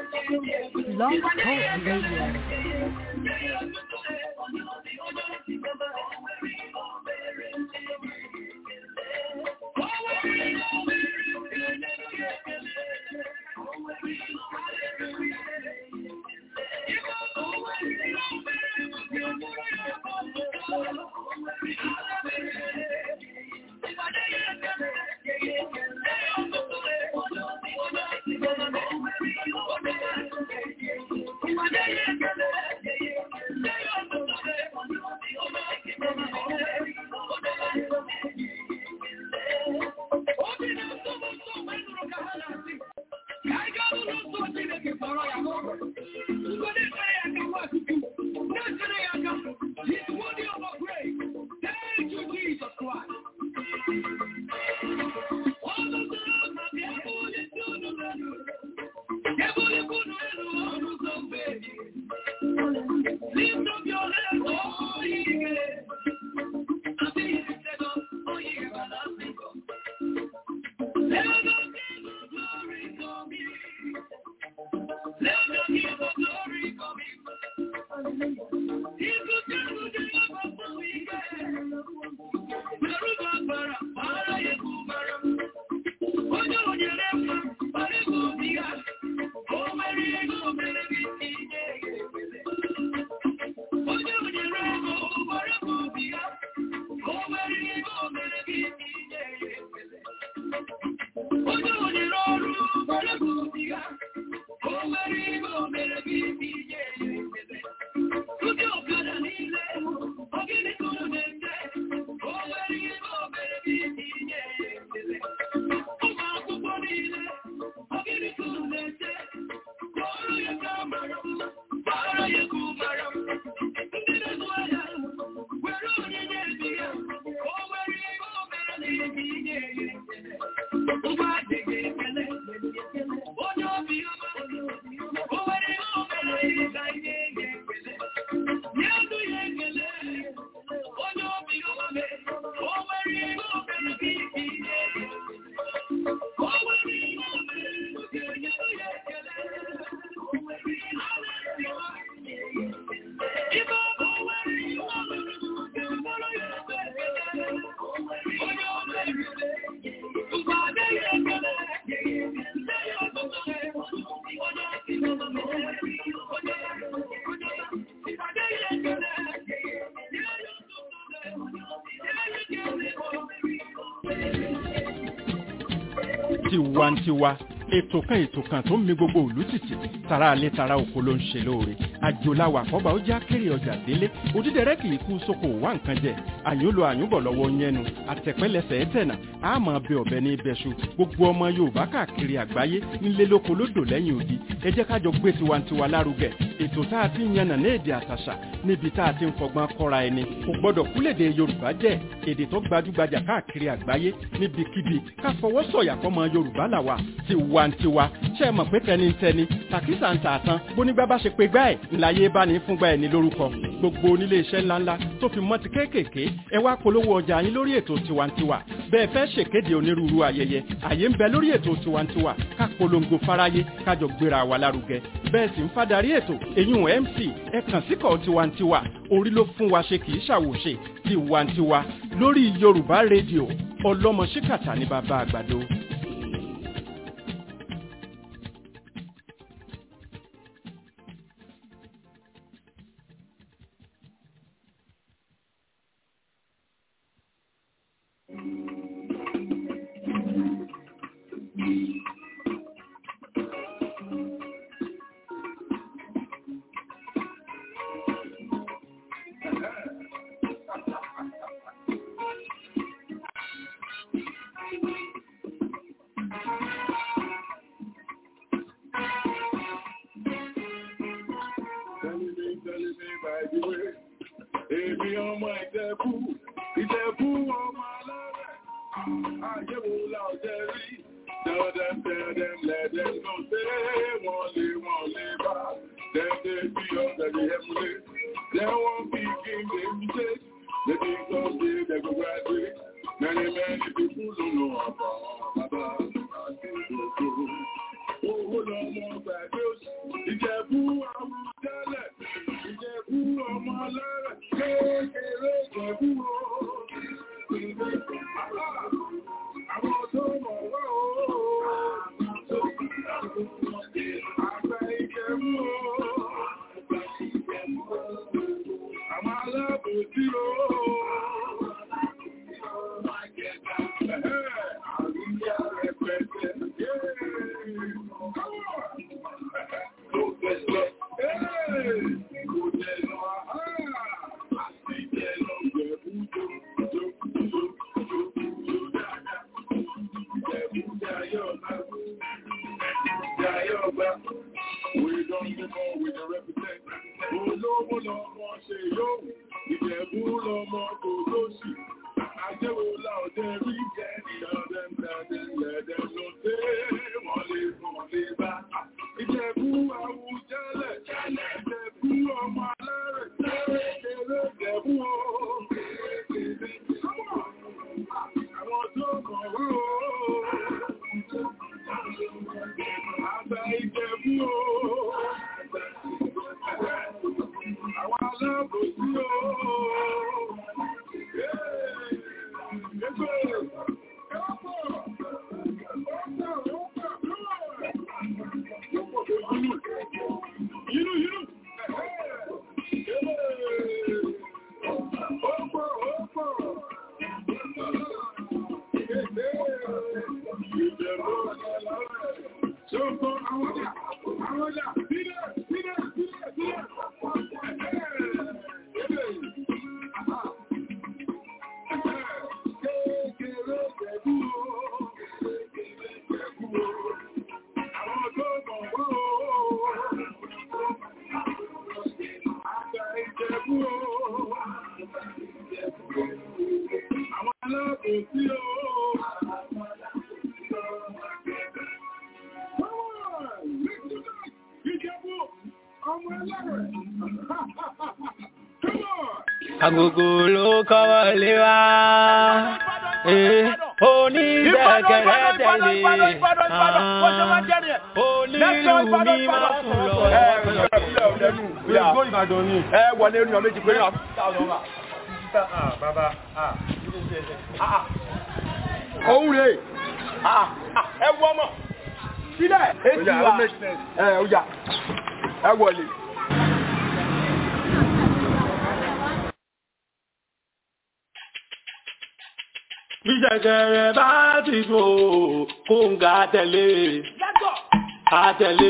Blog Talk Radio. tiwantiwa ètò kan ètò kan tó ń mi gbogbo òlú tìtì tara alẹ́ tara oko ló ń ṣe lóore àjòláwà àkọ́bà ó já kéré ọjà délé òdídẹrẹ́ kì í kú sóko wá nǹkan jẹ àyúnlò àyúnbọ̀ lọ́wọ́ yẹnu àtẹ̀pẹ́lẹsẹ̀ ẹ̀tẹ̀nà àmọ́ bẹ ọ̀bẹ ní ibẹ̀ṣu gbogbo ọmọ yorùbá káàkiri àgbáyé ńlé lóko lódò lẹ́yìn odi ẹ jẹ́ kájọ gbé tiwantiwa lárugẹ ètò tá a ti ń yànnà ní èdè àtàṣà níbi tá a ti ń fọgbọ́n kọ́ra ẹni kò gbọ́dọ̀ kúlèdè yorùbá jẹ́ èdè tó gbajúgbajà káàkiri àgbáyé níbikíbi ká fọwọ́ sọ̀yà fọmọ yorùbá làwà tiwantiwa ṣe é mọ̀ pé tẹnitẹni tàkísà ń tààtàn bónígbà bá ṣe pé gbá ẹ̀ ńláyé bá ní fúngbà ẹ̀ ní lórúkọ gbogbo onílé iṣẹ́ ńláńlá tó fi mọ́ ti kéékèèké ẹ wá polówó ọjà yín lórí ètò tiwantiwa bẹ́ẹ̀ fẹ́ ṣèkéde onírúurú ayẹyẹ àyè ń bẹ lórí ètò tiwantiwa ká polongo fáráyé kájọ gbéra wa lárugẹ bẹ́ẹ̀ sì ń fadarí ètò eyín mc ẹ kàn síkọ̀ tiwantiwa orí ló fún wa ṣe kì í ṣàwòṣe tiwantiwa lórí yorùbá rédíò ọlọ́mọ ṣíkàtà ní bàbá àgbàdo. Èmi ọmọ ìjẹ̀bú, ìjẹ̀bú ọmọ alárẹ̀, àyẹ̀wò láọ̀jẹ́ rí. Tell them, tell them, let them know, say wọ́n lè wọ́n lè bá. Them they be under the emulate. They won't be king, they be take. They be someday they go graduate. Many, many people don't know about Baba àti Ìdòdó. Owó lọ́mọ gbàgbé òsì. Àgbà ìjẹ̀bú o. Àwọn alábòsí o. Àríyá rẹpẹtẹ. We don't give all we can represent. Olówó lọmọ ṣe yóò, ìjẹ̀bú lọmọ kò lóṣì. Àjẹ́wò láòdẹ rí jẹ́ ìdádẹ́m dádẹ́m lẹ́dẹ́m ló dé wọ́n lè fún lè bá. Ìjẹ̀bú àwùjẹ́lẹ̀, ìjẹ̀bú ọmọ alárẹ̀, kéré ìjẹ̀bú o. Àwọn tó kọ̀ wá o. Àgbà ìjẹ̀bú o. Àwọn alábòsí o. Àwọn alábòsí o. Agogo ló kọ́wọ́ lé wá. Onídẹ̀kẹ̀rẹ̀ tẹ̀lé. Onílù mi máa fún lọ. ẹ wọlé ní ọmọ méjì pé náà. òun rè ẹ wọ ọmọ sílẹ̀ èsì wa ẹ ọjà ẹ wọlé. Ìjẹ̀kẹ̀rẹ̀ bá ti gbò kó ń ga tẹ̀lé. Àtẹ̀lé,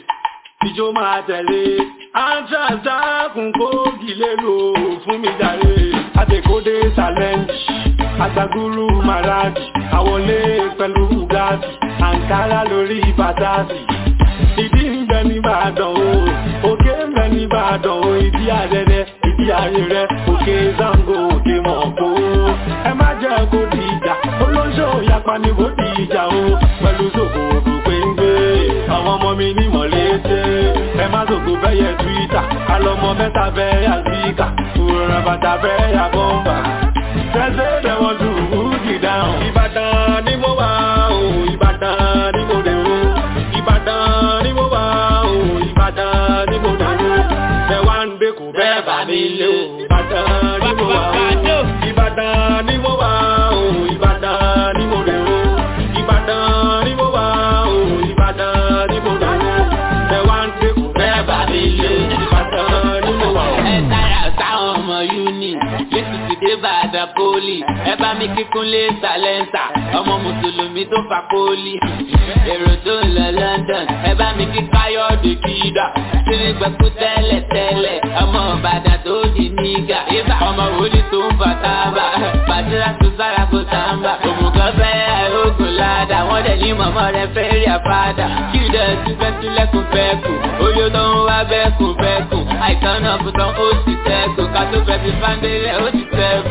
ìjó máa tẹ̀lé. Àjàdá kún kó gilé lò fún mi jàre. Àtẹ̀kódé challenge, àgbàgúrú Màràdì. Àwọlé pẹ̀lú Bugatti, Àǹkárá lórí Bàtàsì. Ìdí ń bẹ ní Ìbàdàn o, òkè ń bẹ ní Ìbàdàn o, ìdí àrẹrẹ, ìdí àrẹrẹ, òkè Zango, òkè Mọ̀kó. Ẹ má jẹ́ kó di ìjà, olóńṣó yapa ni bó di ìjà o, pẹ̀lú sòkòrò péńgbé. Àwọn ọmọ mi ní mọ̀lẹ́tẹ̀, ẹ má sòkò bẹ́yẹ Twitter, alọ́mọ mẹ́ta bẹ́ yà síkà, òrùn bàtà bẹ́ yà bọ́mbà. Tẹ́sẹ̀ dẹ̀wọ̀n tù ú jì dáhùn. Ìbàdàn ni mo wà o, Ìbàdàn ni mo dé o. Ìbàdàn ni mo wà o, Ìbàdàn ni mo dé o. Bẹ́ẹ̀ wá ń gbé kò bẹ́ẹ̀ bá mi lé o. Ìbàdàn ni mo wà o. Ìbàdàn ni mo wà o, Ìbàdàn ni mo dé o. Ìbàdàn ni mo wà o, Ìbàdàn ni mo dé o. Bẹ́ẹ̀ wá ń gbé kò bẹ́ẹ̀ bá mi lé o. Ìbàdàn ni mo wà o. ẹ táyà sáwọn ọmọ uni lẹ́sùn ti dé bàdà pólì ẹ bá mi kíkún lé sàlẹ́ńsà ọmọ mùsùlùmí tó fà pólì èrò tó ń lọ London ẹ bá mi kí káyọ̀dé kídà sírí gbẹ̀kú tẹ́lẹ̀ tẹ́lẹ̀ ọmọ ìbàdàn tó di nígà ọmọ wòlíì tó ń fà tábà bàtírà tó sára kó tàǹbà òmùgọ̀ fẹ́ àìrógùn ládàá wọ́n dẹ̀ ní mọ̀mọ́ rẹ fẹ́ rí àfádà kí ìdẹ̀ ti fẹ́ sílẹ̀kùn fẹ́kù oyó tó ń wá bẹ́kùn bẹ́kùn àìsàn náà fún tán ó ti sẹ́kù ká tó fẹ́ fi fáńdélẹ̀ ó ti sẹ́kù.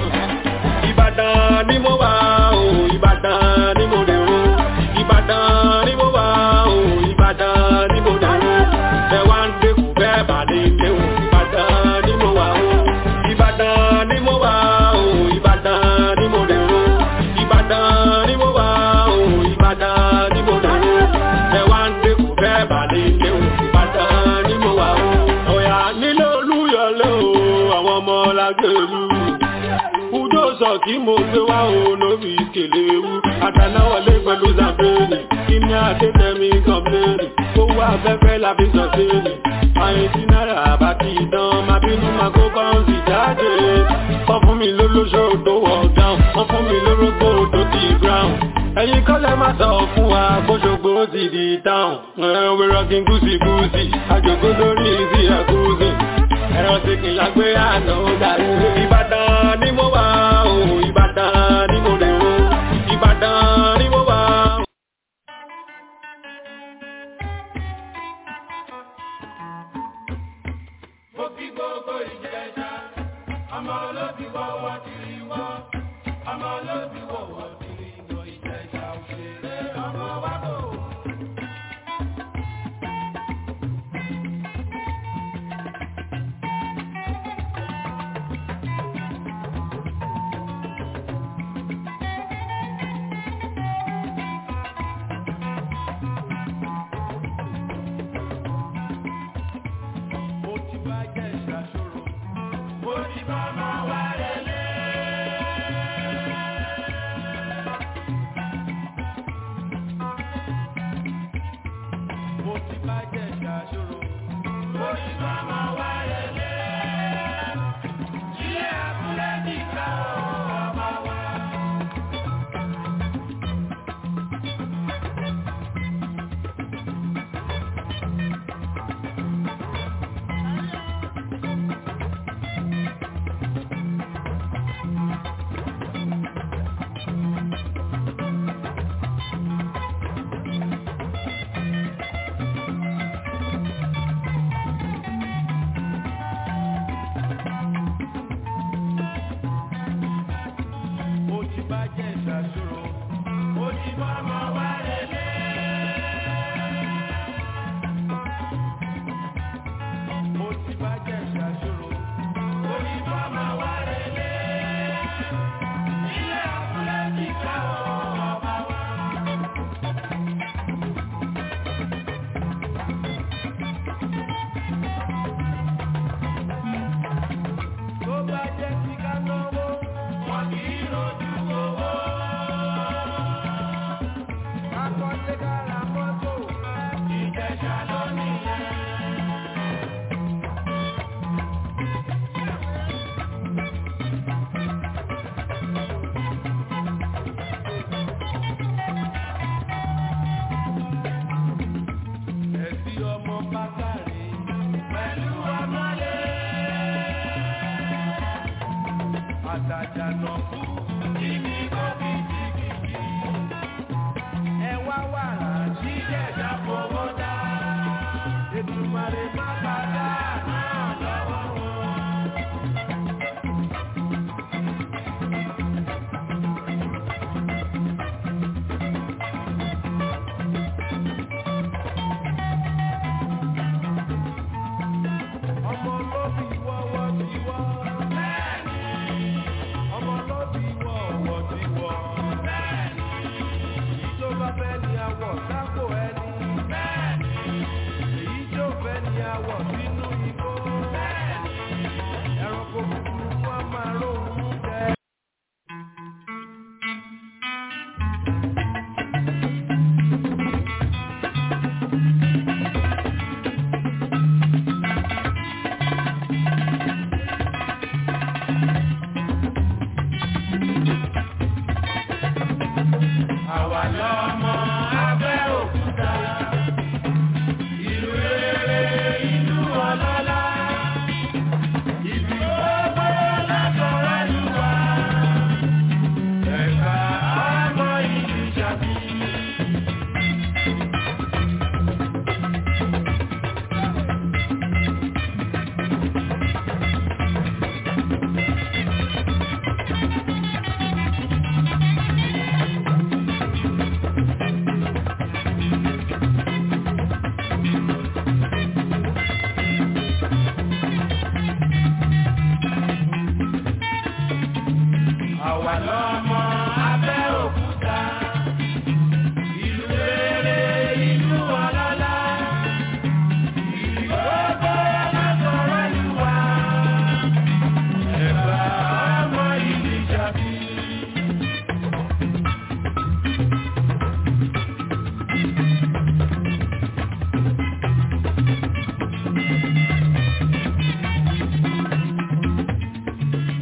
Ìbàdàn ni mo wà o, Ìbàdàn ni mo dé o. Ìbàdàn ni mo wà o, Ìbàdàn ni mo dé o. Ẹ wá ń gbé kò bẹ́ẹ̀ bà lè lé o. Ìbàdàn ni mo wà o. Ìbàdàn ni mo wà o, Ìbàdàn ni mo dé o. Ìbàdàn ni mo wà o, Ìbàdàn ni mo dé o. Ẹ wá ń gbé kò bẹ́ẹ̀ bà lè lé o. Ìbàdàn ni mo wà o. Ọ̀yà nílé Olúyọ̀lé o, àwọn ọmọ lágbèrú Udo sọ kí mo gbé wá o lórí ìkèlè ewu. Àtànáwọlé pẹ̀lú Zambéèrè, kí ní àdétẹ̀mí kọ̀m̀pléèrè. Ó owó afẹ́fẹ́ la fi sọ sí ni àyìn tí náírà bá ti dán máa bínú máa kó kọ́ńsì jáde wọ́n fún mi lólóṣó tó wọ̀ dáhùn wọ́n fún mi lórógbó tó ti ground ẹ̀yin kọ́lẹ̀ máa sọ fún wa gbóṣogbo ti di táwọn ẹ̀wẹ̀ rọ́gìn gúúsì gúúsì àjòkó lórí ìsì ẹ̀kúùsì ẹ̀rọ ti kì lágbé àná dàrú ìbàdàn ni mo wà o ìbàdàn ni mo rè o ìbàdàn ni mo wà o. Mo kí gbogbo ìjẹta, ọmọ olóbi wọ́wọ́ tìrì wọ́, ọmọ olóbi wọ́wọ́ tìrì wọ́ ìjẹta òṣèré ọmọ wa bò. Mo ti bá jẹ́ ìṣàṣòro, mo ti bá máa wá lélẹ̀. Mo ti bá jẹ́ ìṣàṣòro, mo ti bá máa wá lélẹ̀. Ilé abúlé nìkan ọmọ wa. Mo ti bá jẹ́ ìṣàṣòro, mo ti bá máa wá lélẹ̀. Mo ti bá jẹ́ ìṣàṣòro, mo ti bá máa wá lélẹ̀. Ilé abúlé ti ká ọmọ wa. Tó bá jẹ́ ti ká náwó, wọ́n kì í rojú owó. Akọ́lé kára mọ́tò, ìjẹ̀ṣà ló nìyẹn. Ẹ̀sí ọmọ bákàrí pẹ̀lú ọmọlé. Àtàjànà kú kíní kó bí jìgìjì. Ẹ wá wàrà jíjẹ̀dá fowó dá. Ètùmàrè má bàdá náà lọ́wọ́ wọn. Ọmọ lóbi wọ́wọ́ ti wọ́. Bẹ́ẹ̀ni. Ọmọ lóbi wọ́wọ́ ti wọ́. Bẹ́ẹ̀ni. Èyí tó bá fẹ́ ni àwọ̀ sápò ẹni. Bẹ́ẹ̀ni. Èyí tó fẹ́ ni àwọ̀ sínú igbó. Bẹ́ẹ̀ni. Ẹranko búburú wọn máa róhun jẹ. Àwa lọ́mọ abẹ́ òkúta, ìlú rere ìlú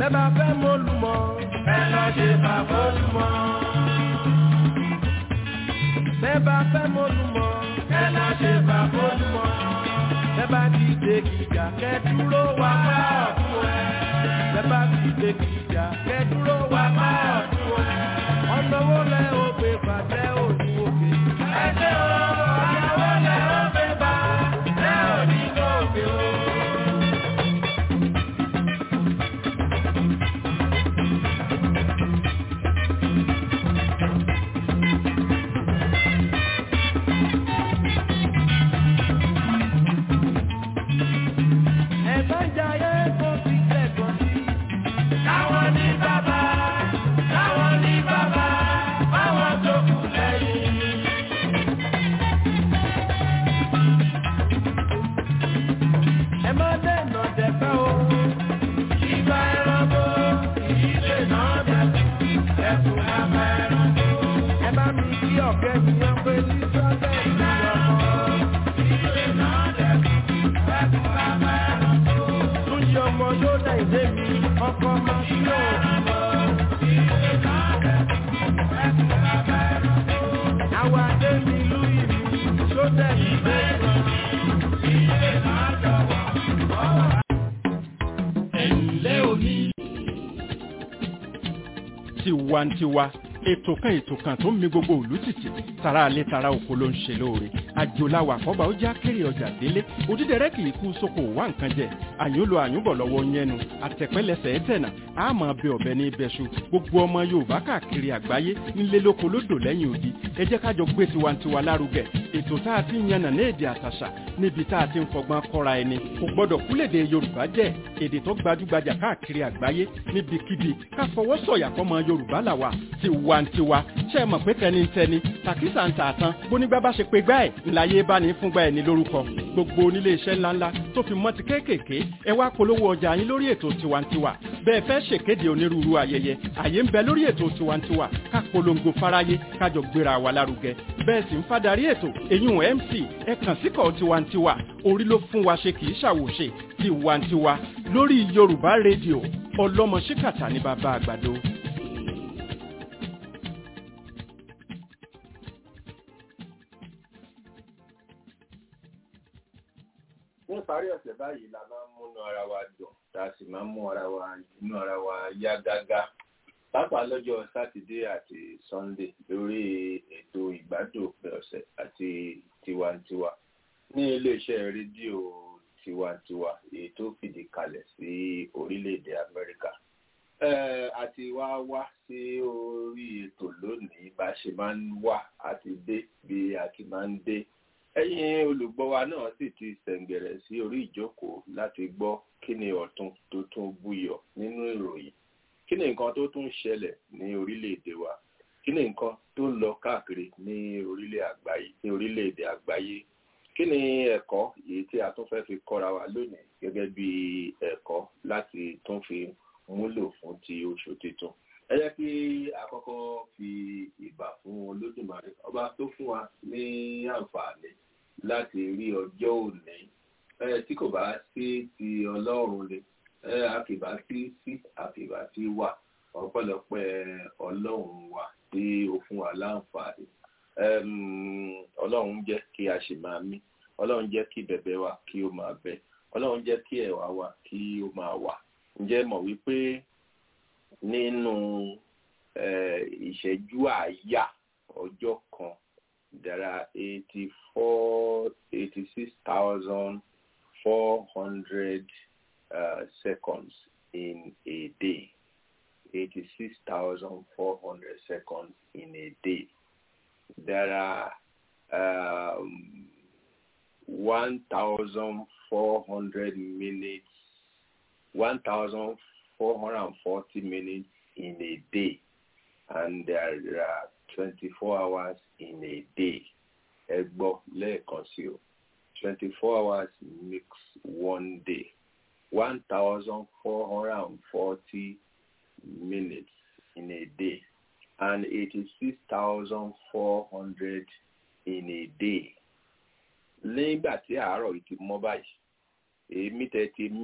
bẹ́ẹ̀ bá fẹ́ mọ́lùmọ́ ẹ lọ ṣe bàbá olùmọ́. bẹ́ẹ̀ bá fẹ́ mọ́lùmọ́ ẹ lọ ṣe bàbá olùmọ́. bẹ́ẹ̀ bá ti dé gíga kẹ́ dúró wá má ọ̀tún ẹ̀. bẹ́ẹ̀ bá ti dé gíga kẹ́ dúró wá má ọ̀tún ẹ̀. ọ̀nà wo lẹ ó gbé bàtẹ́ òní òkè. ẹ ṣe o ọ̀nà wo lẹ ó gbé bàtẹ́ òní òkè o. ẹ̀gbọ́n jayé kó fi kẹ́kọ̀ọ́ sí. Táwọn ní bàbá, táwọn ní bàbá, báwọn tó kù lẹ́yìn. Ẹ má dènà dẹ̀fẹ́ o. Ìgbà ẹranko, ìdílé náà dẹ̀kun, ẹ̀kún bàbá ẹranko. Ẹ bá mi kí ọ̀kẹ́ mi yan pé sísọ́lẹ̀ ìlú ọmọ. Ìdílé náà dẹ̀kun, ẹ̀kún bàbá ẹranko. Túnjí ọmọ yóò dá ìdé mi, ọkọ máa sí òun. Ìdílé náà dẹ̀kun, ẹ̀kún bàbá ẹranko. Àwọn adé mi lú ìlú, sódẹ̀ ìgbé kan. Ìdílé náà jọ̀wọ́, ọwọ́ ẹ̀ǹlẹ́ òní. tiwantiwa ètò kan ètò kan tó ń mi gbogbo òlú tìtì tara alẹ́ tara oko ló ń ṣe lóore àjòláwà àkọ́bà ó já kéré ọjà délé òdídẹrẹ́ kì í kú sóko wá nǹkan jẹ àyúnlò àyúnbọ̀ lọ́wọ́ yẹnu àtẹ̀pẹ́lẹsẹ̀ ẹ̀tẹ̀nà àmọ́ bẹ ọ̀bẹ ní ibẹ̀ṣu gbogbo ọmọ yorùbá káàkiri àgbáyé nílé lóko lódò lẹ́yìn odi ẹ jẹ́ ká jọ gbé tiwantiwa lárugẹ ètò tá a ti ń yànnà ní èdè àtàṣà níbi tá a ti ń fọgbọ́n kọ́ra ẹni kò gbọ́dọ̀ kúlèdè yorùbá jẹ́ èdè tó gbajúgbajà káàkiri àgbáyé níbikíbi ká fọwọ́ sọ̀yà fọmọ yorùbá làwà tiwantiwa ṣe é mọ̀ pé tẹnitẹni tàkísà ń tà tán bónígbà bá ṣe pé gbá ẹ̀ ńláyé bá ní fúngbà ẹ̀ ní lórúkọ gbogbo onílé iṣẹ́ ńláńlá tó fi mọ́ ti kéékèèké ẹ wá polówó ọjà yín lórí ètò tiwantiwa bẹ́ẹ̀ fẹ́ ṣèkéde onírúurú ayẹyẹ àyè ń bẹ lórí ètò tiwantiwa ká polongo fáráyé kájọ gbéra wa lárugẹ bẹ́ẹ̀ sì ń fadarí ètò èyún mc ẹ kàn síkọ̀ tiwantiwa orí ló fún wa ṣe kì í ṣàwòṣe tiwantiwa lórí yorùbá rédíò ọlọ́mọ ṣíkàtà ní bàbá àgbàdo. ní ìparí ọ̀sẹ̀ báyìí la máa ń múnú ara wa dùn tá a sì máa ń mú ara wa inú ara wa yá gágá pàápàá lọ́jọ́ sátidé àti sọ́ndé lórí ètò ìgbádùn òpin ọ̀sẹ̀ àti tiwantiwa ní iléeṣẹ́ rédíò tiwantiwa èyí tó fìdí kalẹ̀ sí orílẹ̀-èdè amẹ́ríkà àti wá wá sí orí ètò lónìí bá ṣe máa ń wà àti dé bí a ti máa ń dé ẹ̀yin olùgbọ́ wa náà sì ti sẹ̀ǹgẹ̀rẹ̀ sí orí ìjókòó láti gbọ́ kí ni ọ̀tun tó tún búyọ nínú ìròyìn kí ni nǹkan tó tún ṣẹlẹ̀ ní orílẹ̀-èdè wa kí ni nǹkan tó ń lọ káàkiri ní orílẹ̀ àgbáyé ní orílẹ̀-èdè àgbáyé kí ni ẹ̀kọ́ èyí tí a tún fẹ́ fi kọ́ra wa lónìí gẹ́gẹ́ bí ẹ̀kọ́ láti tún fi múlò fún ti oṣù tuntun ẹ jẹ́ kí àkọ́kọ́ fi ìbà fún olódùmarè ọba tó fún wa ní àǹfààní láti rí ọjọ́ òní tí kò bá sí ti ọlọ́run ni àkìbá sí sí àkìbá sí wà ọpẹ́lọpẹ́ ọlọ́run wa tí ó fún wa láǹfààní ọlọ́run jẹ́ kí a ṣì máa mí ọlọ́run jẹ́ kí bẹ̀bẹ̀ wa kí ó máa bẹ ọlọ́run jẹ́ kí ẹ̀wà wa kí ó máa wà ǹjẹ́ mọ̀ wípé nínú ìṣẹ́jú àáyá ọjọ́ kan there are eighty four eighty six thousand four hundred seconds in a day eighty six thousand four hundred seconds in a day there are um, one thousand four hundred minutes one thousand four hundred and forty minutes in a day and there are twenty-four hours in a day ẹ gbọ́ lẹ́ẹ̀kan sí o twenty-four hours makes one day one thousand four hundred and forty minutes in a day and eighty-six thousand four hundred in a day nígbà tí àárọ̀ yìí ti mọ́ báyìí èémí tẹ́ ti mí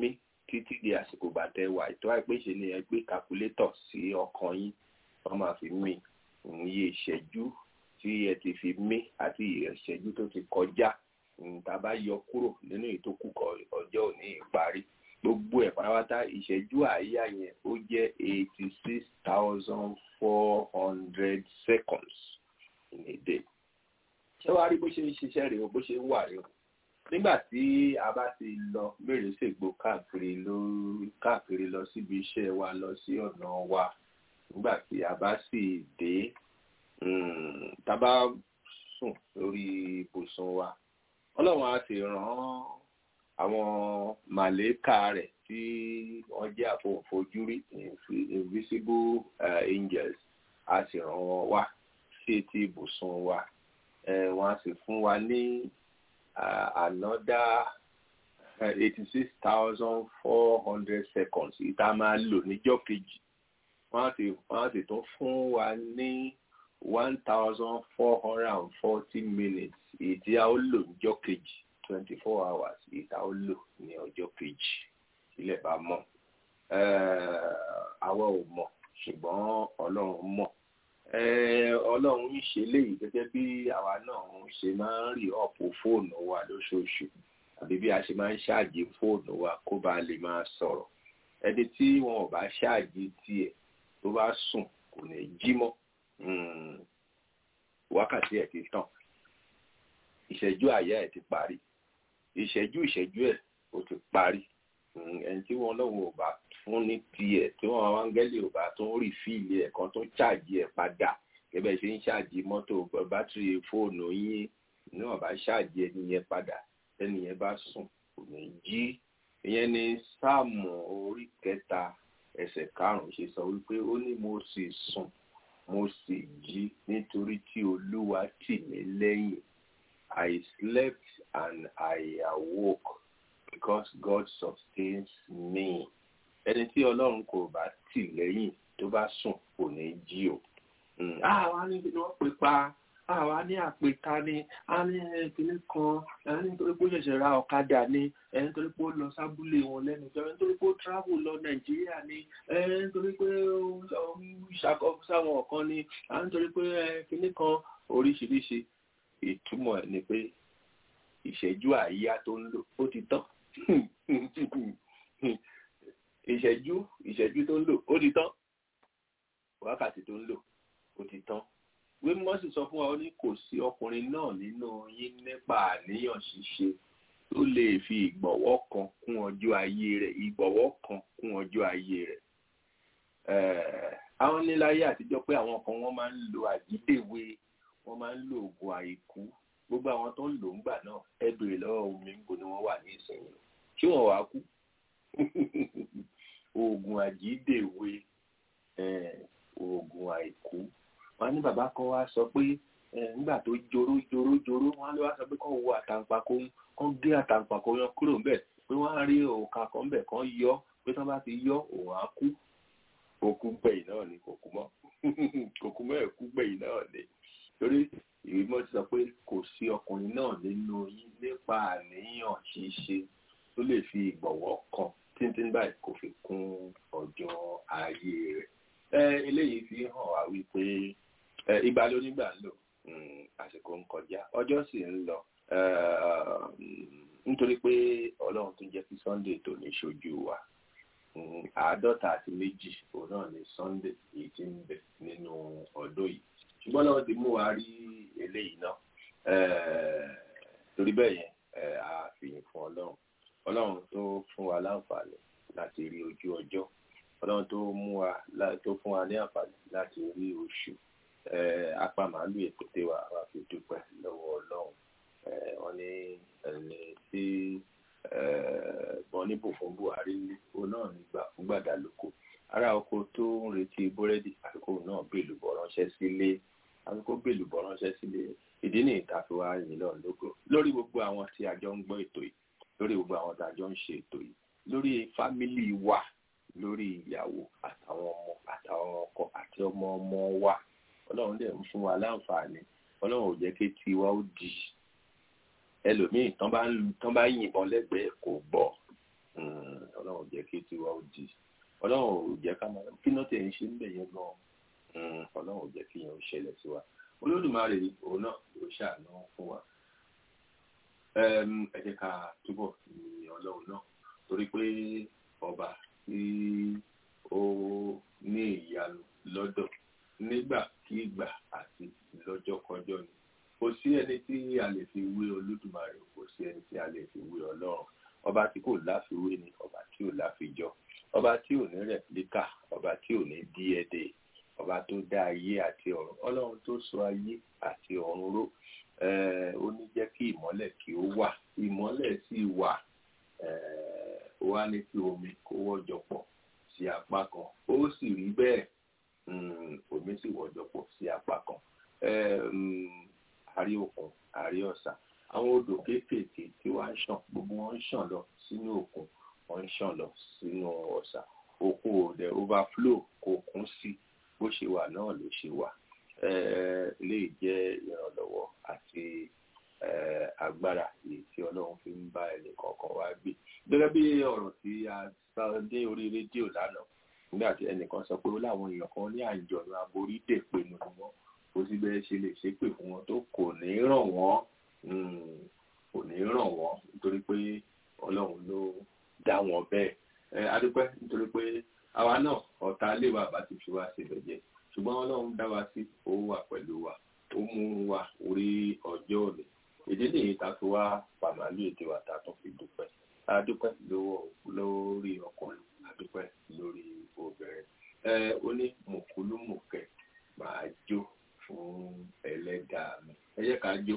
títí di àsìkò bàtẹ wà ètò àìpéṣe ni ẹ gbé kàkúlétọ̀ sí ọkàn yín wọ́n máa fi mí iye ìṣẹ́jú tí ẹ ti fi mí àti ìṣẹ́jú tó ti kọjá tá a bá yọ kúrò nínú ìtókù ọjọ́ òní ìparí gbogbo ẹ̀ pátápátá ìṣẹ́jú àáyá yẹn ó jẹ́ eighty six thousand four hundred seconds in a day. ṣé wàá rí bó ṣe ń ṣiṣẹ́ rèé o bó ṣe ń wà rèé o nígbà tí a bá ti lọ mèrè ṣègbò káàkiri lọ káàkiri lọ síbi iṣẹ́ wa lọ sí ọ̀nà wa nígbà tí a bá sì dé tá a bá sùn lórí ibùsùn wa ọlọ́run á sì rán àwọn màlẹ́kà rẹ̀ tí wọ́n jẹ́ àfọ̀fojúrí invisible uh, angels á sì rán wọn wá sí etí ibùsùn wa wọ́n á sì fún wa ní another eighty six thousand four hundred seconds ìta máa lò níjọ́ kejì wọ́n á sì wọ́n á sì tún fún wa ní one thousand four hundred and forty minutes ìdí a ó lò níjọ́ kejì twenty four hours ìta ó lò ní ọjọ́ kejì ilẹ̀ bá mọ̀ àwa ò mọ̀ ṣùgbọ́n ọlọ́run mọ̀ ọlọ́run ń ṣe léyìí gẹ́gẹ́ bí àwa náà ń ṣe máa ń rí ọ̀pọ̀ fóònù wa lóṣooṣù àbí bí a ṣe máa ń ṣáàjì fóònù wa kó bá lè máa sọ̀rọ̀ ẹni tí wọn ò bá ṣáàjì tiẹ̀ tó bá sùn kò ní jí mọ́ wákàtí ẹ̀ ti tàn ìṣẹ́jú àyà ẹ̀ ti parí ìṣẹ́jú ìṣẹ́jú ẹ̀ ó ti parí ẹni tí wọn lọ́wọ́ ò bá fún ní tiẹ̀ tí wọn àwọn áńgẹ́lì ò bá tó ń rí fíìlì ẹ̀ kan tó ń ṣáàjì ẹ̀ padà gẹ́gẹ́ ṣe ń ṣáàjì mọ́tò bátìrì fóònù yín ní wọn bá ṣáàjì ẹni yẹn padà ẹni yẹn bá sùn kò ní jí ìyẹn ni sáàmù orí kẹta ẹsẹ̀ karùn-ún ṣe sọ wípé ó ní mo sì sùn mo sì jí nítorí tí olúwa tì mí lẹ́yìn I slept and I awoke because God sustains me. Ẹni tí Ọlọ́run kò bá tì lẹ́yìn tó bá sùn kò ní jí o. Àwa ní kí wọ́n pè pa, àwa ní àpèta ni, a ní ìpínlẹ̀ kan, ẹni nítorí pé ó ṣẹ̀ṣẹ̀ ra ọ̀kadà ni, ẹni nítorí pé ó lọ sábúlé wọn lẹ́nu jọ, ẹni nítorí pé ó travel lọ Nàìjíríà ni, ẹni nítorí pé ó ṣàkóso sáwọn ọ̀kan ni, ẹni nítorí pé ìpínlẹ̀ kan oríṣiríṣi ìtumọ̀ ẹ̀ ni pé ìṣẹ́jú àyíyá tó ń lò ó ti tán ìṣẹ́jú ìṣẹ́jú tó ń lò ó ti tán wákàtí tó ń lò ó ti tán wímọ́ sì sọ fún wa ó ní kò sí ọkùnrin náà nínú yín nípa àníyàn ṣíṣe tó lè fi ìgbọ̀wọ́ kan kún ọjọ́ ayé rẹ̀ ìgbọ̀wọ́ kan kún ọjọ́ ayé rẹ̀ àwọn níláyé àtijọ́ pé àwọn kan wọ́n máa ń lo àjídèwe wọ́n máa ń lo oògùn àìkú gbogbo àwọn tó ń lò ń gbà náà ẹ béèrè lọ́wọ́ omi ńbo ni wọ́n wà ní ìsinyìí ṣé wọ́n wàá kú oògùn àjídèwe oògùn àìkú wọ́n ní bàbá kan wá sọ pé nígbà tó joró joró joró wọ́n lé wá sọ pé kàn wo àtàǹpàkò kàn gé àtàǹpàkò yan kúrò ńbẹ̀ pé wọ́n á rí òǹkà kan ńbẹ̀ kàn yọ pé tí wọ́n bá ti yọ òun á kú òkú gbẹ̀yìn náà ni kò kú mọ́ kò kú mọ́ ẹ̀kú gbẹ̀yìn náà ni torí ìwé mọ́ ti sọ pé kò sí ọkùnrin náà nínú yín nípa àníyàn ṣíṣe tó lè fi ìgbọ̀wọ́ kan tíntín báyìí kò fi kún ọjọ́ ayé rẹ̀. ẹ eléyìí fi hàn wá wípé ìgbà ló nígbà ń lò àsìkò ń kọjá ọjọ́ sì ń lọ nítorí pé ọlọ́run tó jẹ́ kí Sunday tó ní ṣojú wa àádọ́ta àti méjì òun náà ni Sunday èyí tí ń bẹ nínú ọdún yìí ṣùgbọ́n lọ́wọ́ ti mú wa rí eléyìí náà torí bẹ́ẹ̀ yẹn a fìyìn fún ọlọ́run ọlọ́run tó fún wa láǹfààní láti rí ojú ọjọ́ ọlọ́run tó mú wa tó fún wa ní àǹfààní láti rí oṣù apá màálù èkóté wa wá fi dúpẹ́ lọ́wọ́ ọlọ́run wọ́n ní ẹni tí wọ́n ní bò fún Buhari ó náà nígbà fún gbàdá lóko ará oko tó ń retí búrẹ́dì àkókò náà bèlú bọ̀ ránṣẹ́ sílé àkókò bèlú bọ̀ ránṣẹ́ sílé ìdí ní ìtàfi wa yìí lọ lóko lórí gbogbo àwọn tí a jọ ń gbọ́ ètò yìí lórí gbogbo àwọn tí a jọ ń ṣe ètò yìí lórí fámìlì wa lórí ìyàwó àtàwọn ọmọ àtàwọn ọkọ àti ọmọ ọmọ wa ọlọ́run dẹ̀ ń fún wa láǹfààní ọlọ́run ò jẹ́ kí tiwa ó di ẹlòmíì tán bá yìnbọn lẹ́gbẹ̀ẹ́ kò gbọ́ ọlọ́run jẹ́ kí tiwa ó di ọlọ́run ò jẹ́ ká máa kí náà tẹ̀ ń ṣe ń bẹ̀ yẹn gan ọlọ́run ò jẹ́ kí yẹn ó ṣẹlẹ̀ sí wa olódùmarè òun náà ló ṣàánú fún wa ẹ jẹ́ ká túbọ̀ ní ọlọ́run náà torí pé ọba tí ó ní ìyanu lọ́dọ̀ nígbàkigbà àti lọ́jọ́kọjọ́ ni kò sí ẹni tí a lè fi wé olódùmarè kò sí ẹni tí a lè fi wé ọlọ́run ọba tí kò láfiwé ni ọba tí ò láfijọ ọba tí ò ní rẹ̀píkà ọba tí ò ní díẹ̀dẹ̀ ọba tó dá ayé àti ọ̀run ọlọ́run tó sọ ayé àti ọ̀run ró ó ní jẹ́ kí ìmọ́lẹ̀ kí ó wà ìmọ́lẹ̀ sì wà ó wá ní kí omi kó wọ́jọ pọ̀ sí apá kan ó sì rí bẹ́ẹ̀ omi sì wọ́jọ pọ̀ sí apá kan àrí òkun àrí ọ̀sà àwọn odò kéékèèké tí wọ́n ń ṣàn gbogbo wọn ń ṣàn lọ sínú òkun wọ́n ń ṣàn lọ sínú ọ̀sà òkun ò dẹ̀ overflow kò kún sí bó ṣe wà náà ló ṣe wà lè jẹ́ ìrànlọ́wọ́ àti agbára èyí tí ọlọ́run fi ń bá ẹnì kọ̀ọ̀kan wá gbé gẹ́gẹ́ bí ọ̀rọ̀ tí a sọ dé orí rédíò lánàá nígbà tí ẹnìkan sọ pé ó láwọn èèyàn kan ní àjọ̀nù aborí dèpinnu wọn kò sí bẹ́ẹ̀ ṣe lè ṣépè fún wọn tó kò ní ràn wọ́n kò ní ràn wọ́n nítorí pé ọlọ́run ló dá wọn bẹ́ẹ̀ adúpẹ́ nítorí pé àwa náà ọ̀tá lè wà bá ti fi wá síbẹ̀ jẹ́ ṣùgbọ́n ọlọ́run dá wa sí ó wà pẹ̀lú wa ó mú wa orí ọjọ́ òní ìdí nìyí ta fi wá pàmàlú èdè wa ta tún fi dúpẹ́ adúpẹ́ lórí ọkùnrin adúpẹ́ lórí obìnrin ẹ ó ní mùkúlùmùkẹ́ máa jó fún ẹlẹ́dàá mi ẹ jẹ́ ká jó.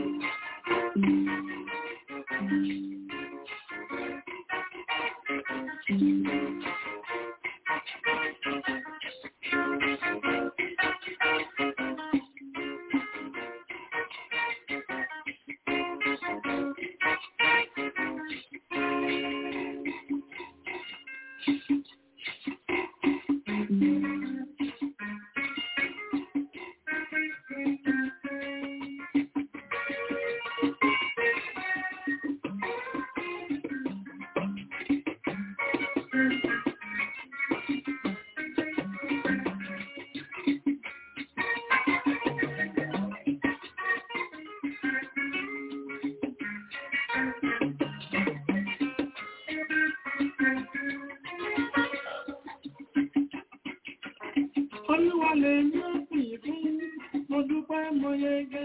Olúwa lè ní òpin fún mo dúpẹ́ mo yege.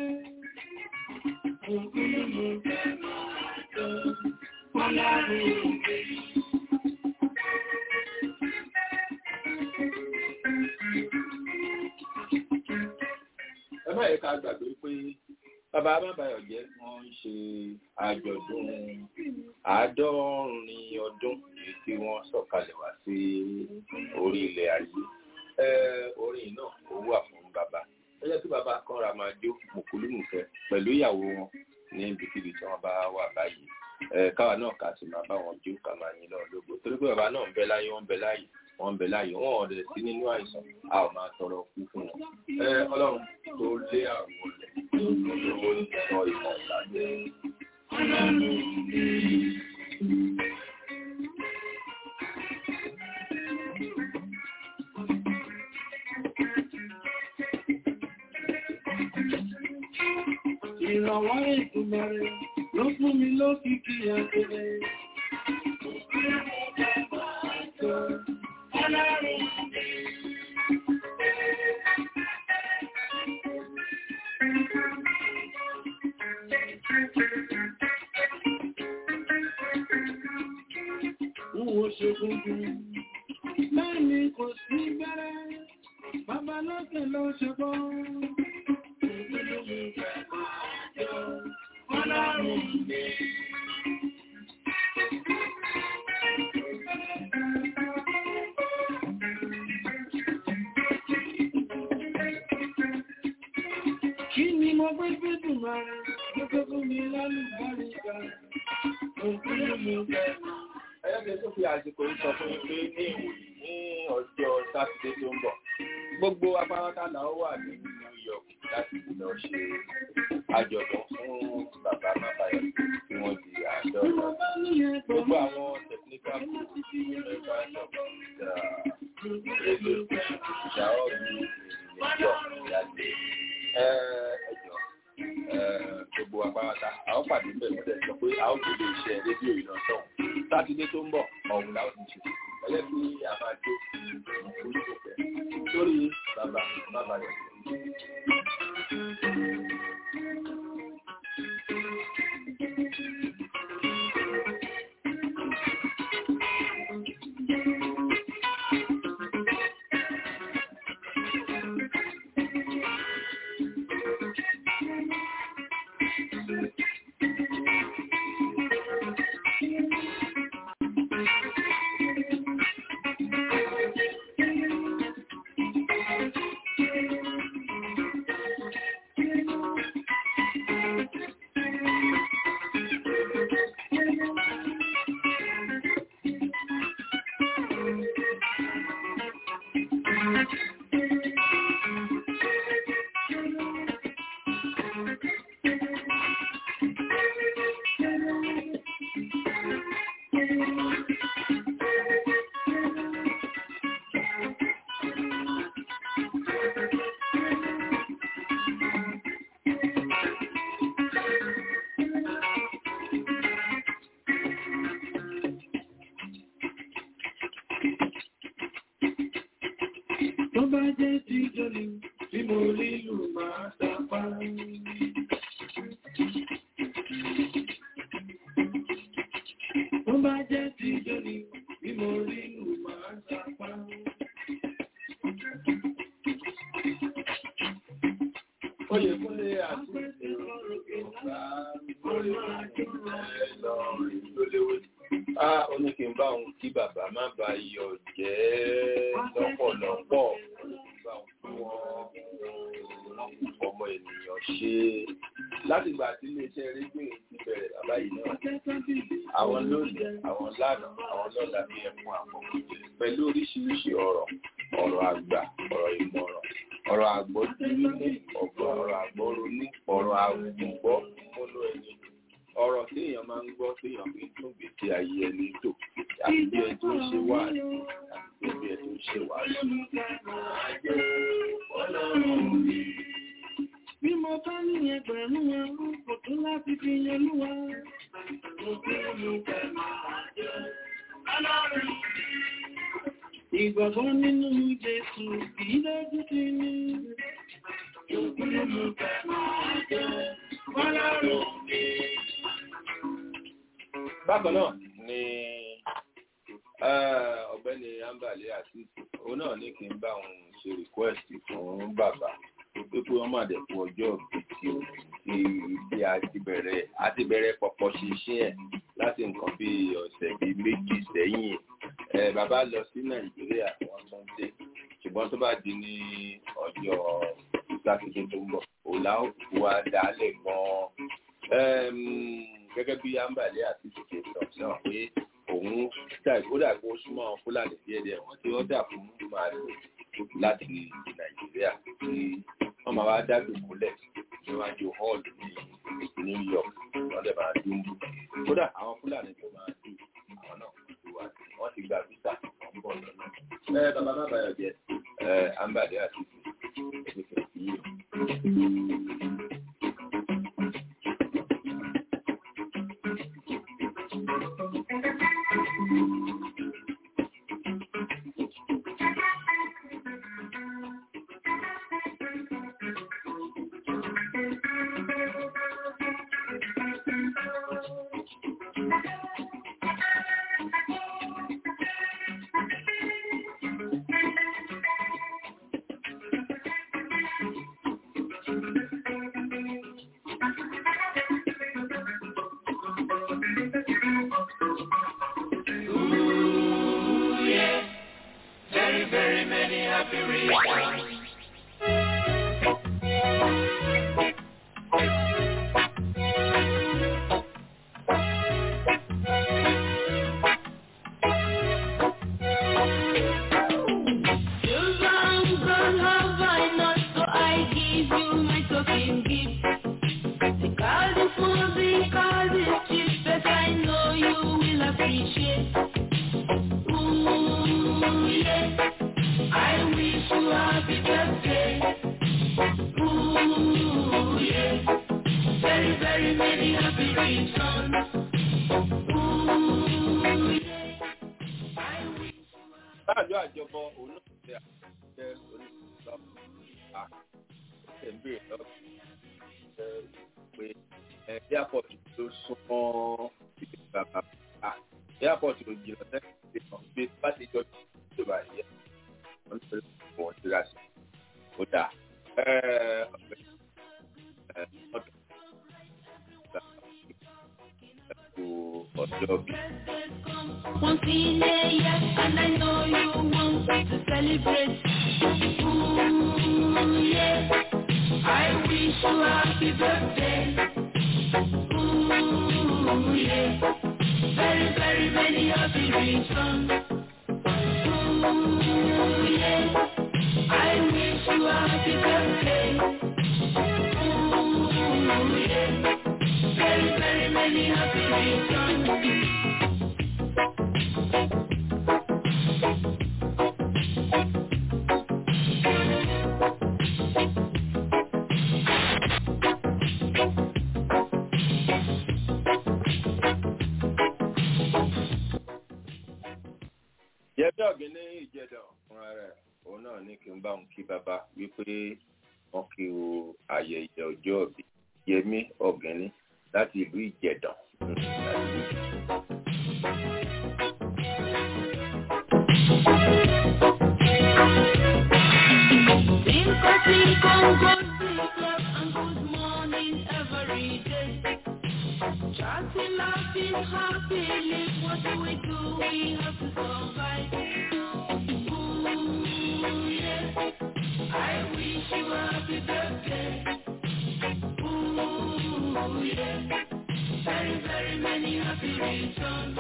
Òkúlù mo fẹ́ máa jọ Ọlọ́run òkè. ẹ má yẹ ká gbàgbé pé bàbá amábáyọ̀ jẹ́ wọ́n ń ṣe àjọ̀dún àádọ́rin ọdún èyí tí wọ́n sọ̀kalẹ̀ wá sí orí ilẹ̀ ayé orin náà ó wà fún bàbá ẹjọ́ tí bàbá kan ra máa jó mùkúlùmùkẹ́ pẹ̀lú ìyàwó wọn ní ibikíbi tí wọ́n bá wà báyìí káwa náà kà sí máa bá wọn jó ká máa yin náà lógo torí pé bàbá náà ń bẹ láyé wọ́n ń bẹ láyé wọ́n ń bẹ láyé wọ́n ọ̀dẹ̀ sí nínú àìsàn a ò máa tọrọ kú fún wọn ọlọ́run tó lé àrùn ọ̀lẹ̀ lówó sọ ìmọ̀ ìlàjẹ́ Ìrànwọ́ ìtumọ̀rẹ̀ ló fún mi lókìkí àgbẹ̀rẹ̀. Wo ṣe gbogbo, bẹ́ẹ̀ ni kò sí bẹ́rẹ̀, bàbá lókè ló ṣe bọ́. Kí ni mo gbé gbé dùn máa rẹ̀ lọ́gbẹ́ fún mi lálùbáríkà? Òkúrò mo bẹ̀. ẹlẹ́gbẹ̀ẹ́ tó fi àsìkò yìí sọ fún mi pé ní ìwòyí ní ọjọ́ sátidé tó ń bọ̀ gbogbo apáráta là ó wà ní New York láti lọ ṣe àjọ̀dún fún bàbá Mábáyọ̀ tí wọ́n di àádọ́ta gbogbo àwọn technical kú ẹ̀ka ìjọba ìjà èlò ìjà ọ̀gbìn ìjọ ìyáde ẹjọ gbogbo apáráta a ó pàdé ń bẹ̀ lọ́dẹ̀ sọ pé a ó gbé iṣẹ́ rédíò ìlọsọ̀hún sátidé tó ń bọ̀ ọ̀hún la ó ti ṣe ẹlẹ́bí a máa jó ìfún ìfẹ́ lórí bàbá bàbá rẹ̀. Tó bá jẹ́ ti jọlì tí mo lílù máa tapá. Tó bá jẹ́ ti jọlì tí mo lílù máa tapá. Oyè kúnlé àti ọ̀gá lórí ẹ̀lọ́rin tó léwé. Á ó ní kí n bá òun kí bàbá má ba iyọ̀ jẹ́ lọ́pọ̀lọpọ̀. Bá òun kí wọ́n wọ́n kú fọmọ ènìyàn ṣe. Láti ìgbà tí iléeṣẹ́ rédíò yìí ti bẹ̀rẹ̀ bàbá yìí náà. Àwọn lónìí, àwọn lánàá, àwọn lọ́la ní ẹ̀fún àwọn pẹ̀lú oríṣiríṣi ọ̀rọ̀, ọ̀rọ̀ àgbà, ọ̀rọ̀ ìmọ̀ràn ọ̀rọ̀ àgbọ́dúnú ọ̀gbọ́n ọ̀rọ̀ àgbọ́ronú ọ̀rọ̀ àgbùgbọ́ múnú ẹni ọ̀rọ̀ téèyàn máa ń gbọ́ téèyàn fi ń tún gbèsè ayé ẹni tò àti bí ẹ tó ń ṣe wá àti bí ẹ tó ń ṣe wá sí. Bí mo bá ní ẹgbẹ̀rún ẹrú kò tó láti fi yan lúwa. Mo bí mo fẹ́ máa jẹ́ ọlọ́run. Ìgbàgbọ́ nínú Jésù kìí lójú ti ní. Òkúrò mú fẹ́ máa jẹ́ ọlọ́run mi. Bákan náà ni eh, ọ̀gbẹ́ni Ambale àti òun náà ní kí n bá òun ṣe request fún bàbá pé kí wọ́n má dẹ̀ fún ọjọ́ tí tí a ti bẹ̀rẹ̀ a ti bẹ̀rẹ̀ pọ̀pọ̀ ṣiṣẹ́ ẹ̀ láti nǹkan bí ọ̀sẹ̀ bíi méjì sẹ́yìn ẹ̀ bàbá lọ sí Nàìjíríà wọ́n tún dé ṣùgbọ́n tó bá di ní ọjọ́ sátidé tó ń bọ̀ òun la ó wá dálẹ̀ gan-an gẹ́gẹ́ bí Ambale àti ṣe sọ náà pé òun ó dàgbé ó súnmọ́ àwọn Fúlàní díẹ̀díẹ̀ wọ́n ti ọ́dà fún màálù láti Nàìjíríà tí wọ́n máa wá dá dùkúlẹ̀ níwájú hall ní New York wọ́n dẹ̀ máa dún bù. kódà àwọn Fúlàní tó máa dùn àwọn náà ti wà wọ́n ti gba visa wọ́n bọ̀ lọ́nà. ẹ bàbá má bàyọ̀ jẹ́ ẹ Ambale àti ìṣèṣe yìí. Very, very many happy reasons. You long gone have I not, so I give you my token gift. Because it's more, because it's cheap, but I know you will appreciate. àjọ àjọbọ òun náà ṣe àṣẹ oníṣẹ́ à ṣe ń béèrè lọ́wọ́ pé ẹ airport ló súnmọ́ ibi bàbá à airport ló jìnnà sẹ́yìn ìgbà bí bá ti jọ ìjọba yẹ wọ́n ti fẹ́ wọ́n ti rà sí ó dáa ọ̀gbẹ́ ọ̀dọ̀ ọjọ́ bí. Once in a year, and I know you want to celebrate. Ooh, yeah. I wish you happy birthday. Ooh, yeah. Very, very many happy returns. Ooh, yeah. I wish you happy birthday. Ooh, yeah. Very, very many happy returns. yẹbi ọ̀gbìn ní ìjẹdàn fúnra rẹ̀ òun náà ní kí n bá òun kí bàbá wípé wọn kí o ayẹyẹ ọjọ́ ìbí yẹmí ọ̀gbìn láti ìlú ìjẹdàn. Sympathy, Congo, club, and good morning every day. Chatting, laughing, happy, live. What do we do? We have to survive. Ooh, yeah. I wish you a happy birthday. Ooh, yeah. Very, very many happy returns.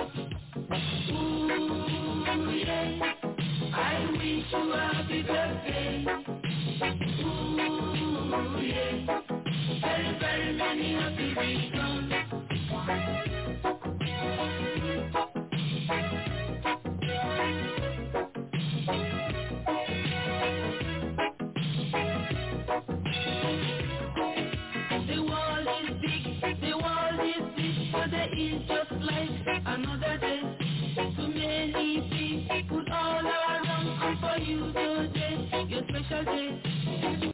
Ooh, yeah. I wish you a happy birthday. Ooh, yeah. Very, very many happy returns. The world is big, the world is big, but there is just like another day. Too many people all around, and for you today, your special day.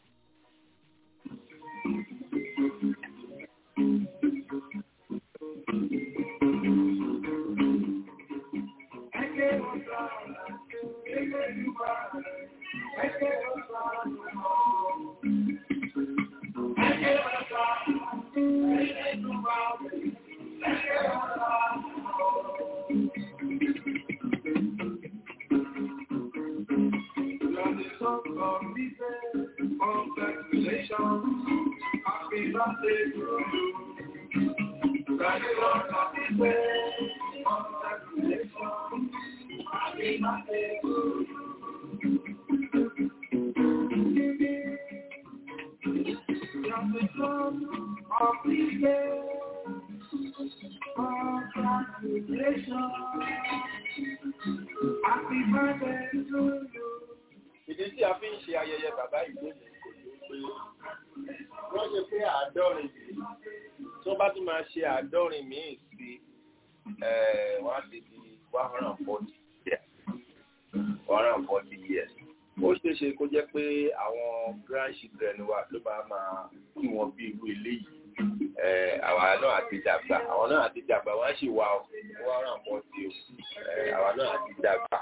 ìdí tí a fi ń ṣe ayẹyẹ bàbá ìlú mi kò ní pé wọ́n ṣe pé àádọ́rin tí wọ́n bá tún máa ṣe àádọ́rin míì sí wọ́n á ti di one hundred and forty years one hundred and forty years ó ṣeé ṣe kó jẹ́ pé àwọn grandchildren wa ló máa máa kí wọn bí irú eléyìí àwa náà àti dàgbà àwọn náà àti dàgbà wọ́n á sì wá one hundred and forty o àwa náà àti dàgbà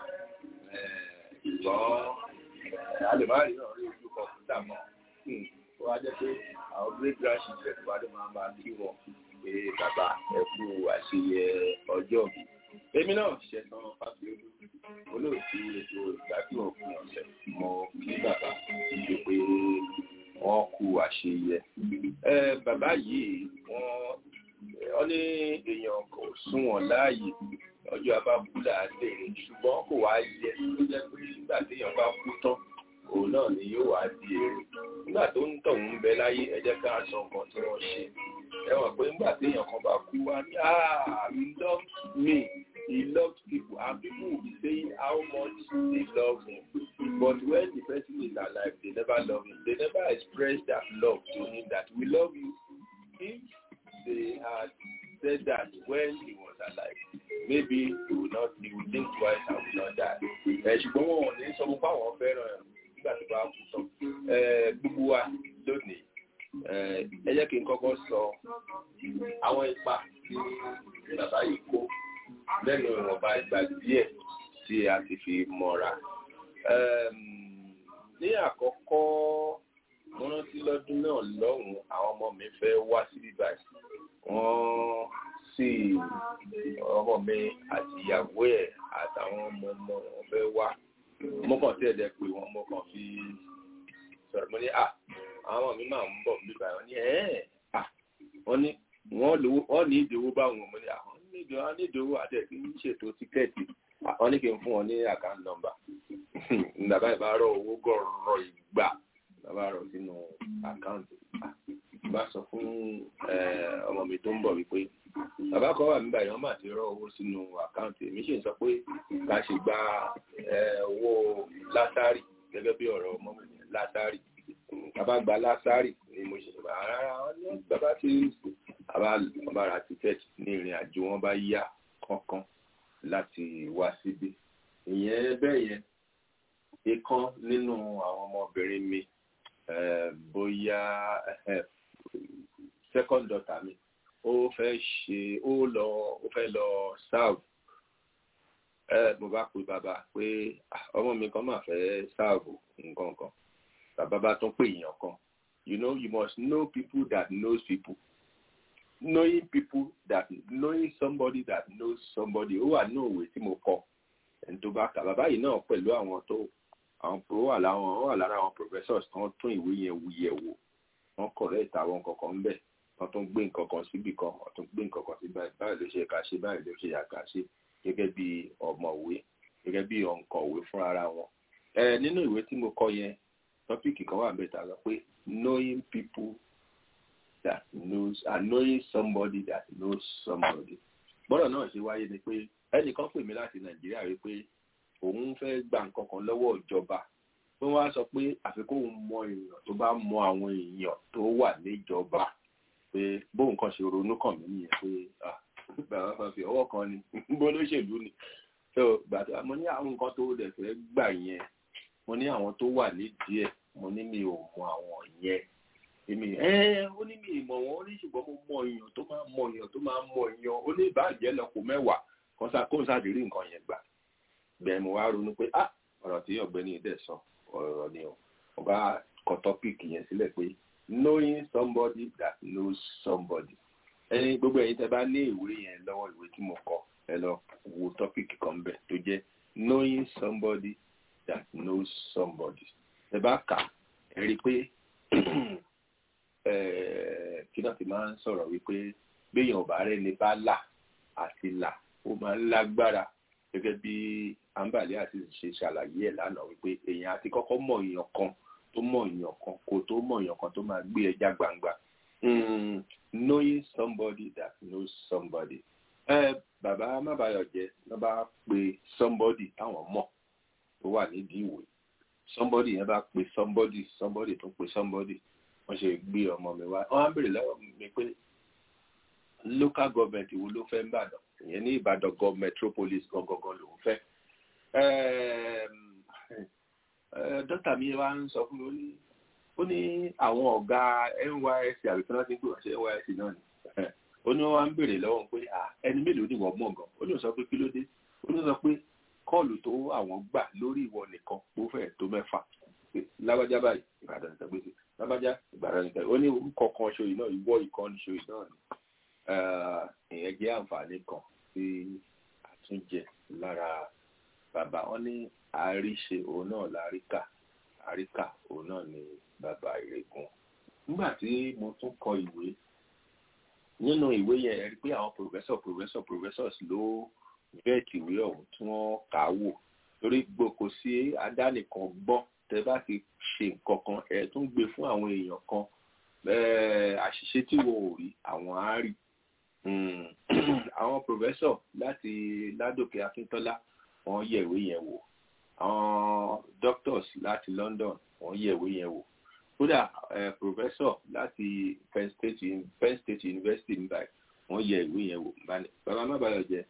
ṣùgbọ́n a lè má rí náà rí ojú kọ̀ǹpútà mọ́ ó wá jẹ́ pé àwọn great grandchildren wa ló máa máa kí wọn pé bàbá ẹ kú àṣeyẹ ọjọ́ mi. èmi náà ṣẹ̀tàn fásiolú olóòtú ètò ìgbádùn òpin ọ̀sẹ̀ mọ kí bàbá ṣe pé wọ́n kú àṣeyẹ. bàbá yìí wọ́n wọ́n ní èèyàn kò sún wọn láàyè ọjọ́ abábúlà lèrè ṣùgbọ́n kò wá yẹ tó jẹ́ pé nígbà téèyàn bá kú tán òun náà ni yóò wá di èrè nígbà tó ń tọ̀ ń bẹ láyé ẹ jẹ́ ká sọ nǹkan tí wọ́n ṣe ẹ wọ̀n pé nígbà téèyàn kan bá kú wá ní ah he loved me he loved people and people will be saying how much they love him but when the person is alive they never love him they never express that love to him that we love you if they had said that when he was alive maybe you will not you will think twice and will not die ẹ ṣùgbọ́n wọn ò ní sọ fún báwọn fẹ́ràn ẹ̀ nígbà tó bá kú tán ẹ gbogbo wa lónìí ẹ ẹ jẹ́ kí n kọ́kọ́ sọ àwọn ipa tí bàbá yìí kó lẹ́nu ìwọ̀nba ìgbà díẹ̀ tí a ti fi mọ̀ra ní àkọ́kọ́ mo rántí lọ́dún náà lọ́hùn-ún àwọn ọmọ mi fẹ́ wá sí bíbá wọ́n sì ọmọ mi àti ìyàwó ẹ̀ àtàwọn ọmọ ọmọ wọn fẹ́ wá mo kàn tí ẹ̀dẹ̀ pé wọ́n mo kàn fi sọ̀rọ̀ mo ní à àwọn ọmọ mi máa ń bọ̀ bíbá wọn ní ẹ̀ à wọ́n ní wọ́n lówó wọ́n ní ìdíwó báwọn mo ní àwọn nídìí wọn ní ìdíwó àti ẹ̀ kí n ṣètò tíkẹ́ẹ̀tì wọ́n ní kí n fún wọn ní àkáǹtì nọ́mbà bàbá ìbárọ̀ owó gọ̀ọ̀rọ̀ ìgbà bàbá rọ̀ sínú àkáǹtì bá sọ fún ọmọ mi tó ń bọ̀ wípé bàbá kan wà nígbà yẹn wọ́n máa ti rọ owó sínú àkáǹtì èmi sì ń sọ pé ká ṣe gba owó látàrí gẹ́gẹ́ bí ọ̀rọ̀ ọmọ mi látàrí bàbá gba látàrí ni mo ṣe bàbá rárá wọn ní bàbá ti bàbá ra tíkẹ́ẹ̀tì ní ìrìn àjò wọn bá yá kankan láti wá síbí ìyẹn bẹ́ẹ̀ yẹn ìkan nínú àwọn ọmọbìnrin mi bóyá second daughter mi ó fẹ́ ṣe ó lọ ó fẹ́ lọ serve mo bá pe bàbá pé ọmọ mi kan máa fẹ́ serve nǹkan kan bàbá bá tún pè èèyàn kan you know you must know people that knows people knowing people that knowing somebody that knows somebody ó wà ní òwe tí mo kọ ẹni tó bá kà bàbá yìí náà pẹ̀lú àwọn tó àwọn pro wà láwọn wà lára àwọn professors kan tún ìwé yẹn wù yẹ̀ wò wọ́n correct àwọn kankan ń bẹ̀ wọ́n tún gbé nǹkan kan síbì kan wọ́n tún gbé nǹkan kan sí báyìí báyìí ló ṣe kà ṣe báyìí ló ṣe yà kà ṣe gẹ́gẹ́ bí ọ̀mọ̀wé gẹ́gẹ́ bí òǹkọ̀wé fún ara wọn. ẹ nínú ìwé tí mo kọ yẹn tọ́pìkì kan wà bẹ́ẹ̀ ta lọ pé knowing people that knows and knowing somebody that knows somebody. gbọ́dọ̀ náà ṣe wáyé ni pé ẹnìkan pè mí láti nàìjíríà rí pé òun fẹ́ gba nǹkan kan lọ́wọ́ ìjọba pé wọ́n á sọ pé àfikún òun mọ èèyàn tó bá mọ àwọn èèyàn tó wà níjọba pé bóun kan ṣe ronú kàn mí nìyẹn pé bàbá kan fi ọwọ́ kan ni bó lóṣèlú ni so gbàtà mo ní àwọn nǹkan tó dẹ̀ fẹ́ gbà yẹn mo ní àwọn tó wà nídìí ẹ̀ mo ní mi ò mọ àwọn yẹn èmi ẹ ó ní mi ìmọ̀ wọn ó ní ṣùgbọ́n mo mọ èèyàn tó máa mọ èèyàn tó máa mọ èèyàn ó ní ìbàjẹ́ lọ́kọ̀ mẹ́wàá kó n sáà rí nǹkan yẹn gbà bẹ́ẹ̀ mo wá ronú pé ah ọ̀rọ̀ tí ọ̀gbẹ́ni dẹ̀ sọ ọ̀rọ̀ ni o mo bá kọ tọ́pìkì yẹn sílẹ̀ pé knowing somebody that knows somebody ẹni gbogbo ẹ̀yin tẹ́ bá ní ìwé yẹn lọ́wọ́ ìwé tí mo kọ ẹ lọ wo tọ́pìkì kan bẹ̀ tó jẹ́ knowing somebody that knows somebody ẹ bá kà ẹ rí i pé kí náà ti máa ń sọ̀rọ̀ wípé béèyàn ò bá rẹ́ni bá là àti là ó máa ń lágbára gẹ́gẹ́ bí ambali àti ṣe ṣàlàyé ẹ̀ lánàá wípé èèyàn àti kọ́kọ́ mọ̀ èèyàn kan tó mọ̀ èèyàn kan kò tó mọ̀ èèyàn kan tó máa gbé ẹja gbangba knowing somebody that knows somebody ẹ bàbá mábàyọjẹ ló bá pe somebody táwọn mọ̀ tó wà nídìí ìwé somebody yẹn bá pe somebody somebody tó pe somebody wọ́n ṣe gbé ọmọ mi wá wọ́n á béèrè lọ́wọ́ mi pé local government wo ló fẹ́ ń bàdàn ìyẹn ní ìbàdàn gọ metropolis gangan lòún fẹ́ dọ́tà mi wá ń sọ fún mi ó ní ó ní àwọn ọ̀gá nysc àbí tí wọ́n ti ń pè wọ́n ṣe nysc náà ni ó ní wọ́n wá ń béèrè lọ́wọ́ pé ẹni mélòó ni wọ́n mọ̀ gan ó ní sọ pé kí ló dé ó ní sọ pé kọ́ọ̀lù tó àwọn gbà lórí ìwọ nìkan ó fẹ́ tó mẹ́fà lágbájá báyìí ìbàdàn ìtàgbèsè lágbájá ìbàdàn ìtàgbèsè ó ní orúkọ kan ṣòyìn náà ìwọ ìkànnì ṣòyìn náà ni ìyẹn jẹ́ àǹfààní kan tí àtúnjẹ lára bàbá wọn ní àríṣe òun náà láríkà àríkà òun náà ni bàbá ìrègùn nígbà tí mo tún kọ ìwé nínú ìwé yẹn ẹ rí pé àwọn professor professor professors ló bẹ́ẹ̀kì ìwé ọ̀hún tí wọ́n kà á wò torí gbòkó sí adánìkan gbọ́n tẹ bá ti ṣe nǹkan kan ẹ tún gbé fún àwọn èèyàn kan àṣìṣe tí wọn ò rí àwọn á rí àwọn professor láti ládòkè akíntọ́lá wọ́n yẹ̀ ìwé yẹn wò àwọn doctors láti london wọ́n yẹ̀ ìwé yẹn wò kódà professor láti penn state penn state university nígbà wọ́n yẹ̀ ìwé yẹn wò bàbá má bàyọ̀ jẹ́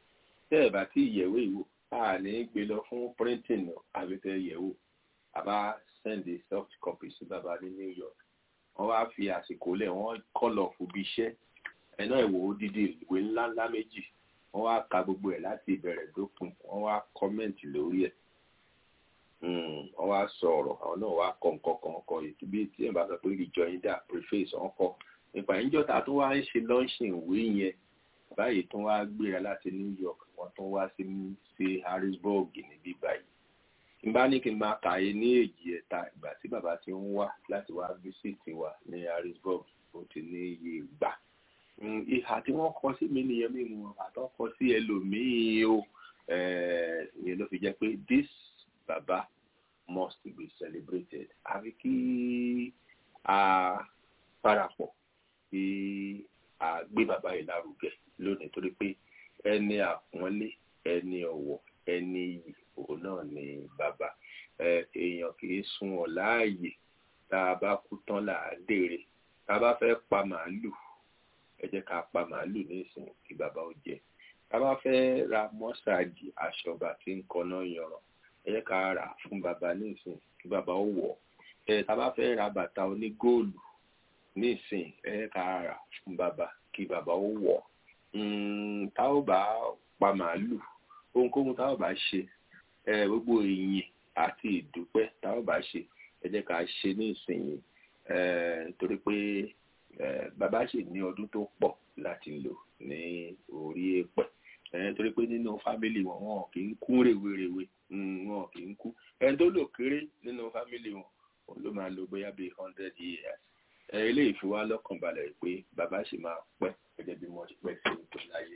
tẹ́ ẹ̀ bá tí ìyẹ̀wò ìwò a ní gbé lọ fún printing àbí tẹ́ yẹ̀wò àbá send a soft copy sí bàbá ní New York wọ́n wá fi àsìkò lẹ̀ wọ́n kọ́lọ̀ fún bí iṣẹ́ ẹ̀ náà ìwò odidi ìwé ńláńlá méjì wọ́n wá ka gbogbo ẹ̀ láti ìbẹ̀rẹ̀ dópin wọ́n wá kọ́mẹ̀ntì lórí ẹ̀ wọ́n wá sọ ọ̀rọ̀ àwọn náà wá kọ nǹkan kan kọ ètò bí tí ẹ̀ bá sọ pé rejoinder preface wọ́n kọ nípa ìjọta tó wá ń ṣe launching ìwé yẹn báyìí tó wá gbéra láti New York wọ́n tó wá sí sí Harrisburg níbí báyìí n bá ní kí n máa kàyé ní èjì ẹ̀ta ìgbà tí bàbá ti ń wá láti wá bísítì wa ní Harrisburg ó ti ní iye ìgbà ìhà tí wọ́n kọ sí mi nìyẹn mímu àtọ́ kọ sí ẹlòmíì o ìyẹn ló fi jẹ́ pé this baba must be celebrated àfi kí a parapọ̀ kí a gbé bàbá yìí lárugẹ lónìí torí pé ẹni àpọ́nlé ẹni ọ̀wọ̀ ẹni iyì òun náà ni bàbá èèyàn kì í sun ọ̀ láàyè tá a bá kú tán là á dèrè tá a bá fẹ́ pa màálù ẹ jẹ́ ká pa màálù nísìn kí bàbá ó jẹ tá a bá fẹ́ ra mọ́sáàjì aṣọba tí ń kọ́nà yanran ẹ jẹ́ ká rà fún bàbá nísìn kí bàbá ó wọ̀ ẹ tá a bá fẹ́ ra bàtà onígóòlù nísìn ẹ jẹ́ ká rà fún bàbá kí bàbá ó wọ̀ tá ò bá pa màálù ohunkóhun tá ò bá ṣe ẹ gbogbo ìyìn àti ìdúpẹ́ tá ò bá ṣe ẹ jẹ́ ká ṣe ní ìsinyìí torí pé bàbá ṣì ní ọdún tó pọ̀ láti lò ní orí èèpẹ̀ torí pé nínú fámìlì wọn wọn kì í kú rèwerèwe wọn kì í kú ẹni tó lò kéré nínú fámìlì wọn òun ló máa lò bóyá bíi hundred years eléyìí fi wá lọ́kàn balẹ̀ pé bàbá ṣì máa pẹ́ gẹ́gẹ́ bí wọ́n ti pẹ́ sí ètò láyé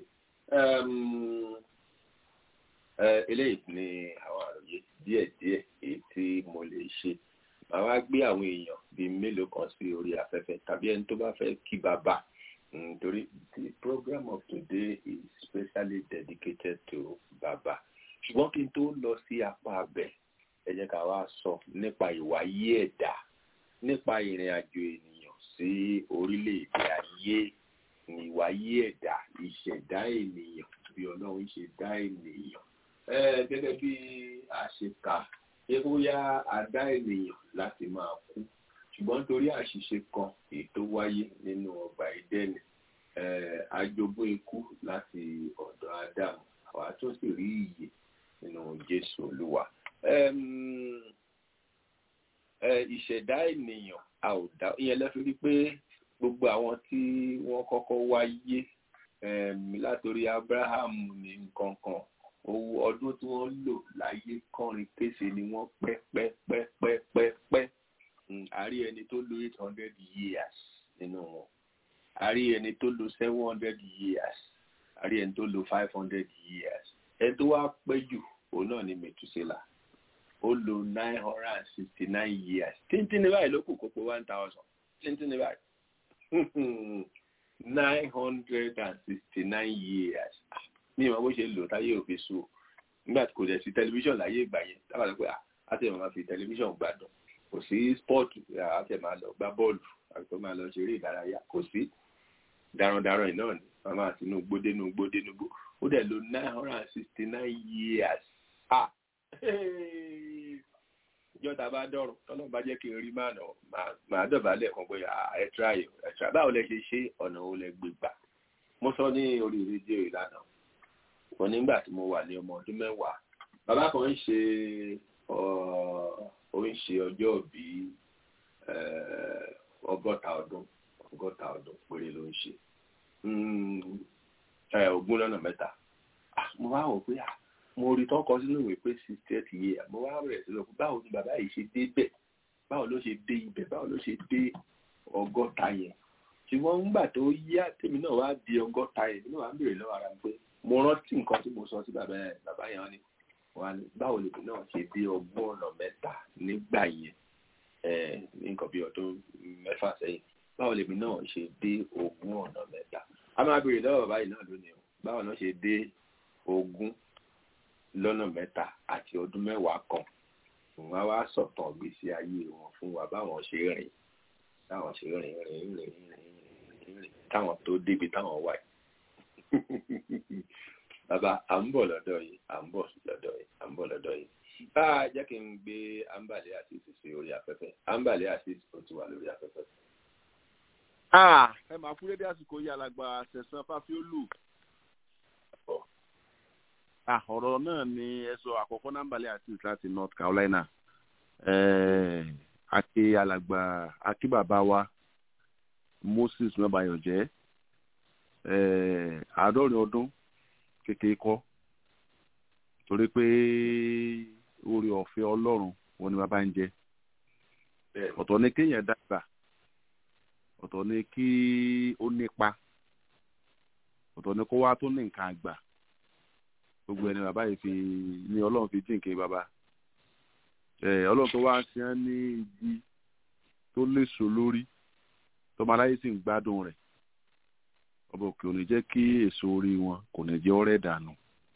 eléyìí ni àwọn àròyé díẹ̀díẹ̀ èyí tí mo lè ṣe màá wá gbé àwọn èèyàn bíi mélòó kan sí orí afẹ́fẹ́ tàbí ẹni tó bá fẹ́ kí bàbá nítorí the program of today is specially dedicated to bàbá ṣùgbọ́n kí n tó lọ sí apá abẹ ẹ jẹ́ ká wá sọ nípa ìwáyé ẹ̀dá nípa ìrìn àjò ènìyàn sí orílẹ̀-èdè ayé ìwáyé ẹ̀dá ìṣẹ̀dá ènìyàn bí ọlọ́run ṣe dá ènìyàn gẹ́gẹ́ bí a ṣe kà ṣé bóyá a dá ènìyàn láti máa kú ṣùgbọ́n nítorí àṣìṣe kan èyí tó wáyé nínú ọgbà ìdẹ́nì ajogún ikú láti ọ̀dọ̀ ádámù àwa tó sì rí ìyè nínú jésù olúwa ìṣẹ̀dá ènìyàn a ò dá ìyẹn lẹ́fi rí pé gbogbo àwọn tí wọ́n kọ́kọ́ wáyé látòrí abrahamu ní nǹkan kan owó ọdún tí wọ́n lò láyé kọrin kése ni wọ́n pẹ́ pẹ́ pẹ́ pẹ́ pẹ́ pẹ́ àrí ẹni tó lò eight hundred years nínú wọn àrí ẹni tó lò seven hundred years àrí ẹni tó lò five hundred years ẹni tó wá pẹ́ jù òun náà ni mẹtùsílà ó lò nine hundred and sixty nine years tíntín ní báyìí ló kù kó pé one thousand tíntín ní báyìí nine hundred and sixty nine years ní ìmọ̀ bó ṣe lò táyé òfin sùn nígbà tí kò dẹ̀ sí tẹlifíṣàn láyé ìgbà yẹn tábà lọ pé àti ẹ̀ máa fi tẹlifíṣàn gbádùn kò sí spọ́ọ̀tù àti ẹ̀ máa lọ gbá bọ́ọ̀lù àti tó máa lọ ṣeré ìdárayá kò sí darandaran yìí náà ni wọ́n máa tinú gbódé nú gbódé nú gbó ó dẹ̀ lo nine hundred and sixty nine years ah ìjọba bá dọ̀rùn tọ́lọ́ bá jẹ́ kí n rí máa nà máa dọ̀bálẹ̀ kan pé ẹ tíráyò ẹ tíráyò báwo lẹ ṣe ṣe ọ̀nà wo lẹ gbé gbà mo sọ ní orí rédíò ìlànà wọn nígbà tí mo wà ní ọmọ ọdún mẹ́wàá bàbá kan ń ṣe ó ń ṣe ọjọ́ òbí ọgọ́ta ọdún ọgọ́ta ọdún péré ló ń ṣe ogún lọ́nà mẹ́ta mo wá wò pé mo rí tọ́kọ sínú ìwé pé sixty eight years mo wá bẹ̀rẹ̀ sí lọ pé báwo ni bàbá yìí ṣe dé bẹ̀ báwo ló ṣe dé ibẹ̀ báwo ló ṣe dé ọgọ́ta yẹn ṣùgbọ́n nígbà tó yá tèmi náà wá di ọgọ́ta yẹn nínú wa ń bèrè lọ́wọ́ ara mi pé mo rántí nǹkan tí mo sọ sí bàbá yẹn bàbá yẹn ni wọn ni báwo lèmi náà ṣe dé ọgbọ́n ọ̀nà mẹ́ta nígbà yẹn ní nǹkan bí ọdún mẹ́fà sẹ́yìn báwo lèmi náà ṣe dé ogún ọ̀nà mẹ́ta a máa bèrè lọ́wọ́ bàbá yìí náà lónìí o báwo náà ṣe dé ogún lọ́nà mẹ́ta àti ọdún mẹ́wàá kan wọn wá sọ̀tàn gbèsè ayé wọn fún wa báwọn ṣe rìn táwọn ṣe rìn rìn rìn rìn rìn táwọn tó débi táwọn wà yìí bàbá à ń bọ̀ lọ́dọ̀ yìí à ń bọ̀ lọ́dọ̀ yìí à ń bọ̀ lọ́dọ̀ yìí bá a jẹ́ kí n gbé ambale àti sí orí afẹ́fẹ́ ambale àti ó ti wà lórí afẹ́fẹ́. ẹ máa fún dédé àsìkò yìí alàgbà sẹ̀sán fáfiólù. ọ̀rọ̀ náà ni ẹ sọ àkọ́kọ́ nàmbàlẹ̀ àti láti north carolina àti alàgbà àti bàbá wa moses mẹ́bàyànjẹ́ àádọ́rin ọdún kékeré kọ́ torí pé orí ọ̀fẹ́ ọlọ́run wọn ni bàbá ń jẹ ọ̀tọ̀ ni kéèyàn dàgbà ọ̀tọ̀ ni kí ó nípa ọ̀tọ̀ ni kó wá tó ní nǹkan àgbà gbogbo ẹni bàbá yìí fi ní ọlọ́run fi jíǹkì bàbá ọlọ́run tó wá ń ṣe án ní igi tó léso lórí tọmọ aláyé sì ń gbádùn rẹ̀ ọba òkè ò ní jẹ́ kí èso orí wọn kò ní jẹ́ ọ̀rẹ́ dànù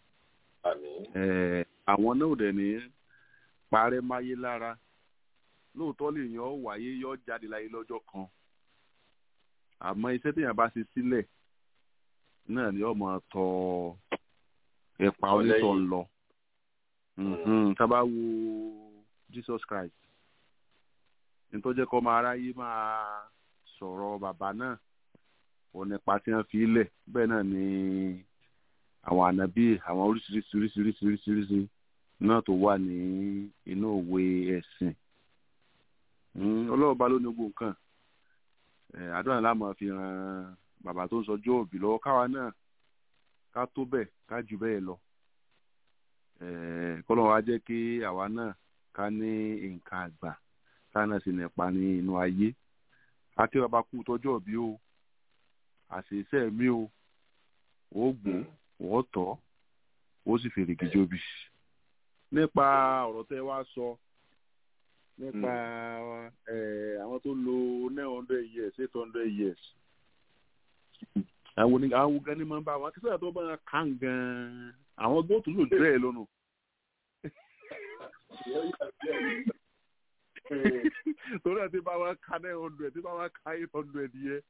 àwọn náà dẹ̀ ní parẹ́ máyé lára lóòótọ́ lè yan ọ́ wáyé yọ jáde láyé lọ́jọ́ kan àmọ́ iṣẹ́ téèyàn bá ṣe sílẹ̀ náà ni ọmọ tọ ẹ̀pà onítọ̀ ń lọ tá a bá wo Jesus Christ nítorí kọ́ máa ráyé máa sọ̀rọ̀ bàbá náà òun nípa tí wọ́n fi lẹ̀ bẹ́ẹ̀ náà ni àwọn ànábì àwọn oríṣiríṣi oríṣiríṣi oríṣiríṣi náà tó wà ní inú òwe ẹ̀sìn ọlọ́run bá ló ní gbogbo nǹkan àdúrà ńlá máa fi ran bàbá tó ń sọjọ́ òbí lọ́wọ́ káwa náà ká tó bẹ̀ ká jù bẹ́ẹ̀ lọ kọ́lọ́run wá jẹ́ kí àwa náà ká ní nǹkan àgbà ká náà sì nípa ní inú ayé àti bàbá kú tọjọ́ òbí o àṣìṣe mi o ó gbó ó tọ́ ó sì fèrè gíjóbi nípa ọ̀rọ̀ tẹ́ wá sọ nípa àwọn tó lo nine hundred years eight hundred years àwọn onígbà àwọn gan ni máa ń bá wọn akíṣẹ́ tó bá wọn kàn gan-an àwọn gbóòtú lò jẹ́ ẹ̀ lọ́nà torí ẹ̀ tí bá wọn ka nine hundred tí bá wọn ka eight hundred yẹ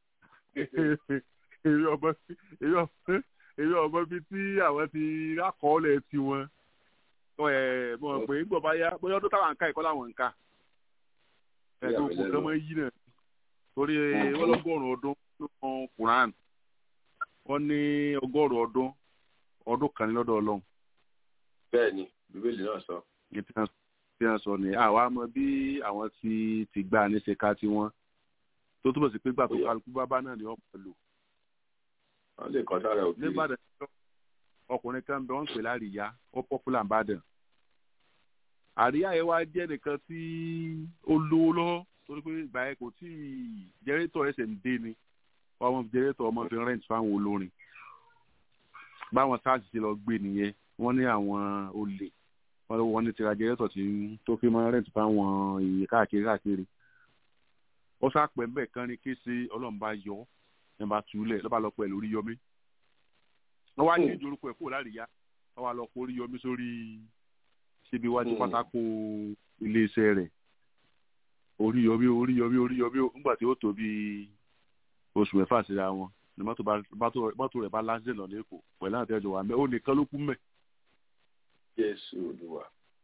èyí ọmọ èyí ọmọ bíi tí àwọn ti rákọọ́lẹ̀ tiwọn ẹ mọ̀ pé gbọ́ bá yá bóyá ọdún táwọn ń ká ẹ̀kọ́ làwọn ń ká ẹ̀kọ́ kò kán mọ́ yí náà torí wọ́n lọ́gọ́rùn-ún ọdún nínú Quran wọ́n ní ọgọ́rùn-ún ọdún ọdún kan ní lọ́dọ̀ Ọlọ́run. bẹ́ẹ̀ni bíbélì náà sọ. tí wọ́n sọ ni àwa mọ̀ bí àwọn ti ti gbà ní ṣe ká tiwọn tó túbọ̀ sí pé gbà tó kálukú bábá náà ni wọ́n pẹ̀lú. wọ́n lè kọ́ sára òkè. nígbàdàn ọkùnrin kan bẹ wọn pè láríyá ó pọpúlà nìbàdàn àríyá yẹn wá jẹ́ nìkan tí ó lówó lọ́wọ́ torí pé ìgbà yẹn kò tí jẹrẹtọ ẹsẹ̀ ń dé ni ọmọ jẹrẹtọ ọmọ fi rent fáwọn olórin báwọn sars ti lọ gbé nìyẹn wọ́n ní àwọn olè wọ́n ní tira jẹrẹtọ tí tó fi máa rent fáwọn ìyè káàkiri káàkiri ó sápẹ́ ń bẹ̀ kan ní kése ọlọ́run bá yọ ẹ̀ bá túlẹ̀ lọ́ba lọ pẹ̀ lórí yọmí wọ́n wá ní ìjórúkọ ẹ̀ kúrò láríyá wọ́n wá lọ kó orí yọmí sórí síbi iwájú pátákó iléeṣẹ́ rẹ̀ orí yọmí orí yọmí orí yọmí nígbà tí ó tó bí oṣù mẹ́fà síra wọn ni mọ́tò rẹ̀ bá lásìlẹ̀ lọ lẹ́kọ̀ọ́ pẹ̀lú àti ẹjọ́ wa mẹ́ ó nìkan ló kú mẹ́. Jésù Olúwa.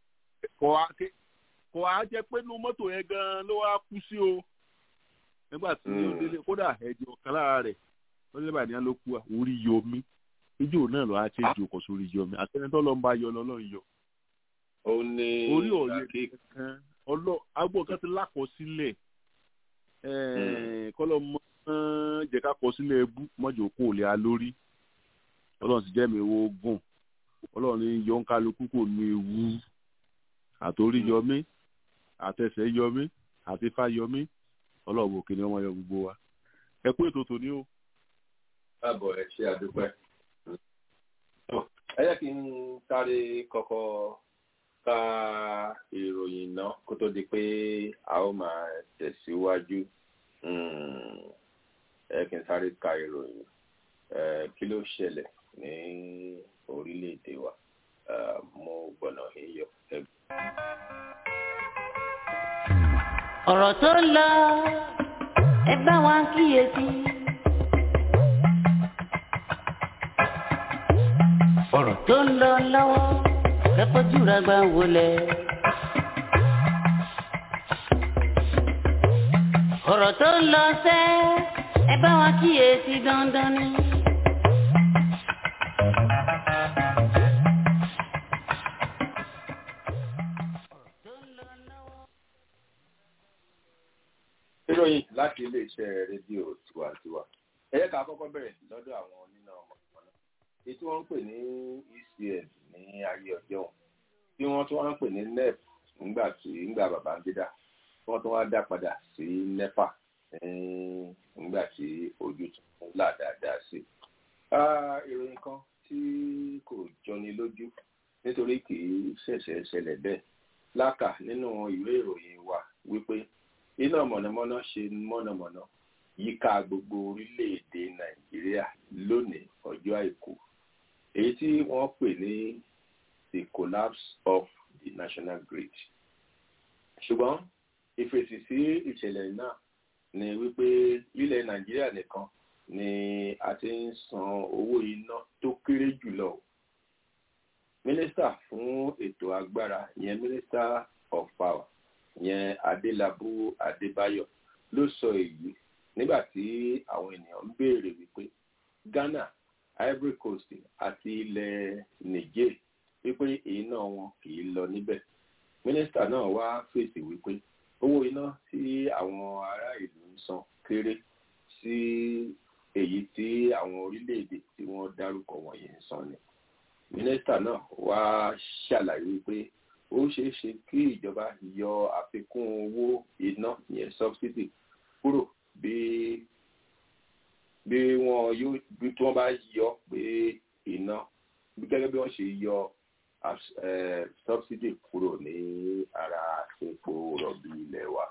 kò á jẹ́ pé inú mọ́tò yẹn gan-an ló wá kú sí o nígbà tí ó délé kódà ẹ̀jẹ̀ ọ̀kan lára rẹ̀ wọ́n lé bàdí ló kú orí yọmí ijó náà lọ á ṣe ju ọkọ̀ sórí yọmí àtẹnitọ́ ló ń bá yọ lọ́lọ́run yọ. ó ní orí ọ̀yẹ́ kankan ọlọ́ agbó kan ti lákọsílẹ̀ kọ́lọ́ mọ́ jẹ́ ká kọ sílẹ̀ ebú mọ́jọ́ kó lè a lórí ọlọ́run sì jẹ́ mi wo gùn ọlọ́run ní yọ ń kálukú kò ní ewu àtòrí yọmí àtẹsẹ̀ yọmí àti ifá yọmí ọlọ́run òkè ni wọ́n yọ gbogbo wa ẹ kú ètò tòní o. káàbọ̀ ẹ ṣe àdúpẹ́. ẹ jẹ́ kí n sáré kọ́kọ́ ka ìròyìn náà kó tó di pé a ó máa tẹ̀síwájú ẹ kí n sáré ka ìròyìn kí ló ṣẹlẹ̀ ní orílẹ̀-èdè wa mo gbọ́nà iyọ̀ ẹgbẹ́. ọ̀rọ̀ tó ń lọ ẹ bá wa kíyèsí. ọ̀rọ̀ tó ń lọ lọ́wọ́ kẹ́kọ̀ọ́jú rẹ̀ gbà wọlé. ọ̀rọ̀ tó ń lọ sẹ́ ẹ bá wa kíyèsí dandan ni. ìròyìn láti iléeṣẹ́ rédíò tiwantiwa ẹ yẹ ká kọ́kọ́ bẹ̀rẹ̀ lọ́dọ̀ àwọn oníná mọ̀nàmọ́ná èyí tí wọ́n ń pè ní ecn ní ayé ọjọ́ wọn tí wọ́n tún wá ń pè ní nep nígbà tí nígbà Babangida tí wọ́n tún wá dá padà sí nepa nígbà tí ojú tún là dáadáa sí. ìròyìn kan tí kò jọni lójú nítorí kì í ṣẹ̀ṣẹ̀ ṣẹlẹ̀ bẹ́ẹ̀ lákà nínú ìwé ìròyìn wa wípé iná mọ̀nàmọ́ná ṣe mọ̀nàmọ́ná yíká gbogbo orílẹ̀-èdè nàìjíríà lónìí ọjọ́ àìkú èyí tí wọ́n pè ní the collapse of the national grid ṣùgbọ́n ìfèsì sí ìṣẹ̀lẹ̀ náà ni wípé ilẹ̀ nàìjíríà nìkan ni a ti ń san owó iná tó kéré jùlọ mínísítà fún ètò agbára ìyẹn minister of power ìyẹn adélábù adébáyọ̀ ló sọ èyí nígbà tí àwọn ènìyàn ń béèrè wípé ghana ivory coast àti ilẹ̀ niger wípé iná wọn kì í lọ níbẹ̀ mínísítà náà wá fèsì wípé owó iná tí àwọn ará ìlú ń san kéré sí èyí tí àwọn orílẹ̀-èdè tí wọ́n dárúkọ wọ̀nyí ń san ni mínísítà náà wá ṣàlàyé wípé ó ṣeé ṣe kí ìjọba yọ àfikún owó iná yẹn subsidy kúrò bí bí wọn yóò bí tí wọn bá yọ pé iná gẹ́gẹ́ bí wọ́n ṣe yọ subsidy kúrò ní ara epo rọ̀bì ilẹ̀ wa.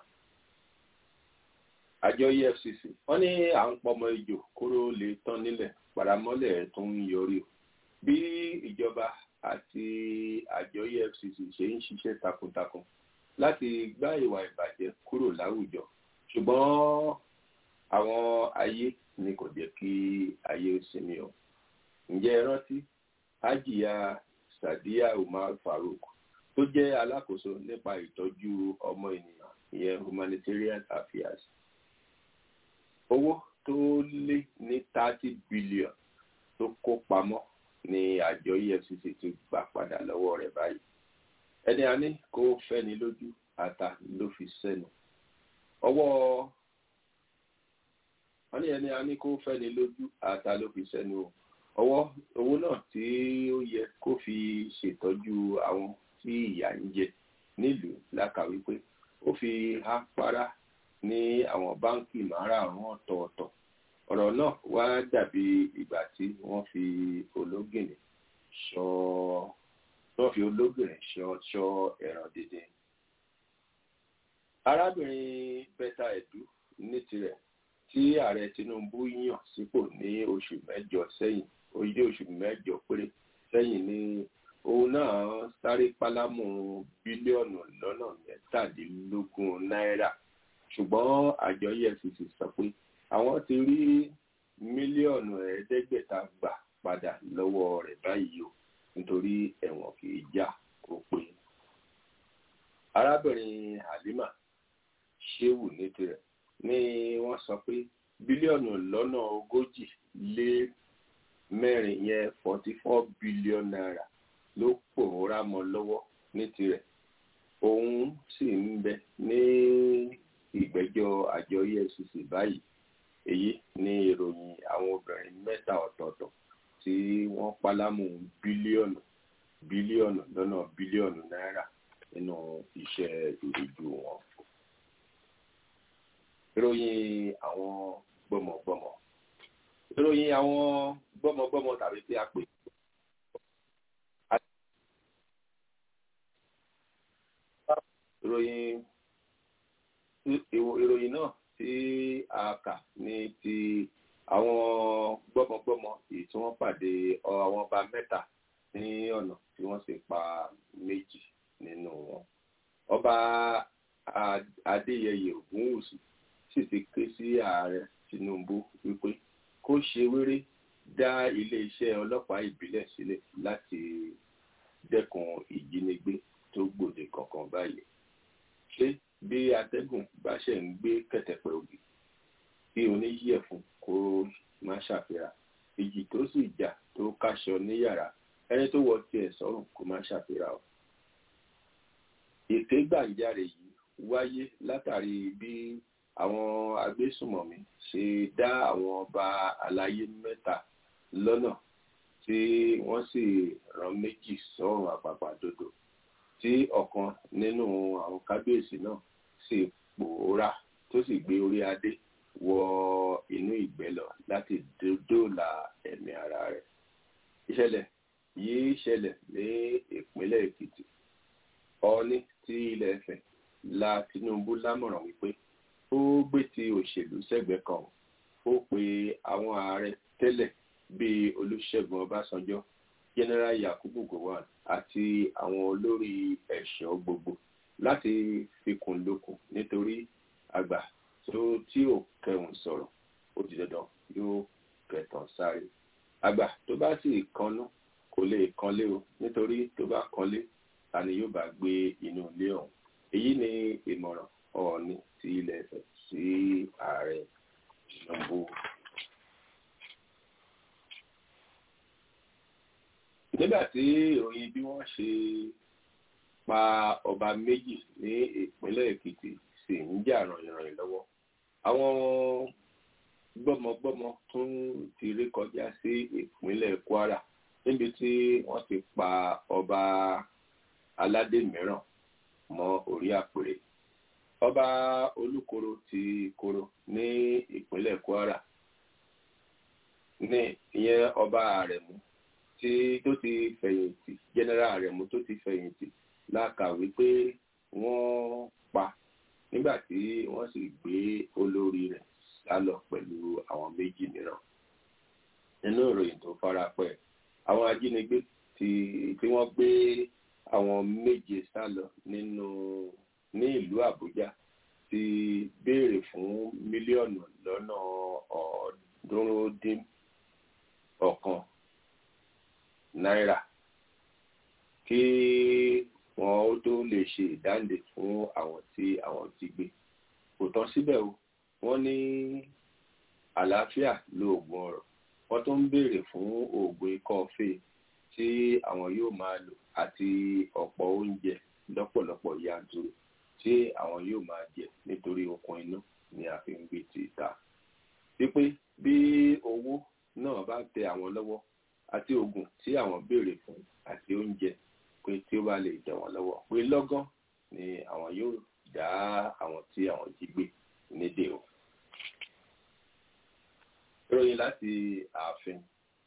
àjọ efcc wọ́n ní à ń pọmọ ejò kóró lè tán nílẹ̀ paramọ́lẹ̀ tó ń yọrí bí ìjọba àti àjọ efcc ṣe ń ṣiṣẹ́ takuntakun láti gbá ìwà ìbàjẹ́ kúrò láwùjọ ṣùgbọ́n àwọn ayé ni kò jẹ́ kí ayé ó sinmi o ǹjẹ́ ẹ rántí hajiya sadiya umar farouk tó jẹ́ alákòóso nípa ìtọ́jú ọmọ ènìyàn ìyẹn humanitarian affairs owó tó lé ní thirty billion tó kó pamọ́ ni àjọ efcc ti gbà padà lọ́wọ́ rẹ̀ báyìí ẹni a ní kó fẹ́ni lójú ata ló fi sẹ́nu ọwọ́ wọ́n ní ẹni a ní kó fẹ́ni lójú ata ló fi sẹ́nu o ọwọ́ owó náà tí ó yẹ kó fi ṣètọ́jú àwọn tí ìyà ń jẹ nílùú lákàwí pé ó fi há pará ní àwọn báńkì márààrún ọ̀tọ̀ọ̀tọ̀ ọ̀rọ̀ náà wá dàbí ìgbà tí wọ́n fi ológìnní ṣọ́ wọ́n fi ológìnní ṣọ́ ṣọ́ ẹ̀ràn dédé. arábìnrin bẹ́tà ẹ̀dú ní tirẹ̀ tí ààrẹ tinubu yàn sípò ní oṣù mẹ́jọ sẹ́yìn oyè oṣù mẹ́jọ péré sẹ́yìn ní òun náà sáré pálámù bílíọ̀nù lọ́nà mẹ́tàdínlógún náírà ṣùgbọ́n àjọ efcc sọ pé àwọn ti rí mílíọ̀nù ẹ̀ẹ́dẹ́gbẹ̀ta gbà padà lọ́wọ́ rẹ̀ báyìí o nítorí ẹ̀wọ̀n kì í já kó pé. arábìnrin halima shehu ní tirẹ̀ ni wọ́n sọ pé bílíọ̀nù lọ́nà ogójì lé mẹ́rin yẹn forty four billion naira ló pòórá mọ́ lọ́wọ́ ní tirẹ̀ òun sì ń bẹ ní ìgbẹ́jọ́ àjọ efcc báyìí èyí ní ìròyìn àwọn obìnrin mẹ́ta ọ̀tọ̀ọ̀tọ̀ tí wọ́n pálámù bílíọ̀nù bílíọ̀nù lọ́nà bílíọ̀nù náírà nínú iṣẹ́ ìrìjú wọn. ìròyìn àwọn gbọ́mọgbọ́mọ ìròyìn àwọn gbọ́mọgbọ́mọ tàbí tí a pè ìròyìn ìròyìn náà tí a kà ní ti àwọn gbọ́mọgbọ́mọ èyí tí wọ́n pàdé àwọn ọba mẹ́ta ní ọ̀nà tí wọ́n sì pa méjì nínú wọn. ọba adéyẹyẹ ògúnwùsì sì ti ké sí ààrẹ tinubu wípé kó ṣe wéré dá iléeṣẹ́ ọlọ́pàá ìbílẹ̀ sílẹ̀ láti dẹ́kun ìjínigbé tó gbòde kankan báyìí ṣé bí atẹ́gùn bá ṣe ń gbé kẹ̀tẹ̀pẹ̀ ògì kí oníyẹ̀fun kó má ṣàfihàn ìjì tó sì jà tó káṣọ ní yàrá ẹni tó wọ tiẹ̀ sọ́rùn kó má ṣàfihàn o. èké gbàǹjarè yìí wáyé látàrí bí àwọn agbésùmọ̀mí ṣe dá àwọn ọba aláyé mẹ́ta lọ́nà tí wọ́n sì rán méjì sọ́run àpàpàdodo tí ọ̀kan nínú àwọn kábíyèsí náà sì pòórá tó sì gbé orí adé wọ inú ìgbẹ́ lọ láti dóòlà ẹ̀mí ara rẹ̀. ìṣẹ̀lẹ̀ yìí ṣẹlẹ̀ ní ìpínlẹ̀ èkìtì ọ̀ọ́ni tí ilẹ̀ ẹ̀fẹ̀ la tinubu lámọ̀ràn wípé ó gbé ti òṣèlú sẹ́gbẹ̀ẹ́ kan ó pe àwọn ààrẹ tẹ́lẹ̀ bíi olùṣègùn ọbásanjọ́ general yakubu gowon àti àwọn olórí ẹ̀ṣọ́ gbogbo láti fikùn lukùn nítorí àgbà tó tí ò kẹrùn sọ̀rọ̀ ó di dandan yóò kẹtàn sáré àgbà tó bá sì kanú kò lè kanlé o nítorí tó bá kanlé ta ni yóò bá gbé inú ilé ọ̀hún èyí ni ìmọ̀ràn ọ̀ọ́ni ti ilẹ̀ ẹ̀fẹ̀ sí ààrẹ tinubu. nígbà tí ìròyìn bí wọ́n ṣe pa ọba méjì ní ìpínlẹ̀ èkìtì sì ń jà rànyìnrànyìn lọ́wọ́ àwọn gbọ́mọgbọ́mọ tún ti rí kọjá sí ìpínlẹ̀ kwara níbi tí wọ́n ti pa ọba aládé mìíràn mọ́ orí àpèrè ọba olúkoro ti koro ní ìpínlẹ̀ kwara ní ìyẹn ọba àrẹ̀mú tí tó ti fẹ̀yìntì general àrẹ̀mú tó ti fẹ̀yìntì lákàwé pé wọ́n pa nígbà tí wọ́n sì gbé olórí rẹ̀ sálọ pẹ̀lú àwọn méjì mìíràn nínú ìròyìn tó fara pẹ́ àwọn ajínigbé tí tí wọ́n gbé àwọn méje sálọ nínú ní ìlú àbújá ti béèrè fún mílíọ̀nù lọ́nà ọ̀ọ́dúnrún dín ọ̀kan náírà kí wọn ó tó lè ṣe ìdáǹdè fún àwọn tí àwọn ti gbé kò tán síbẹ̀ o wọ́n ní àlàáfíà lóògùn ọ̀rọ̀ wọ́n tún ń béèrè fún oògùn ikọ́ fèé tí àwọn yóò máa lò àti ọ̀pọ̀ oúnjẹ lọ́pọ̀lọpọ̀ yanturu tí àwọn yóò máa jẹ nítorí okun inú ni a fi ń gbé ti ìta wípé bí owó náà bá tẹ àwọn lọ́wọ́ àti oògùn tí àwọn béèrè fún àti oúnjẹ pé tí ó bá lè tẹ̀ wọ́n lọ́wọ́ pé lọ́gán ni àwọn yóò dá àwọn tí àwọn jí gbé nídè o. ìròyìn láti ààfin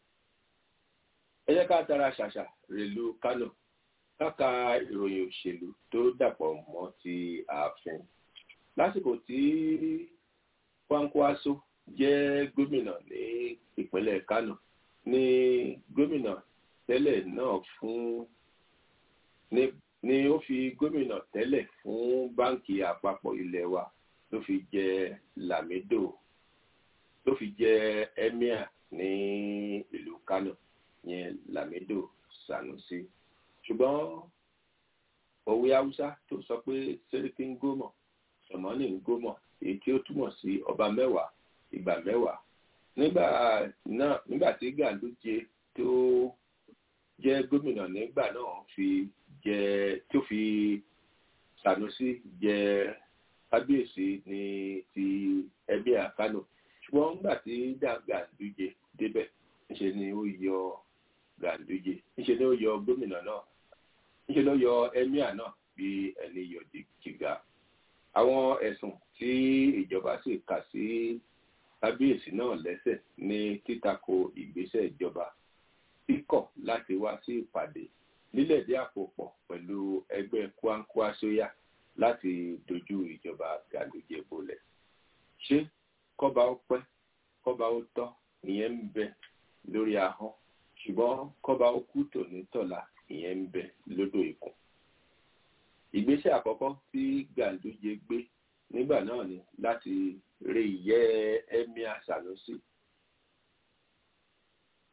ẹ jẹ́ ká tara ṣàṣà rèlú kánò káka ìròyìn òṣèlú tó dàpọ̀ mọ́ ti ààfin lásìkò tí kwankwaso jẹ́ gómìnà ní ìpínlẹ̀ kánò ní gómìnà tẹ́lẹ̀ náà fún ní ni ó fi gómìnà tẹ́lẹ̀ fún báǹkì àpapọ̀ ilé wa ló fi jẹ lamido ló fi jẹ emir ní ìlú kánò yẹn lamido sanusi ṣùgbọ́n òwe haúsá tó sọ pé sẹ́ríkì ń gómọ̀ sọ̀mọ́nì ń gómọ̀ èyí tí ó túmọ̀ sí ọba mẹ́wàá ìgbà mẹ́wàá nígbà náà nígbà tí gàdújẹ tó jẹ́ gómìnà nígbà náà fi jẹ tó fi Sanusi jẹ kábíyèsí ní ti ẹbí àkánò ṣùgbọ́n nígbà tí gàdújẹ débẹ̀ ńṣe ni ó yọ gàdújẹ ńṣe ni ó yọ gómìnà náà ńṣe ló yọ ẹmíà náà bí ẹni yọ jìgà àwọn ẹ̀sùn tí ìjọba sì kà sí kábíyèsí náà lẹ́sẹ̀ ní títako ìgbésẹ̀ ìjọba kíkọ̀ láti wá sí ìpàdé lílẹ̀dí àpòpọ̀ pẹ̀lú ẹgbẹ́ kwankwasoya láti dojú ìjọba gàlújẹ bolẹ̀. ṣé kọ́ba ó pẹ́ kọ́ba ó tọ́ ìyẹn ń bẹ lórí ahọ́n ṣùgbọ́n kọ́ba ó kú tòní tọ̀la ìyẹn ń bẹ lódò ikùn. ìgbésẹ̀ àkọ́kọ́ tí gàlújẹ gbé nígbà náà ni láti rí ìyẹ́ emir sanusi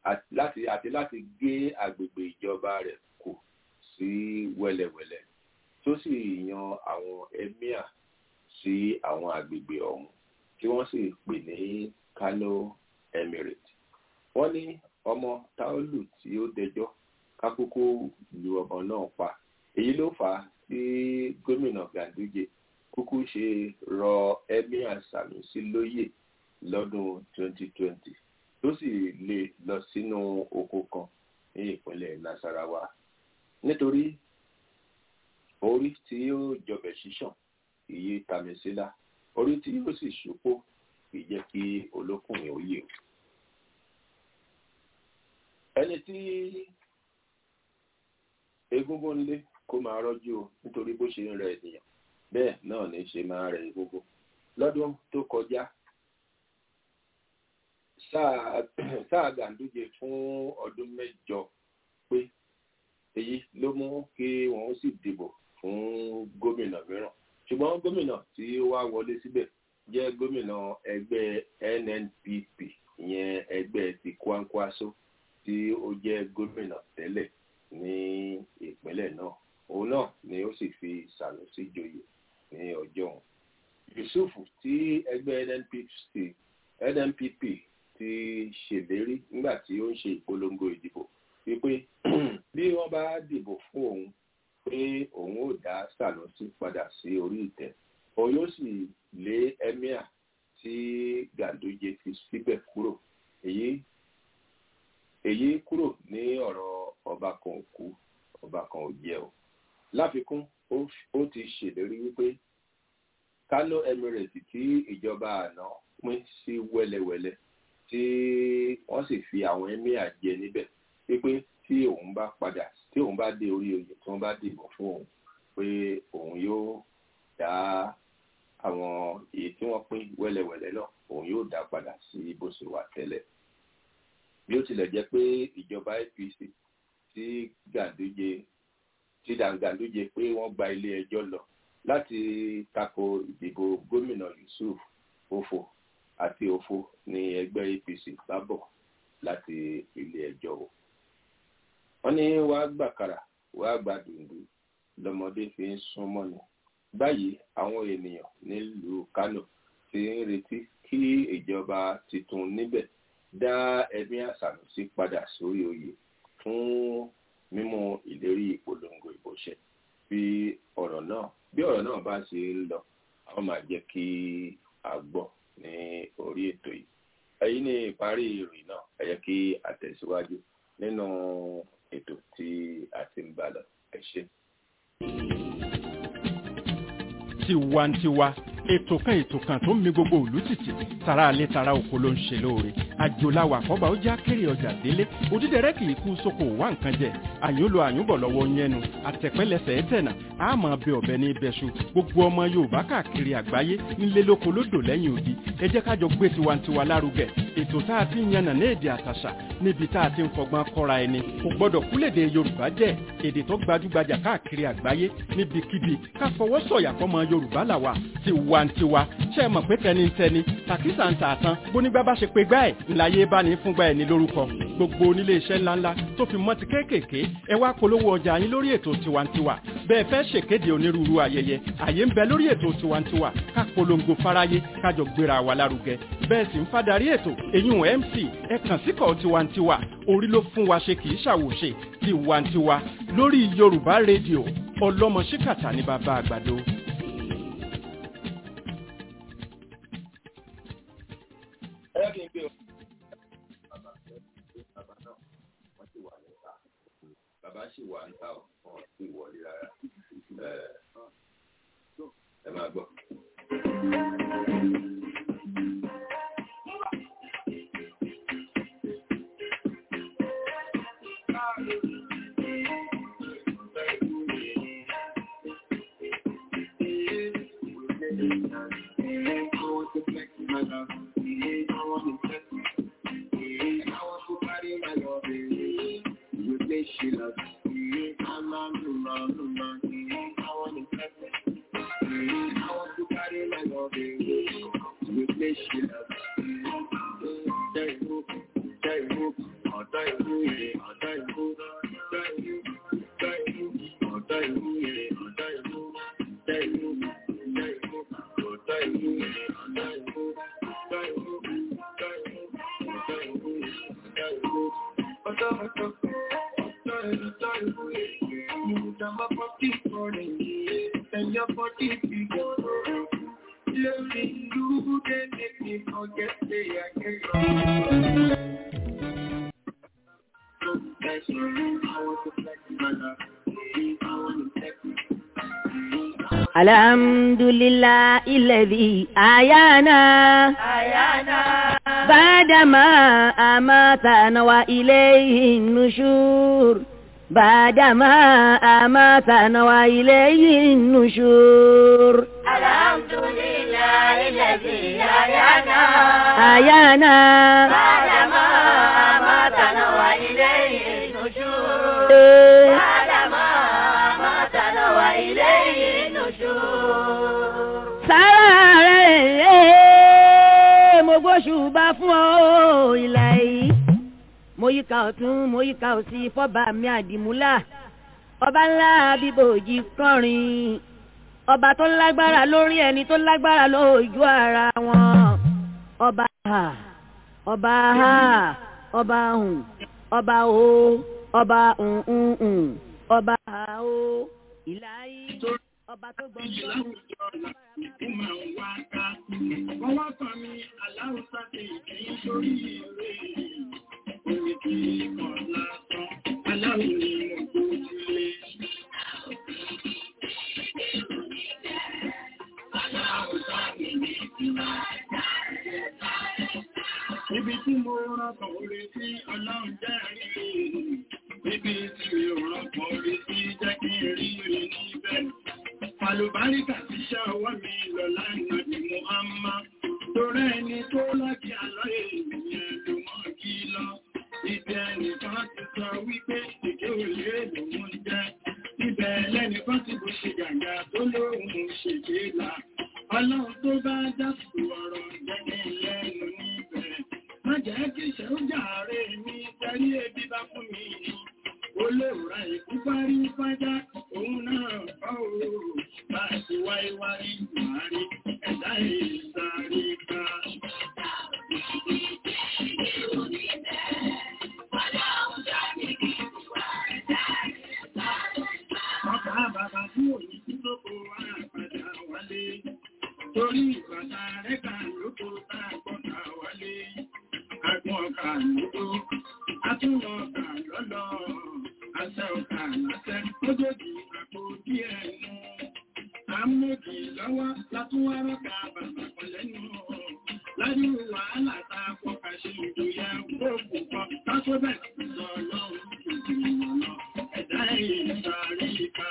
láti àti láti gé agbègbè ìjọba rẹ̀ kù sí wẹ́lẹ́wẹ́lẹ́ tó sì yan àwọn emir sí àwọn agbègbè ọ̀hún tí wọ́n sì pè ní Kano Emirate wọ́n ní ọmọ táólù tí ó dẹjọ́ kákókó lu ọmọ náà pa èyí ló fà á tí gómìnà Ganduje kúkú ṣe rọ emir Sanusi lóyè lọ́dún 2020 tó sì lè lọ sínú oko kan ní ìpínlẹ̀ Nasarawa nítorí orí tí yóò jọbẹ̀ ṣíṣàn iye tàmísílà orí tí yóò sì ṣòpó kì í jẹ́ kí olókùnrin ó yè o. ẹni tí egungun ń lé kó máa rọ́jú o nítorí bó ṣe ń rẹ ènìyàn bẹ́ẹ̀ náà ní ṣe máa rẹ egungun lọ́dún tó kọjá sáà Gàndújẹ fún ọdún mẹ́jọ pé èyí ló mú kí wọ́n sì dìbò fún gómìnà mìíràn ṣùgbọ́n gómìnà tí ó wá wọlé síbẹ̀ jẹ́ gómìnà ẹgbẹ́ NNPP ìyẹn ẹgbẹ́ ti Kwankwaso tí ó jẹ́ gómìnà tẹ́lẹ̀ ní ìpínlẹ̀ náà òun náà ni ó sì fi Sanusi joyè ní ọjọ́ òun Yusuf tí ẹgbẹ́ NNPP NNPP ti ṣèlérí nígbà tí ó ń ṣe ìpolongo ìdìbò wípé bí wọ́n bá dìbò fún òun pé òun ò dá Sanusi padà sí orí ìtẹ́ òun yóò sì lé emir tí Ganduje fi síbẹ̀ kúrò èyí èyí kúrò ní ọ̀rọ̀ ọba kan ò kú ọba kan ò jẹ́ o láfikún ó ti ṣèlérí wípé Kano Emirate tí ìjọba àná pín sí wẹ́lẹ́wẹ́lẹ́ tí wọ́n sì fi àwọn emir jẹ níbẹ̀ wípé tí òun bá padà tí òun bá dé orí oyè tí wọ́n bá dìbò fún òun pé òun yóò dá àwọn èyí tí wọ́n pín wẹ́lẹ́wẹ́lẹ́ náà òun yóò dá padà sí bó ṣe wà tẹ́lẹ̀ bí ó tilẹ̀ jẹ́ pé ìjọba APC tí Ganduje tí Ganduje pé wọ́n gba ilé ẹjọ́ lọ láti tako ìdìbò gómìnà Yusuf Ofo àti Ofo ní ẹgbẹ́ APC bá bọ̀ láti ilé ẹjọ́ o wọ́n ní wàá gbàkàrà wàá gba dùndú lọ́mọdé fi ń sún mọ́ni báyìí àwọn ènìyàn nílùú Kánò ti ń retí kí ìjọba tuntun níbẹ̀ dá ẹbí Sanusi padà sórí oyè fún mímú ìlérí ìpolongo ìbò ṣẹ bí ọ̀rọ̀ náà bí ọ̀rọ̀ náà bá ṣe ń lọ àwọn máa jẹ́ kí a gbọ́ ní orí ètò yìí èyí ni ìparí ìròyìn náà ẹ jẹ́ kí a tẹ̀síwájú nínú ètò tí a ti ń bá lọ ẹ ṣé. tiwantiwa ètò kan ètò kan tó ń mi gbogbo òlú tìtì tara alẹ́ tara oko ló ń ṣe lóore àjòláwà kọ́ba ó já kéré ọjà délé òdídẹrẹ́ kì í kú sóko wá nǹkan jẹ àyúnlò àyúnbọ̀ lọ́wọ́ yẹnu àtẹ̀pẹ́lẹsẹ̀ ẹ̀tẹ̀nà àmọ́ bẹ ọ̀bẹ ní ibẹ̀ṣu gbogbo ọmọ yorùbá káàkiri àgbáyé nílé lóko lódò lẹ́yìn odi ẹ jẹ́ kájọ gbé tiwantiwa lárugẹ ètò tá a ti ń yànnà ní èdè àtàṣà níbi tá a ti ń fọgbọ́n kọ́ra ẹni kò gbọ́dọ̀ kúlèdè yorùbá jẹ́ èdè tó gbajúgbajà káàkiri àgbáyé níbikíbi ká fọwọ́ sọ̀yà fọmọ yorùbá làwà tiwantiwa ṣe é mọ̀ pé tẹnitẹni tàkísà ń tà tán bónígbà bá ṣe pé gbá ẹ̀ ńláyé bá ní fúngbà ẹ̀ ní lórúkọ gbogbo onílé iṣẹ́ ńláńlá tó fi mọ́ ti kéékèèké ẹ wá polówó ọjà yín lórí ètò tiwantiwa bẹ́ẹ̀ fẹ́ ṣèkéde onírúurú ayẹyẹ àyè ń bẹ lórí ètò tiwantiwa ká polongo fáráyé kájọ gbéra wa lárugẹ bẹ́ẹ̀ sì ń fadarí ètò èyún mc ẹ kàn síkọ̀ tiwantiwa orí ló fún wa ṣe kì í ṣàwòṣe tiwantiwa lórí yorùbá rédíò ọlọ́mọ ṣíkàtà ní bàbá àgbàdo. ẹ kí n gbé o. bàbá bàbá náà wọ́n ti wà níta bàbá sì wà níta ọ̀ wọ́n ti wọlé rárá ẹ máa gbọ́. And your body figure Loving you, they make me forget they are here. That's I want to flex my love. I want to flex الحمد لله الذي أحيانا بعدما أماتنا وإليه النشور بعدما أماتنا وإليه النشور الحمد لله الذي أحيانا أحيانا بعدما أماتنا وإليه النشور إيه. بعدما أماتنا وإليه النشور sára rẹ̀ mo gbóṣùbà fún ọ ìlà yìí mo yíká ọ̀tún mo yíká òsì fọ́ba mi àdìmúlà ọba ńlá bíbòjì kọrin ọba tó lágbára lórí ẹni tó lágbára lójú ara wọn ọba ha ọba ha ọba hùn ọba o ọba hùn ọba ha o ìlà yìí ọba tó gbọ́ngàn. Wọ́n wá fà mí aláwùsá ti ìkẹyìn sórí ìwé. Omi tí kọ̀ lásán, aláwù ni mo kó sílé. Aláwùsá mi ní ìtura Ibi tí mo rọ̀kàn orí sí ọlọ́run jẹ́ rí. Ibi tí mi ò rọ̀kàn orí sí jẹ́ kí n rí rí níbẹ̀. Àlùbáríkà ti ṣẹ́ ọwọ́ mi lọ lánàá bí Muhammad. Torí ẹni tó lọ́kì àlọ́ ènìyàn ló mọ̀ kí lọ. Ibẹ̀ ẹnìkan ti sọ wípé èké òlé lòun jẹ́. Ibẹ̀ lẹ́nìkan ti bó ṣe gàgà tó lóhun ṣèké là. Ọlọ́run tó bá dásù ọ̀rọ̀ jẹ́gẹ́ lẹ́nu níbẹ̀. Má jẹ́ kí ìṣẹ́ ó jàre mi tẹ́rí ebi bá fún mi. Olóòrà ìkú parí fájá, òun náà bá òòrùn bá ti wáyé wáyé ìwárí ẹ̀dá ìsáré ká. Ọkà bàbá tí òní tí tó kó wá padà wálé. Torí ìbàdà rẹ̀ kà lóko tá a gbọ́ta wálé. Agbọ́n ọkà lóko, atúnwọ̀ ọkà lọ́lọ́. Àṣẹ ọkà láṣẹ, lójoojú àpò díẹ̀ nù. Àmójì lọ́wọ́ látúwá rọ́kà bàbá kan lẹ́nu. Lájú wàhálà ta fọ́kà ṣe ìdòyà gbogbo kan. Tásó bẹ̀ lọ lọ́run ìgbìmọ̀ lọ. Ẹ̀dá ìsàrí ká.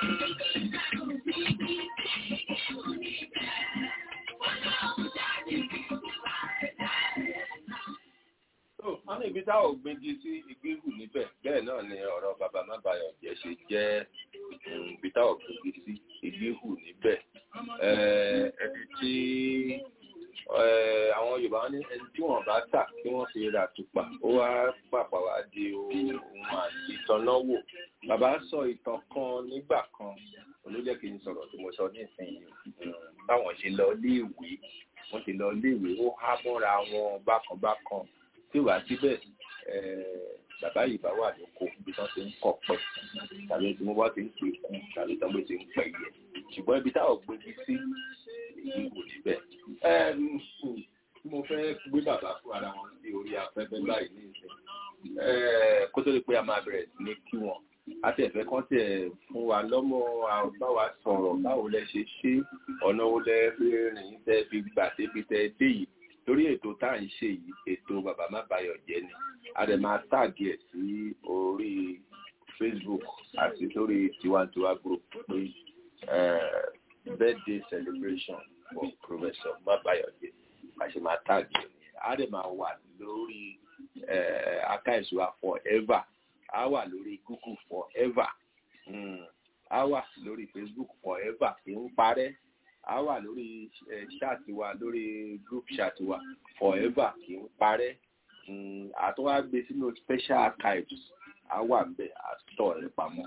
wọ́n ní ibi tá ò gbégi sí igbíhù níbẹ̀ bẹ́ẹ̀ náà ni ọ̀rọ̀ bàbá mábàyọ̀ jẹ́ ṣe jẹ́ mm, ibi tá ò gbégi sí igbíhù níbẹ̀ Eh, ẹni tí eh, àwọn Yorùbá ní ẹni tí wọ́n bá tà kí wọ́n fi ra tùpà ó wá pàpà wá di ohun àti ìtọ́náwò bàbá sọ ìtàn kan nígbà kan olójẹ́ kí n sọ̀rọ̀ tí mo sọ nísìnyí Mm, báwọn ṣe lọ léèwé wọ́n ti lọ léèwé ó há mọ́ra wọn bákan bákan tí wàá síbẹ̀ bàbá yìí bá wà lóko ibi tí wọ́n ti ń kọ̀ pẹ̀ tàbí tí wọ́n bá ti ń pè kú tàbí tí wọ́n ti ń pẹ̀ yẹ ṣùgbọ́n ibi táwọn gbégi sí èyí kò níbẹ̀. tí mo fẹ́ gbé bàbá fún ara wọn sí orí afẹ́fẹ́ báyìí ní ìsìn kó tó di pé a máa bẹ̀rẹ̀ sí ní kí wọn àti ẹ̀fẹ́ kan tẹ̀ fún wa lọ́mọ báwa sọ̀rọ̀ báwo lẹ ṣe ṣe ọ̀nà wo lẹ fi rìn tẹ́ fi gbà débi tẹ́ dé yìí torí ètò tá à ń ṣe yìí ètò bàbá má bayọ̀ jẹ́ ni a dẹ̀ máa táàgì ẹ̀ sí orí Facebook àti lórí tiwantiwa group pé birthday celebration for professor má bayọ̀ jẹ́ a ṣe máa táàgì ẹ̀ nìyẹn a dẹ̀ máa wà lórí akáìsùwà forever a wà lórí Google forever mm. a wà lórí Facebook forever kì í parẹ́ a wà lórí ṣáàtì wa lórí group ṣáàtì wa forever kì í parẹ́ àtúwá gbé sínú special archives a wà bẹ́ẹ̀ àtọ̀ rẹ̀ pamọ́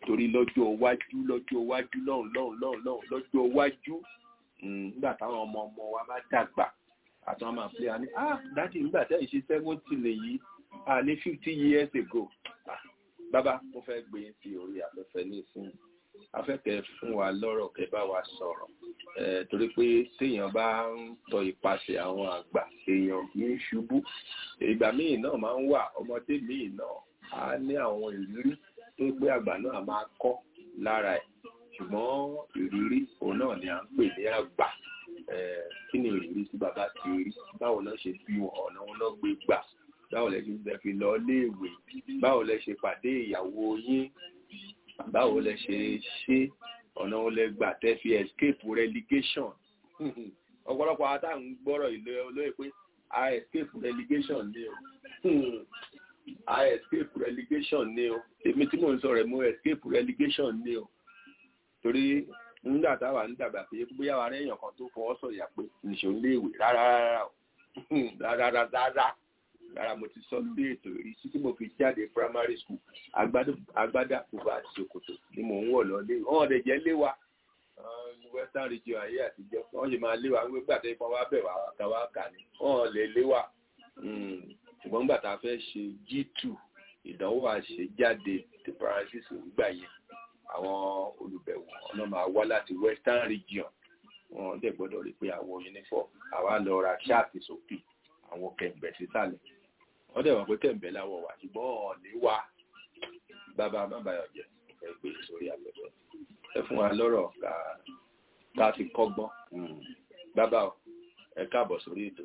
torí lọ́jọ́ iwájú lọ́jọ́ iwájú lọ́hùn lọ́hùn lọ́hùn lọ́hùn lọ́jọ́ iwájú nígbà táwọn ọmọ ọmọ wa bá dàgbà àti wọn máa pè á ní ah dájú nígbà tẹ́ ẹ̀ ṣe seventy lèyí ah ní fifty years ago ah bàbá mo fẹ́ gbé yín sí orí afẹ́fẹ́ nísìnyí afẹ́kẹ́ fún wa lọ́rọ̀ kẹ́ bá wa sọ̀rọ̀ ẹ̀ torí pé téèyàn bá ń tọ ìpasẹ̀ àwọn àgbà èèyàn kì í ṣubú ìgbà míì náà máa ń wà ọmọdé míì náà á ní àwọn ìrírí tó pé àgbà náà máa kọ́ lára ẹ̀ ṣùgbọ́n ìrírí òun náà ni à ń pè ní àgbà kí ni ìrírí tí bàbá ti rí báwo lọ ṣe bí wọn ọ̀nà wọn lọ gbé gbà báwo lẹ ṣe fi lọ léèwé báwo lẹ ṣe pàdé ìyàwó yín báwo lẹ ṣe ṣe ọ̀nà wọn lẹ gbà tẹ́ fi escape relegation ọ̀pọ̀lọpọ̀ àwọn táà ń gbọ́rọ̀ ìlú olóyè pé a escape relegation ni o a escape relegation ni o èmi tí mò ń sọ̀rọ̀ mo escape relegation ni o torí nígbà táwa ń dàgbà pé bóyá wa rẹ́yìn kan tó fọwọ́ sọ̀yà pé nìṣó ń léèwé rárá rárá o rárá rárá rárá mo ti sọ lórí ètò ìrí títí mo fi jáde primary school agbádá bùbá àti ṣòkòtò ni mò ń wọ̀ lọ́lé wọn ọ̀dẹ̀ jẹ́ lé wa western region ayé àtijọ́ wọ́n ṣe máa lé wa nígbà tó ipá wa bẹ̀ wá ká wá kà ní wọ́n lè lé wa ṣùgbọ́n nígbà tá a fẹ́ ṣe g2 ìdánwò àṣejáde ti parenthesis nígbà yẹn àwọn olùbẹ̀wò ọ̀nà máa wá láti western region wọn dẹ̀ gbọ́dọ̀ rí pé àwọn uniform àwa lọ ra ṣáàtì sókè àwọn kẹ̀m̀bẹ̀ sísàlẹ̀ wọ́n dẹ̀ wọ́n pé kẹ̀m̀bẹ̀ láwọ̀ wà ṣùgbọ́n ọ̀lẹ́ wa bàbá mábàyọ̀ jẹ́ ẹ gbé sórí afẹ́fẹ́ ẹ fún wa lọ́rọ̀ ká ká fi kọ́gbọ́n bàbá ẹ káàbọ̀ sórí ètò.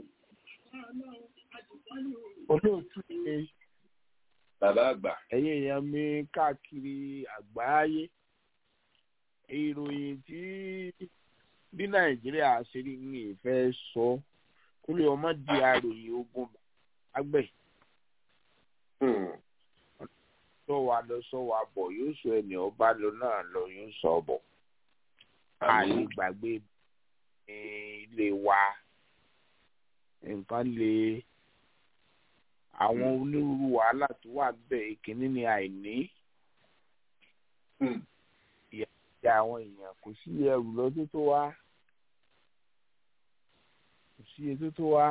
olóòtú ṣe bàbá àgbà. ẹ̀yin èèyàn mi káàkiri àgbáyé ìròyìn tí bí nàìjíríà ṣe rí ní ìfẹ́ sọ kó lè ọmọ di àròyìn ogun àgbẹ̀. sọ wa lọ sọ wa bọ̀ yóò sọ ẹni ọba lọ náà lọ yóò sọ bọ̀. àyè gbàgbé ilé wa nǹkan lè àwọn onírúurú wàhálà tó wà bẹ́ẹ̀ ìkíní ni àìní ìyá àwọn èèyàn kò sí ẹrù lọ́dún tó wá kò sí ètò tó wá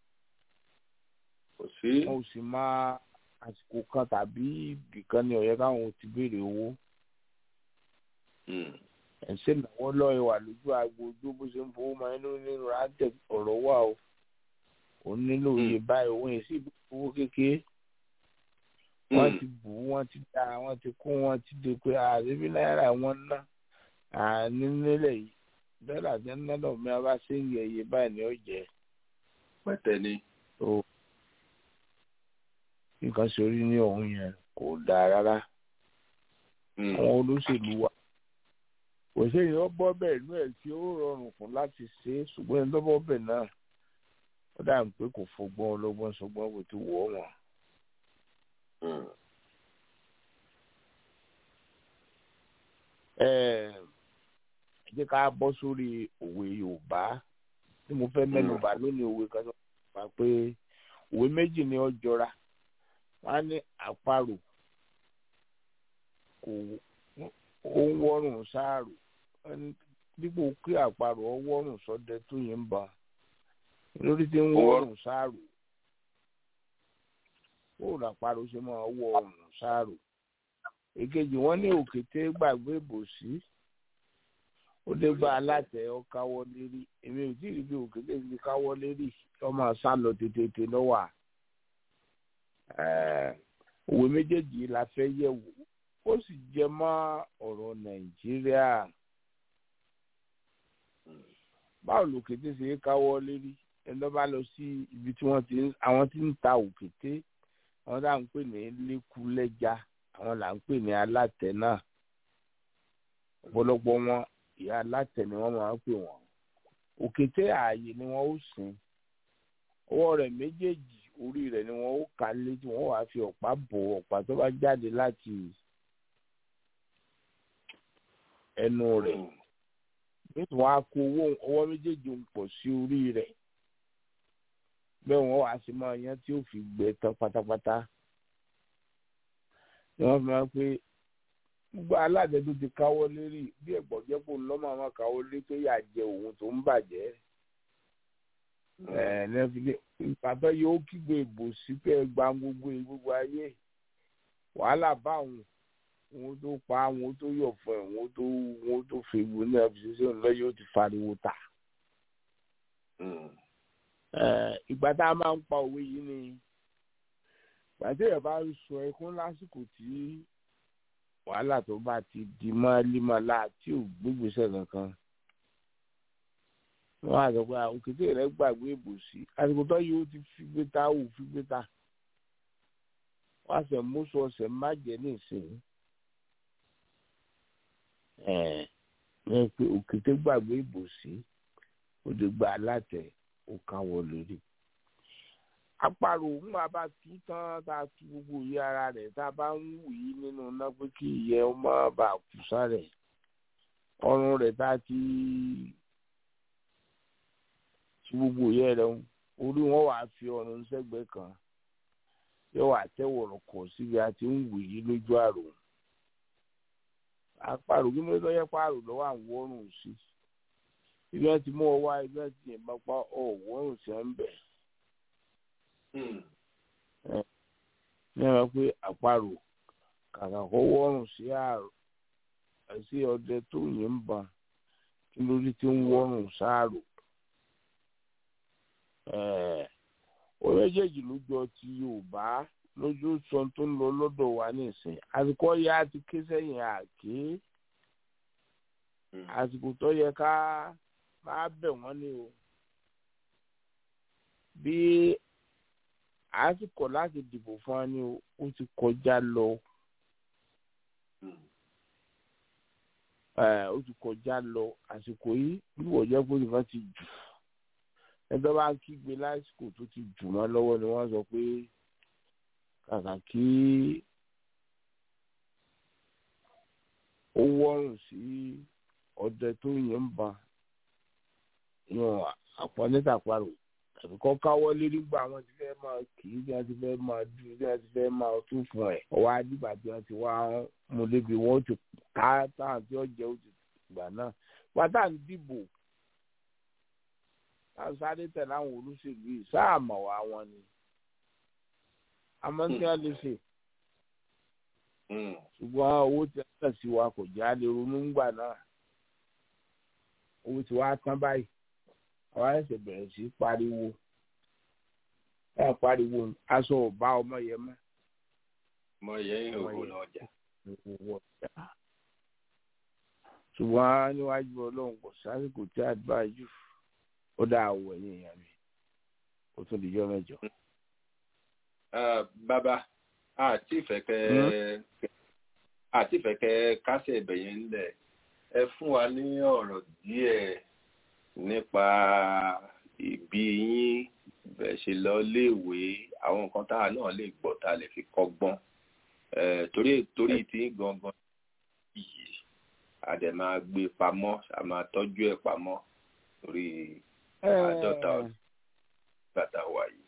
kò sí wọn ò sì máa àsìkò kan tàbí ibìkan ní ọ̀yẹ́ káwọn ti béèrè owó ẹ̀ṣẹ̀ náwó lọ́ọ́ wà lójú agbo ojú bó ṣe ń fowó máa ń lórí nínú rántẹ̀ ọ̀rọ̀ wà o òun nílò iye báyìí òun yìí sì owó kékeré wọ́n ti bù ú wọ́n ti dá wọ́n ti kún wọ́n ti dé pé àdébí náírà wọ́n ná àní nílẹ̀ yìí dọ́là tí ń ná lọ́mọ bá ṣe ń yẹ iye báyìí ni ó jẹ́. pẹ́tẹ́ ni. nǹkan sórí ní òun yẹn kò dáa rárá àwọn olóṣèlú wa kò séyìn ó bọ́ bẹ́ẹ̀ inú ẹ̀ tí ó rọrùn fún láti ṣe é ṣùgbọ́n ẹni tó bọ́ bẹ́ẹ̀ náà ó dà ń pé kò fọgbọ́n ọlọ́gbọ́n sọgbọ́n kò ti wọ̀ wọ́n. ẹ jẹ́ ká bọ́ sórí òwe Yorùbá tí mo fẹ́ mẹ́nubà lónìí òwe kan tó wà pé òwe méjì ni ó jọra wọ́n á ní àparò kò ó ń wọ́rùn sáàrò dípò kí àparò ó wọ́rùn sọdẹ tó yẹn ń bá lórí tí ń wọ́rùn sáàrò bóòlù àparò ṣe máa wọ ọrùn sáàrò èkejì wọn ní òkété gbàgbé ìbòsí ó dé gba alátẹ ọkáwọ lérí èmi ò tí ì rí bí òkété ti káwọ lérí ọmọ sá lọ tètè lọ́wọ́ òwe méjèèjì la fẹ́ yẹ̀ wò ó sì jẹ mọ́ ọ̀rọ̀ nàìjíríà báwo lòkété ṣe é káwọ́ lérí ẹni tó bá lọ sí ibi tí wọ́n ti àwọn tí ń ta òkété àwọn tá à ń pè ní lẹ́kúlẹ́já àwọn là ń pè ní alátẹ náà ọ̀pọ̀lọpọ̀ wọn ìyá alátẹ ni wọ́n máa ń pè wọ́n òkété ààyè ni wọ́n ó sìn ọwọ́ rẹ̀ méjèèjì orí rẹ̀ ni wọ́n ó kà létí wọ́n wàá fi ọ̀pá bò ọ̀pá tó bá jáde láti ẹnu rẹ̀ nítorí wọ́n á kó owó ọwọ́ méjèèjì ń pọ̀ sí orí rẹ̀ bẹ́ẹ̀ wọ́n wàá sí máa yan tí ó fi gbẹ tán pátápátá ni wọ́n fi máa ń pé gbogbo aláàdẹ tó ti káwọ́ lérí bí ẹ̀gbọ́n jẹ́ kó lọ́mọ àwọn káwọ́ lé tó yà jẹ òun tó ń bàjẹ́ ẹ̀ nẹ́fìlẹ́ ìpàtọ́ yóò kígbe ìbò sí pé gba gbogbo gbogbo ayé wàhálà bá òun òun tó pa òun tó yọ̀ fún ẹ̀ òun tó òun tó fi ìbò náà fi ṣiṣẹ́ òun lọ́yọ́ ti fariwo ta. ìgbà tá a máa ń pa òwe yìí ni ìgbà tí ẹ̀ bá ń sọ ẹkún lásìkò tí wàhálà tó bá ti di mọ́límọ́lá tí ò gbégbèsè kankan wọ́n á sọ pé òkété rẹ̀ gbàgbé ìbòsí àsìkò tó yóò ti fi gbé ta wò fi gbé ta wọ́n á sọ mọ́sọ ọ̀sẹ̀ má jẹ́ ní ìsìn ẹ̀ ẹ̀ pé òkété gbàgbé ìbòsí ó ti gba alátẹ̀ ó káwọ́ lórí àparò ńgbà bá tú tán tá a tú gbogbo ìyẹ́ ara rẹ̀ tá a bá ń wù yí nínú iná pé kí ìyẹ́ ọmọ bá kù sáré ọrùn rẹ̀ tá a ti tú gbogbo ìyẹ́ rẹ̀ orí wọn wàá fi ọrùn sẹ́gbẹ̀ẹ́ kan yóò wà tẹ́wọ̀rọ̀ kọ̀ síbi a ti ń wù yí lójú àrò àparò kí ló yẹ pààrọ̀ lọ́wọ́ àwọn ọrùn sí ibi wọn ti mú ọ wá ibi wọn ti yìnbọn pa ọwọ́ ọrùn sí ẹ ń bẹ̀ ní ẹ̀rọ pé àparò kàkà kó wọ́rùn sí àrò sí ọdẹ tó yìn ń bàn kí lórí tí ń wọ́rùn sáàrò. ó méjèèjì lójọ ti Yorùbá lójú sọ tó ń lọ lọ́dọ̀ wa nísìn àsìkò ya ti ké sẹ́yìn àké àsìkò tó yẹ ká máa bẹ̀ wọ́n ní o bí àsìkò láti dìbò fún wa ni ó ti kọjá lọ ó ti kọjá lọ àsìkò yìí bí wọ́n jẹ́ pé nǹkan ti jù ẹgbẹ́ bá ń kígbe lásìkò tó ti jù wọ́n lọ́wọ́ ni wọ́n sọ pé kàkà kí ó wọ́rùn sí ọdẹ tó yẹn ń ba yan àpọ̀ nítàparò tàbí kọ́ káwọ́ lérí gbà wọ́n ti fẹ́ máa kì í bí wọ́n ti fẹ́ máa dùn bí wọ́n ti fẹ́ máa tún fún ẹ̀ ọwọ́ adìgbà tí wọ́n ti wá mú lébi wọ́n ti ká táwọn tí wọ́n jẹ́ òtún ìgbà náà pátá ń dìbò táwọn sáré tẹ̀ láwọn olóṣèlú yìí sáà mọ̀ wá wọn ni àmọ́ tí wọ́n lè ṣe ṣùgbọ́n owó tí wọ́n tẹ̀ sí wa kò já lè ronú ńgbà náà owó tí wàá tán báyìí àwa ẹsẹ̀ bẹ̀rẹ̀ sí pariwo ẹ pariwo aṣọ ọba ọmọ yẹn mọ́. ọmọ yẹn ń hòhò lọ́jà. ṣùgbọ́n níwájú ọlọ́run kò sásìkò tí àdúrà jù ó dá àwọ̀ ẹ̀yìn èèyàn mi ó tún di jọ́ mẹ́jọ. bàbá àti ìfẹ́kẹ́ àti ìfẹ́kẹ́ kásẹ̀ ìbẹ̀yẹn ńlẹ̀ ẹ fún wa ní ọ̀rọ̀ díẹ̀ nípa ìbí yín bẹ̀ ṣe lọ léèwé àwọn nǹkan táwa náà lè gbọ́ tá a lè fi kọ́gbọ́n torí torí tí gangan yìí a dẹ̀ máa gbé pamọ́ a máa tọ́jú ẹ̀ pamọ́ torí àádọ́ta ọdún gbàtà wà yìí.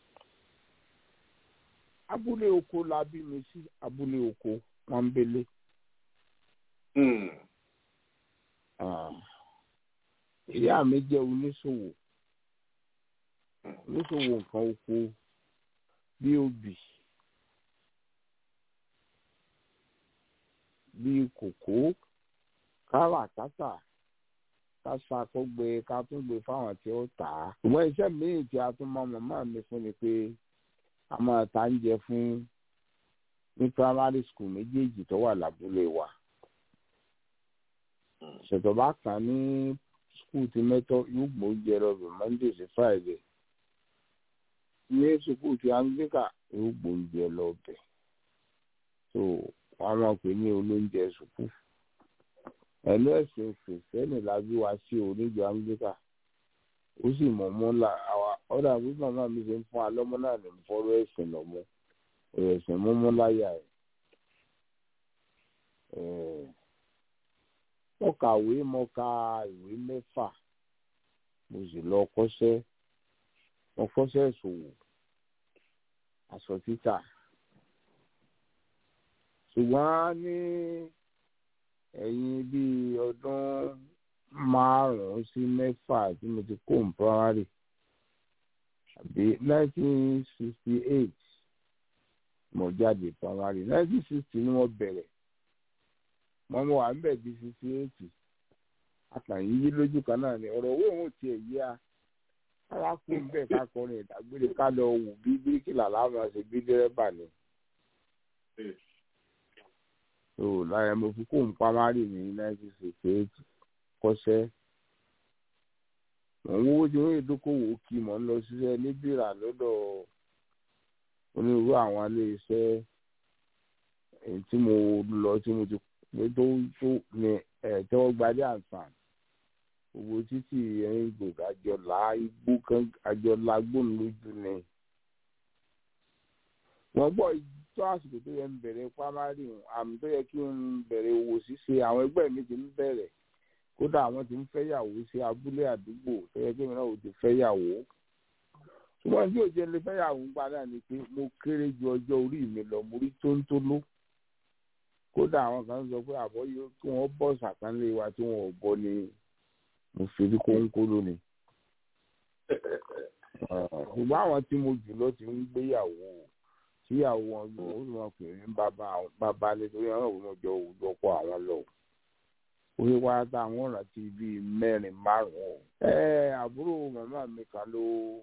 abúlé oko la bí mi sí abúlé oko pọ́nbélé. ìyá mi jẹ́ oníṣòwò oníṣòwò nǹkan oko bí obì bí kòkó káràkátà kásá kó gbé ká tún gbé fáwọn tí ó tà á. ṣùgbọ́n iṣẹ́ míì tí a tún mọ màmá mi fún ni pé a máa ta ń jẹ fún ní primary school méjèèjì tó wà lábúlé wa. ṣètò bá kàn ní skul ti mẹ́tọ́ yóò gbó jẹ lọ bí monday sí friday. ní sukuu ti anglican yóò gbó jẹ lọ bẹ̀. so wọ́n máa pè ní olóúnjẹ sukuu ẹnu ẹsìn kìrìsìtẹ́nì la bí wa sí oníjọ anglican ó sì mọ̀ mọ́ la àwa ọ̀dà bí màmá mi ṣe ń fún alọ́mọ náà ní fọ́rọ́ ẹ̀sìn lọ́mọ ẹ̀sìn mọ́mọ́ láyà ẹ̀ mo kàwé mo ka ìwé mẹ́fà mo sì lọ kọ́ṣẹ́ mo kọ́ṣẹ́ ìṣòwò aṣọ títà ṣùgbọ́n ní ẹ̀yìn bíi ọdún márùn-ún sí mẹ́fà tí mo ti kó ní primary àbí nineteen sixty eight mo jáde primary nineteen sixty ni mo bẹ̀rẹ̀ mo mọ wà ń bẹ̀ bí sixty eight àtàyìn yí lójú kan náà ni ọ̀rọ̀ owó òun tiẹ̀ yí a arákùnrin bẹ́ẹ̀ ká kọrin ìdágbére ká lọ wù bí bíríkìlà láwọn àṣẹ bí dẹ́rẹ́bà ni so lára mo fi kó nǹkan márì ní nineteen sixty eight kọ́sẹ́ mò ń wówó tí wọ́n yẹ dókòwò kí mò ń lọ ṣiṣẹ́ níbìrà lọ́dọ̀ onírúurú àwọn iléeṣẹ́ èyí tí mo lọ tí mo ti pé tó tó ní ẹ̀ tẹ́wọ́ gbadé àǹfààní gbogbo títì ẹ̀yìn gbòògì àjọlá igbó kan àjọlá gbóhùn lójú ni wọ́n gbọ́ tó àsìkò tó yẹ ń bẹ̀rẹ̀ pámárì àmì tó yẹ kí n bẹ̀rẹ̀ owó ṣíṣe àwọn ẹgbẹ́ mi ti ń bẹ̀rẹ̀ kódà àwọn ti ń fẹ́yàwó sí abúlé àdúgbò tó yẹ kí mi náà ò ti fẹ́yàwó ṣùgbọ́n tí òjò lè fẹ́yàwó ń padà ni pé mo kéré ju ọjọ́ orí mi lọ mo rí tóńtóló kódà àwọn kan sọ pé àbọ̀ yóò kí wọ́n bọ̀ sàkánlé wa tí wọ́n ò bọ́ ni mo fi rí kóńkóló ni ṣùgbọ́n àwọn tí mo jù lọ ti ń gbéyàwó tíyàwó wọn lò ó sì wọn pè ní bàbá bàbá nítorí àwọn òun jọ òwúrọ̀ pọ̀ àwọn lọ orí wa táwọn rántí bíi mẹ́rin márùn-ún ẹ àbúrò màmá mi kan ló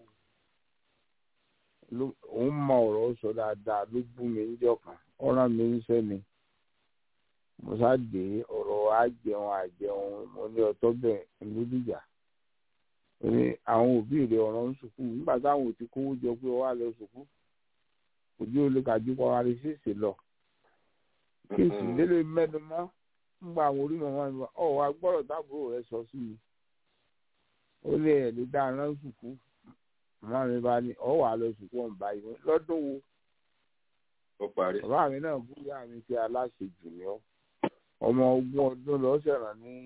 òun mọ ọ̀rọ̀ sọ dáadáa ló bú mi níjọ́ kan ọ̀ràn mi ń sẹ́ni mo sáde ọ̀rọ̀ àjẹun àjẹun mo ní ọtọ́ bẹ́ẹ̀ lódìjà ní àwọn òbí rẹ̀ ọ̀rọ̀ ń sùkú nígbà táwọn ò ti kówó jọ pé ọwọ́ àlọ́ sùkú ojú olùkàjú kọ́ wa rí sísè lọ kí n sì délé mẹ́nu mọ́ nígbà àwọn orí màmá mi ọ̀ wá gbọ́dọ̀ táàbùrò rẹ̀ sọ sí mi ó lé ẹ̀ lè dá aná sùkú màmá mi bá ní ọ̀ wà lọ sùkú ọ̀n báyìí lọ́dún wo ó parí. bàbá mi náà bú ìyá mi pé aláṣejù ni ọ́ ọmọ ogún ọdún lọ sẹ̀ràn ní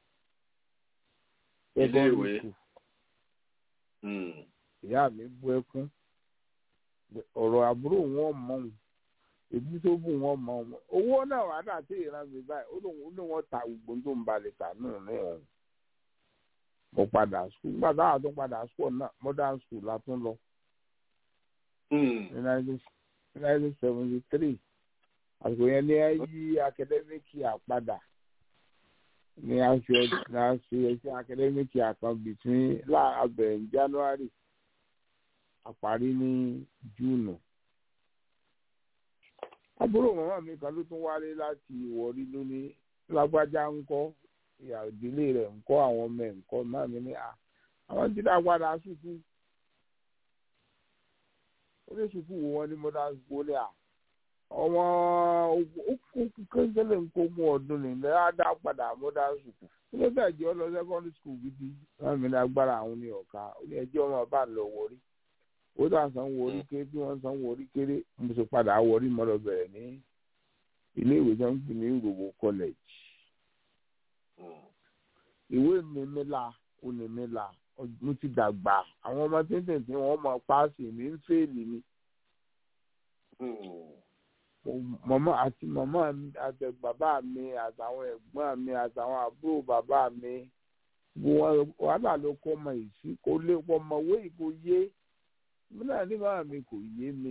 ilé ìwé ìyá mi bú ẹkún ọ̀rọ̀ àbúrò wọn mọ̀ ọ́n èbí tó bù wọn mọ̀ ọ́n owó náà wà dà tí ìran mi báyìí ó lóun ó lóun wọn ta gbogbo tó ń balẹ̀ tà náà ní ọ̀hún mo padà skul nígbà táwọn tó padà skul náà modern school la tún lọ ní nineteen seventy three àsìkò yẹn ní yí akadẹ́míkì àpadà ní a ṣe ní a ṣe ẹṣẹ akadẹ́míkì àkan between láàbẹ̀ ní january àparí ní júùnù. àbúrò màmá mi kan ló tún wálé láti ìwọ̀rí lónìí lágbájá ń kọ́ ìyá ìdílé rẹ̀ ń kọ́ àwọn ọmọ ẹ̀ ń kọ́ máa mi ní à àwọn ti dá padà sùkú ó lè sùkú wo wọn ní mọ́tà sùkú ó lè à ọmọ kékeré nkógun ọdún ní ilẹ̀ á dá padà mọ́tà sùkú ó lè bẹ́ẹ̀ jẹ́ ọ lọ secondary school gidi máa mi ní agbára àwọn ní ọ̀ka ó ní ẹjọ́ ọmọ bá lọ wọrí ó dà sanwó orí kéré bí wọ́n sanwó orí kéré mo sì padà wọrí mọ́ lọ bẹ̀rẹ̀ ní ilé ìwé tó ń pè ní Ìròwò college ìwé mi mi la ó ní mi la mo ti dàgbà àwọn ọmọ tẹ́tẹ̀ tí wọ́n mọ páàsì mi ń fèèlì mi mọ̀mọ́ àti mọ̀mọ́ àti bàbá mi àtàwọn ẹ̀gbọ́n mi àtàwọn àbúrò bàbá mi wàhálà ló kọ́ ọmọ ìsí kò lè pọ̀ mọ̀wé kò yé mi náà ní bàbá mi kò yé mi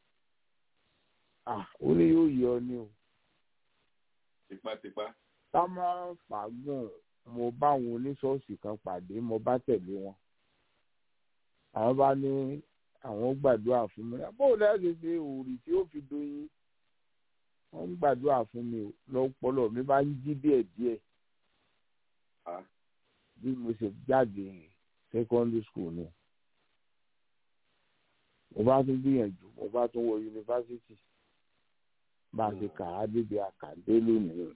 ó ní yóò yọ ni o. tipátipá. ká má fàágùn mo bá àwọn oníṣọ́ọ̀ṣì kan pàdé mo bá tẹ̀lé wọn àwọn bá ní àwọn gbàdúrà fún mi bóun náà ṣe ṣe òòrì tí ó fi doyin wọ́n ń gbàdúrà fún mi lọ́pọlọ mi bá ń jí díẹ̀ díẹ̀ bí mo ṣe jáde secondary school ni mo bá tún gbìyànjú mo bá tún wọ yunifásitì bá a ṣe kà á débi àkàndé lónìí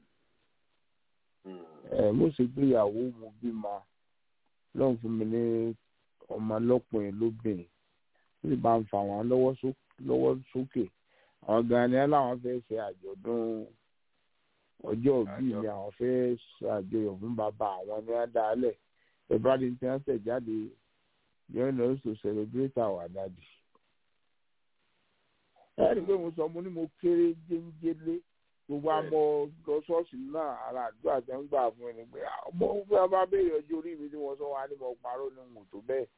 ẹ mo ṣe gbéyàwó mo bímọ lọ́n fún mi ní ọmọ lọ́kùnrin lóbìnrin ó sì bá ń fa wọn lọ́wọ́ sókè àwọn gan ni aláwọn fẹ́ ṣe àjọ̀dún ọjọ́ òbí mi àwọn fẹ́ ṣàjọyọ̀ fún bàbá àwọn ní adálẹ̀ ìbáraẹni tí wọ́n tẹ̀ jáde join us to celebrate our daddy. ẹ rí i pé mo sọ mo ní mo kéré jẹ́ńjẹ́lé gbogbo àmọ́ lọ ṣọ́ọ̀ṣì náà ara àdúrà tẹ́ ń gbà fún ẹni pé ọmọ òfin bá béèrè ọjọ́ orí mi tí wọ́n sọ wá ní mo parọ́ ní mò tó bẹ́ẹ̀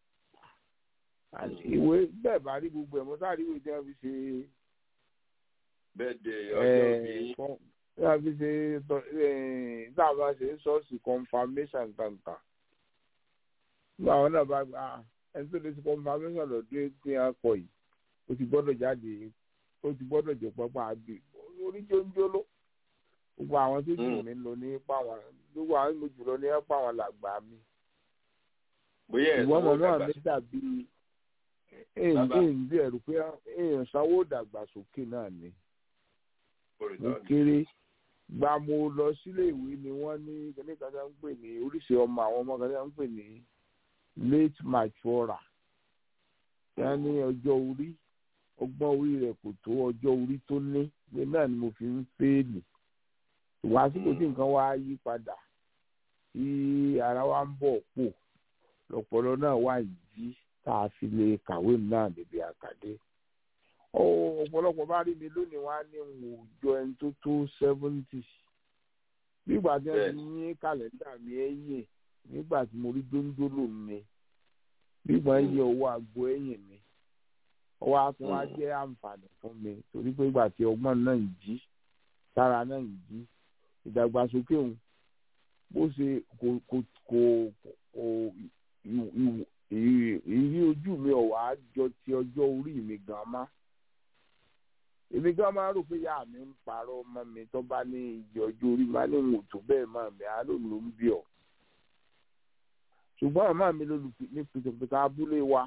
ìwé bẹ́ẹ̀ bá rí gbogbo ẹ̀ mọ́ sáré ìwé tí wọ́n fi ṣe bẹ́ẹ̀ de ọjọ́ bí tí wọ́n fi ṣe dáàbà ṣe ṣọ́ọ̀ṣì confirmation kankan nígbà wọn náà bá gba ẹni tó lè ṣe confirmation lọ́dún tí wọ́n kọ yìí ó ti gbọ́dọ̀ jáde ó ti gbọ́dọ̀ jẹ́ pápá àbí orí jóńjóló gbogbo àwọn tó jù mí lọ ní pàwọn gbogbo àwọn tó jù lọ ní pàwọn làgbà mi bóyá ẹ̀ ìwọ́n sanwó mọ̀ náà dàgbà mi dàbí Bàbá. èyí bí ẹ̀rù pé èèyàn sanwó dàgbàsókè náà ni mo olùtọ́ni. kéré gba mo lọ sílé ìwé ni wọ́n ní kíní kan tí wọ́n ń pè ní oríṣi ọmọ àwọn ọmọ kan tí wọ́n ń pè ní late maturer tí wọ́n ní ọjọ́ orí ọgbọ́n orí rẹ̀ kò tó ọjọ́ orí tó ní pé náà ni mo fi ń fèèlì ìwà àsìkò tí nǹkan wá yí padà tí ara wa ń bọ̀ pò lọ́pọ̀lọ́ náà wà yí tá a fi lè kàwé náà níbi àkàdé ó ọ̀pọ̀lọpọ̀ bá rí mi lónìí wá ní n ò jọ ẹni tó tó seventy nígbà tí wọ́n ti ní kàlẹ́ndà mi ẹ̀yìn nígbà tí mo rí dóńdólò mi nígbà yẹ owó àgbo ẹ̀yìn mi ọwọ́ akún wa jẹ́ àǹfààní fún mi torí pé ìgbà tí ọgbọ́n náà ń jí sára náà ń jí ìdàgbàsókè òun bó ṣe kò kò kò kò ìwò- ìwò- ìrí ìrí ojú mi ọ̀wá jọ ti ọjọ́ orí mi gan má èmi gan máa rò pé ìyá mi ń parọ́ ọmọ mi tó bá ní iye ọjọ́ orí máa ní ìwọ̀n tó bẹ́ẹ̀ máa mi àá lòun ló ń bí ọ ṣùgbọ́n àmọ́ mi ló ní pìtàpìtà abúlé wa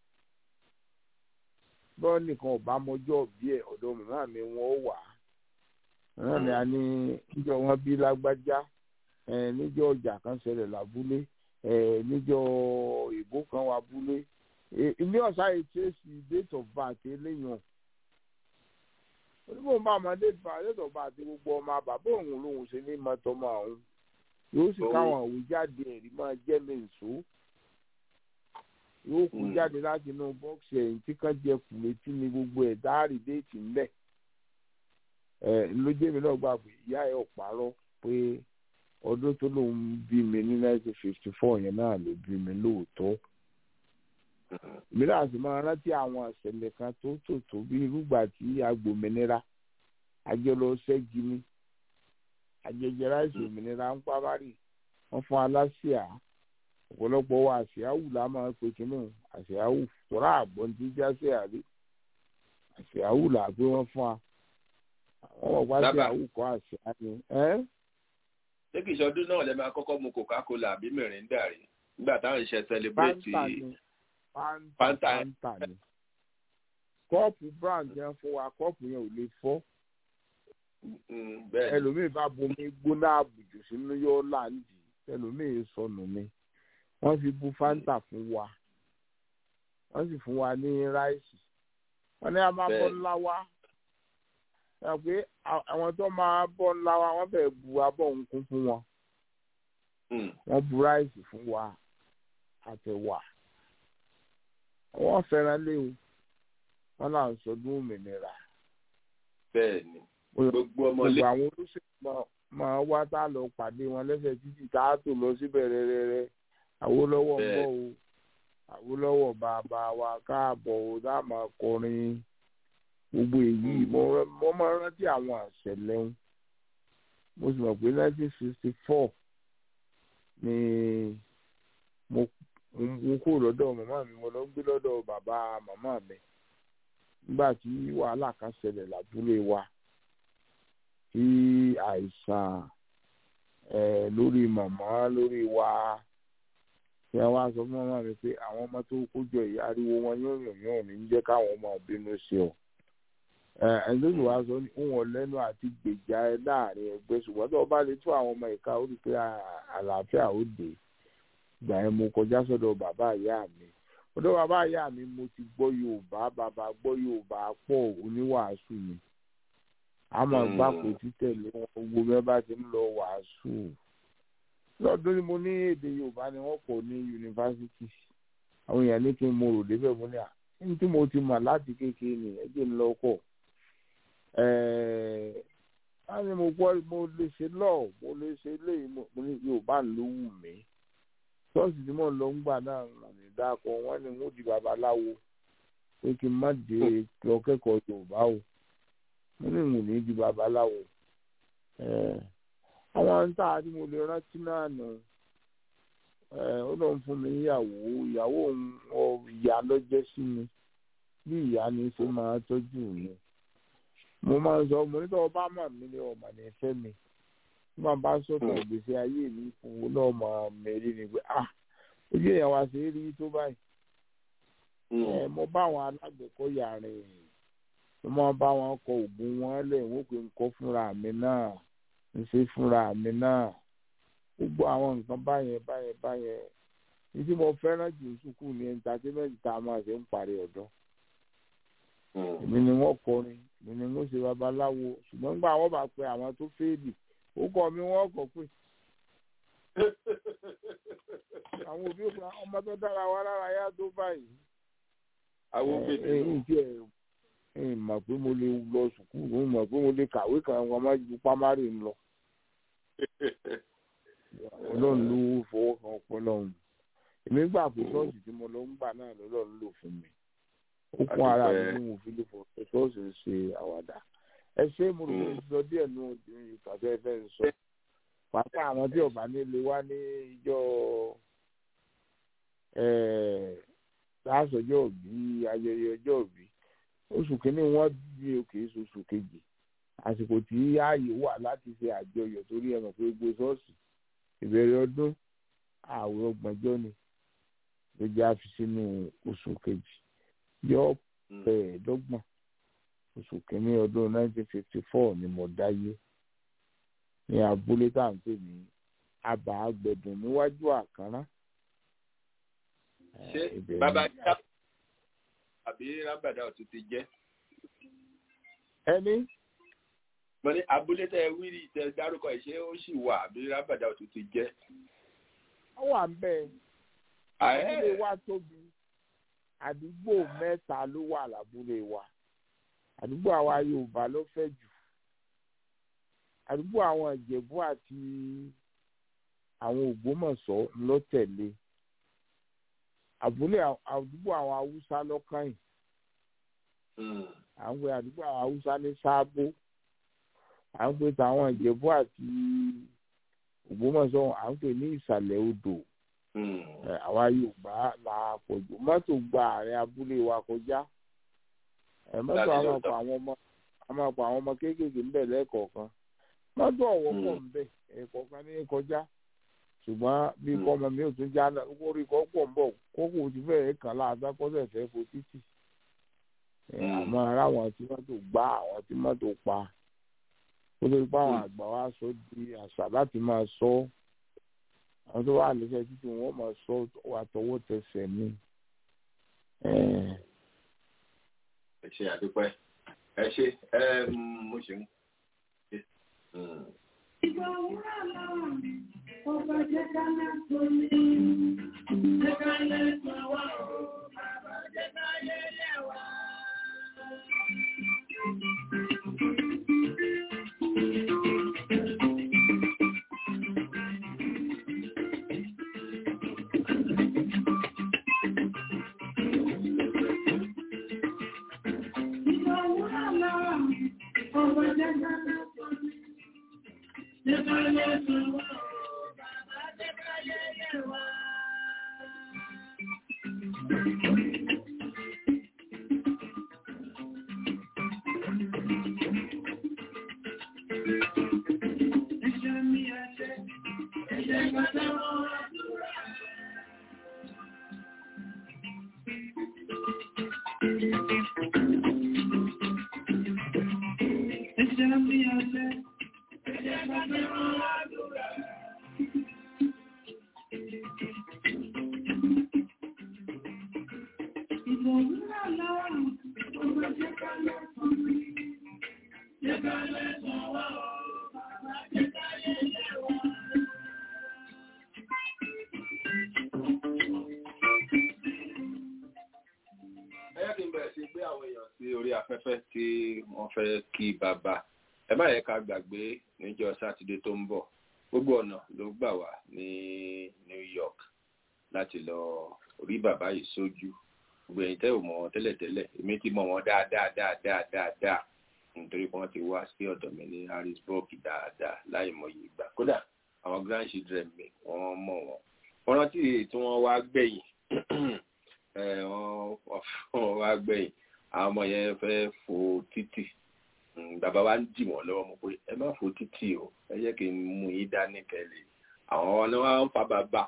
bọ́ọ̀ nìkan ọ̀bá mọjọ́ bí ẹ̀ ọ̀dọ̀ màmá mi wọ́n wà á náà ni a ní níjọ wọn bí lágbájá ẹ níjọ ọjà kan ṣẹlẹ̀ lábúlé ẹ níjọ ìbò kan wà abúlé ẹ ilé ọ̀sá yìí tracy date of birth eléyàn onímọ̀ bá ọmọ date of date of birth gbogbo ọmọ bàbá òun lòun ṣe ní mọ́tọ́mọ́ àwọn yóò sì káwọn òwe jáde ẹ̀rí máa jẹ́ mi nṣó yóò kú jáde láti inú bọ́ọ̀sì ẹ̀yìn tí kan jẹ kùlẹ̀tì ní gbogbo ẹ̀ dáàrí déètì ńlẹ̀ ẹ̀ lójé mi náà gbà pé ìyá ẹ̀ ọ̀párọ̀ pé ọdún tó lòun bí mi ní nineteen fifty four yẹn náà ló bí mi lóòótọ́ mìíràn sì máa rántí àwọn àṣẹlẹ̀ kan tó tò tó bí irúgbà tí agbòmìnira àjọlọ ṣẹ́gi ní àjẹjẹ ráìsì òmìnira ń pamárì wọ́n fún aláṣìá ọ̀pọ̀lọpọ̀ wa àṣìáwù la máa ń pe kínní àṣìáwù tọ́ra àgbọ̀n tí jáṣẹ́ àrí àṣìáwù là pé wọ́n fún wa àwọn ọ̀pá Dábàá. àṣìáwù kọ́ àṣìá ni. ẹ́ ṣé kìí ṣọdún náà lẹ máa kọ́kọ́ mu coca-cola àbí mìrìndà rí nígbà táwọn iṣẹ́ celebrate fanta ni fanta Fanta. fanta ni kọ́ọ̀pù brown yẹn fún wa kọ́ọ̀pù yẹn ò lè fọ́ Mm, bẹ́ẹ̀ ni. ẹlòmíì bá bomi gbóná àbùjù sínú yóò láǹdì ẹlòmíì sọnù ni wọ́n fi bu fanta fún wa wọ́n sì fún wa ní ráìsì wọ́n ní a máa bọ́ Bẹ́ẹ̀. ńlá wa ẹ pé à- àwọn tó máa bọ́ ńlá wa wọ́n fẹ́ẹ́ bu abọ́ nkún fún wọn Mm, wọ́n bu ráìsì fún wa àtẹ̀wà wọ́n fẹ́ràn léwu wọ́n là ń sọdún òmìnira bẹ́ẹ̀ ni gbogbo ọmọlé gbogbo àwọn olóṣèlú máa- máa wá tá a lọ pàdé wọn lẹ́sẹ̀ títí tá a tó lọ síbẹ̀ rẹ́rẹ́rẹ́ Awólọ́wọ̀ ń Bẹ́ẹ̀. bọ̀ o Awólọ́wọ̀ bàbá wa káàbọ̀ o tá a máa kọrin gbogbo èyí mo rán- mo máa rántí àwọn àṣẹlẹ̀ ń mo sì mọ̀ pé nineteen sixty four ni mo mo kó lọ́dọ̀ màmá mi mo lọ gbé lọ́dọ̀ bàbá màmá mi nígbà tí wàhálà kan ṣẹlẹ̀ lábúlé wa tí àìsàn ẹ lórí màmá lórí wa tí wọn wá sọ fún màmá mi pé àwọn ọmọ tó kó jọ yìí ariwo wọn yóò yàn yàn ní jẹ́ káwọn ọmọ bínú sí ọ ẹ ẹni tó sì wá sọ ní òun lẹ́nu àti gbèjà ẹ láàrin ẹgbẹ́ ṣùgbọ́n tó o bá lè tú àwọn ọmọ ìka ó rí i pé à- àlàáfíà ó dé ìgbà yẹn mo kọjá sọ́dọ̀ bàbá ìyá mi ọ̀dọ̀ bàbá ìyá mi mo ti gbọ́ Yorùbá bàbá gbọ́ Yorùbá pọ̀ oníwàásù mi àmọ́ Mm. gbàpò títẹ̀lé wọn gbogbo bẹ́ẹ̀ bá ti ń lọ wàásù lọ́dún ni mo ní èdè Yorùbá ni wọ́n pọ̀ ní yunifásitì àwọn èèyàn ní kí n mo rò débẹ̀ mo ní à ní tí mo ti mọ̀ láti kékeré ni ẹ jẹ́ ń lọ kọ̀ wọ́n ní mo gbọ́ mo lè ṣe lọ́ọ̀ mo lè ṣe léyìí mo ní yorùbá ló wù mí ṣọ́ọ̀ṣì tí mò ń lọ ń gbà náà wọ́n ní dáko wọ́n ní mo di babaláwo pé kí n má dé lọ kẹ́kọ̀ọ́ yorùbá o mo ní ìwọ̀n ní di babaláwo àwọn ń tà tí mo lè rántí náà nù ó lọ ń fún mi níyàwó ìyàwó ìyá ló jẹ́ sí mi bí ìyá ni ṣe máa tọ́jú mi mo máa ń sọ mo ní tọ́wọ́ bá mọ̀ mí ní ọmọ ní fẹ́ mi tí màá bá sọ̀tọ̀ ìgbésí ayé mi fún un náà mọ̀ mẹ́rin ni pé ah ojú èèyàn wa ṣe é rí tó báyìí ẹ mo bá àwọn alágbèékọ́yà rìn mo máa bá wọn kọ oògùn wọn lẹ̀ wọ́n pè ń kọ́ fúnra mi náà ń ṣe fúnra mi náà gbogbo àwọn nǹkan báyẹn báyẹn báyẹn ní tí mo fẹ́ràn jù sùkúù ní ẹ̀ńtátẹ́mẹ́ǹtì tá a máa ṣe ń parí ọ̀dọ́ èmi ni wọ́n kọrin èmi ni wọ́n ṣe babaláwo ṣùgbọ́n nígbà wọ́n bá pe àwọn tó fẹ́ẹ̀lì ó kọ́ mi wọ́n kọ́ pé àwọn òbí òkú ọmọ tó dára wa lára yá tó báyìí àwọn òbèdè ẹ̀yìn tí ẹ̀ ẹ̀ mọ̀ pé mo lè lọ sùkúù mo mọ̀ pé mo lè kàwé kan wọn má ju pámárì ń lọ ọlọ́run ló fọwọ́ kan ọpọlọ ọ̀hún èmi gbà pé ṣọ́ọ̀ṣì tí mo lọ ń gbà náà lọ́lọ́run lò fún mi ó kún ara mi ní mo fi lè fọ ṣọ́ọ̀ṣì ń ṣe àwàdà ẹ ṣé mo rò pé sọ díẹ̀ nù ìpàdé ẹ fẹ́ ń sọ pàápàá àwọn tí ọba nílé wá ní ìjọ láàṣọjọ́ òbí ayẹyẹ ọjọ́ òbí oṣù kínní wọ́n bí òkè oṣù kejì àsìkò tí ààyè wà láti ṣe àjọyọ̀ torí ẹ mọ̀ pé gbogbo ṣọ́ọ̀ṣì ìbẹ̀rẹ̀ ọdún ààwẹ̀ ọgbọ̀njọ́ ni ló jẹ́ àfi sínú oṣù kejì yọ ẹ̀ẹ́dọ́gbọ̀n oṣù kínní ọdún 1954 ni mo dáyé ní abúlé tá à ń pè ní abà agbẹ̀dùn níwájú àkàrà. ṣé bàbá yá àbí rábàdà ọ̀tún ti jẹ́. ẹni mo ní abúlé tẹ wíìrì tẹ dárúkọ ìṣe ó sì wà àbí rábàdà ọ̀tún ti jẹ́. ó wà ń bẹ abúlé wa tóbi àdúgbò mẹ́ta ló wà lábúlé wa àdúgbò àwa Yorùbá ló fẹ̀ jù àdúgbò àwọn Ìjẹ̀bú àti àwọn Ògbómọ̀ṣọ́ ló tẹ̀lé àbúlé àdúgbò àwọn Haúsá lọ́kàn yìí à ń pè àdúgbò àwọn Haúsá ní Sábó à ń pè tàwọn Ìjẹ̀bú àti Ògbómọ̀ṣọ́ à ń pè ní ìsàlẹ̀ odò àwa Yorùbá là pọ̀jù mọ́tò gba àárín abúlé wa kọjá mọ́tò àwọn ọkọ̀ àwọn ọmọ àwọn ọkọ̀ àwọn ọmọ kéékèèké ń bẹ̀ lẹ́ẹ̀kọ̀ọ̀kan mọ́tò ọ̀wọ́ pọ̀ ń bẹ̀ ẹ̀kọ̀ọ̀kan ní kọjá ṣùgbọ́n bí kọ́mọ mi ò tún já orí kọ́ pọ̀ ń bọ̀ kókò ti fẹ́ẹ̀ kàn láàdá kọ́sẹ̀ fẹ́ fo títì àmọ́ aráwọn tí mọ́tò gbá àwọn tí mọ́tò pa ó lórí pé àwọn àgbà wa sọ di àṣà láti máa sọ àwọn tó wà lẹ́sẹ̀ títí wọ́n máa sọ wà tọwọ́ tẹsẹ̀ ní. ẹ ṣe àdúpẹ́ ẹ ṣe mo ṣe ń. Ìgbà òwúrọ̀ lọ́wọ́ mi, ọba jẹ́ ká lẹ́sọ̀ mi. Jẹ́ ká lẹ́sọ̀ wá o, bàbá jẹ́ ká yẹ́yẹ́ wá. Ìgbà òwúrọ̀ lọ́wọ́ mi, ọba jẹ́ ká lẹ́sọ̀ mi. Jẹ́ ká lẹ́sọ̀ wá o, bàbá jẹ́ ká yẹ́yẹ́ wá. Ẹ̀ṣẹ̀ mi ẹ̀ṣẹ̀, ẹ̀ṣẹ̀ gbọ́dọ̀ wọ́n àdúrà. Ẹ̀ṣẹ̀ mi ẹ̀ṣẹ̀, ẹ̀ṣẹ̀ gbọ́dọ̀ wọ́n àdúrà. Ìgbòmírà lọ́wọ́, ọmọ jẹ́ ká lẹ́sọ̀ mi. Jẹ́ ká lẹ́sọ̀ wá o, bàbá jẹ́ ká yẹ́yẹ́ wá. ẹ yẹ kí n bẹ̀rẹ̀ sí gbé àwọn èèyàn sí orí afẹ́fẹ́ tí wọ́n fẹ́ kí bàbá ẹ má yẹ ká gbàgbé níjọ́ sátidé tó ń bọ̀ gbogbo ọ̀nà ló gbà wá ní New York láti lọ rí bàbá yìí sójú gbogbo ẹ̀yin tẹ́ ò mọ̀ wọn tẹ́lẹ̀tẹ́lẹ̀ èmi ti mọ̀ wọn dáadáa dáadáa dáadáa nítorí pé wọ́n ti wá sí ọ̀dọ̀ mi ní Harrisburg dáadáa láì mọye ìgbà kódà àwọn grandchildren mi wọ́n mọ̀ wọn wọ́n rántí tí wọ́n wá gbẹ̀yìn wọ́n wá gbẹ̀yìn àwọn ọmọ yẹn fẹ́ fò títì bàbá wa ń dì wọ́n lọ́wọ́ mo pé ẹ má fò títì o ẹ jẹ́ kí n mú yín dání tẹ́lẹ̀ àwọn ni wọ́n ń fa bàbá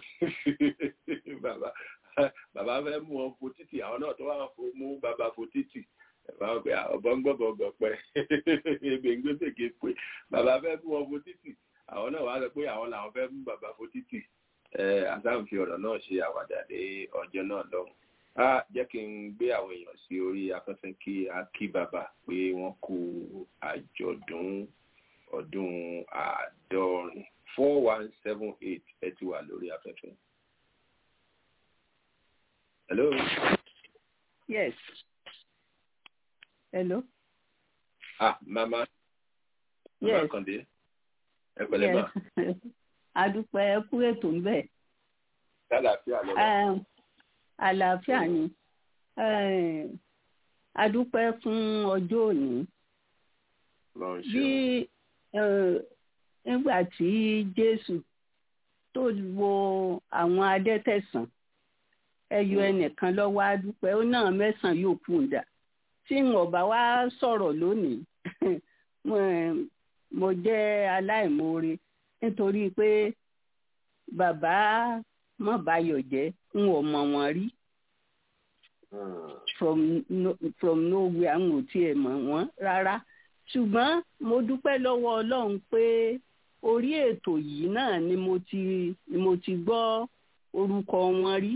bàbá bàbá fẹ́ mú wọn fò títì àwọn náà tó wà mú bàbá fò títì bàbá pé ọ̀bọ̀ngbọ̀bọ̀gbọ̀ pẹ́ gbẹ̀ngbẹ̀gbẹ̀ pé bàbá fẹ́ mú wọn fò títì àwọn náà wá sọ pé àwọn làwọn fẹ́ mú bàbá fò títì àtàǹfì ọ̀rọ̀ náà ṣe àwàdà dé ọjọ́ náà lọ́hùn á jẹ́ kí n gbé àwọn èèyàn sí orí afẹ́fẹ́ kí a kí bàbá pé wọ́n kú àjọ̀dún ọdún àádọ́rin four one seven eight ẹ ti wà lórí afẹ́fẹ́. hello. yes. hello. ah mama. yes. mama kande. ẹ pẹ̀lẹ́ ma. yes. adúpẹ́ ẹ kú ètò ń bẹ̀. lálàáfíà lọ́wọ́ àlàáfíà ni adúpẹ́ fún ọjọ́ òní bí nígbà tí Jésù tó wo àwọn adẹ́tẹ̀sán ẹyọ ẹnìkan lọ́wọ́ adúpẹ́ ó náà mẹ́sàn-án yóò kú ń dà tí wọn bá wá sọ̀rọ̀ lónìí mo jẹ́ aláìmoore nítorí pé bàbá mọ̀báyọ̀ jẹ́ n ò mọ̀ wọ́n rí from no, from nowhere n ò tiẹ̀ mọ̀ wọ́n rárá ṣùgbọ́n mo dúpẹ́ lọ́wọ́ Ọlọ́run pé orí ètò yìí náà ni mo ti ni mo ti gbọ́ orúkọ wọn rí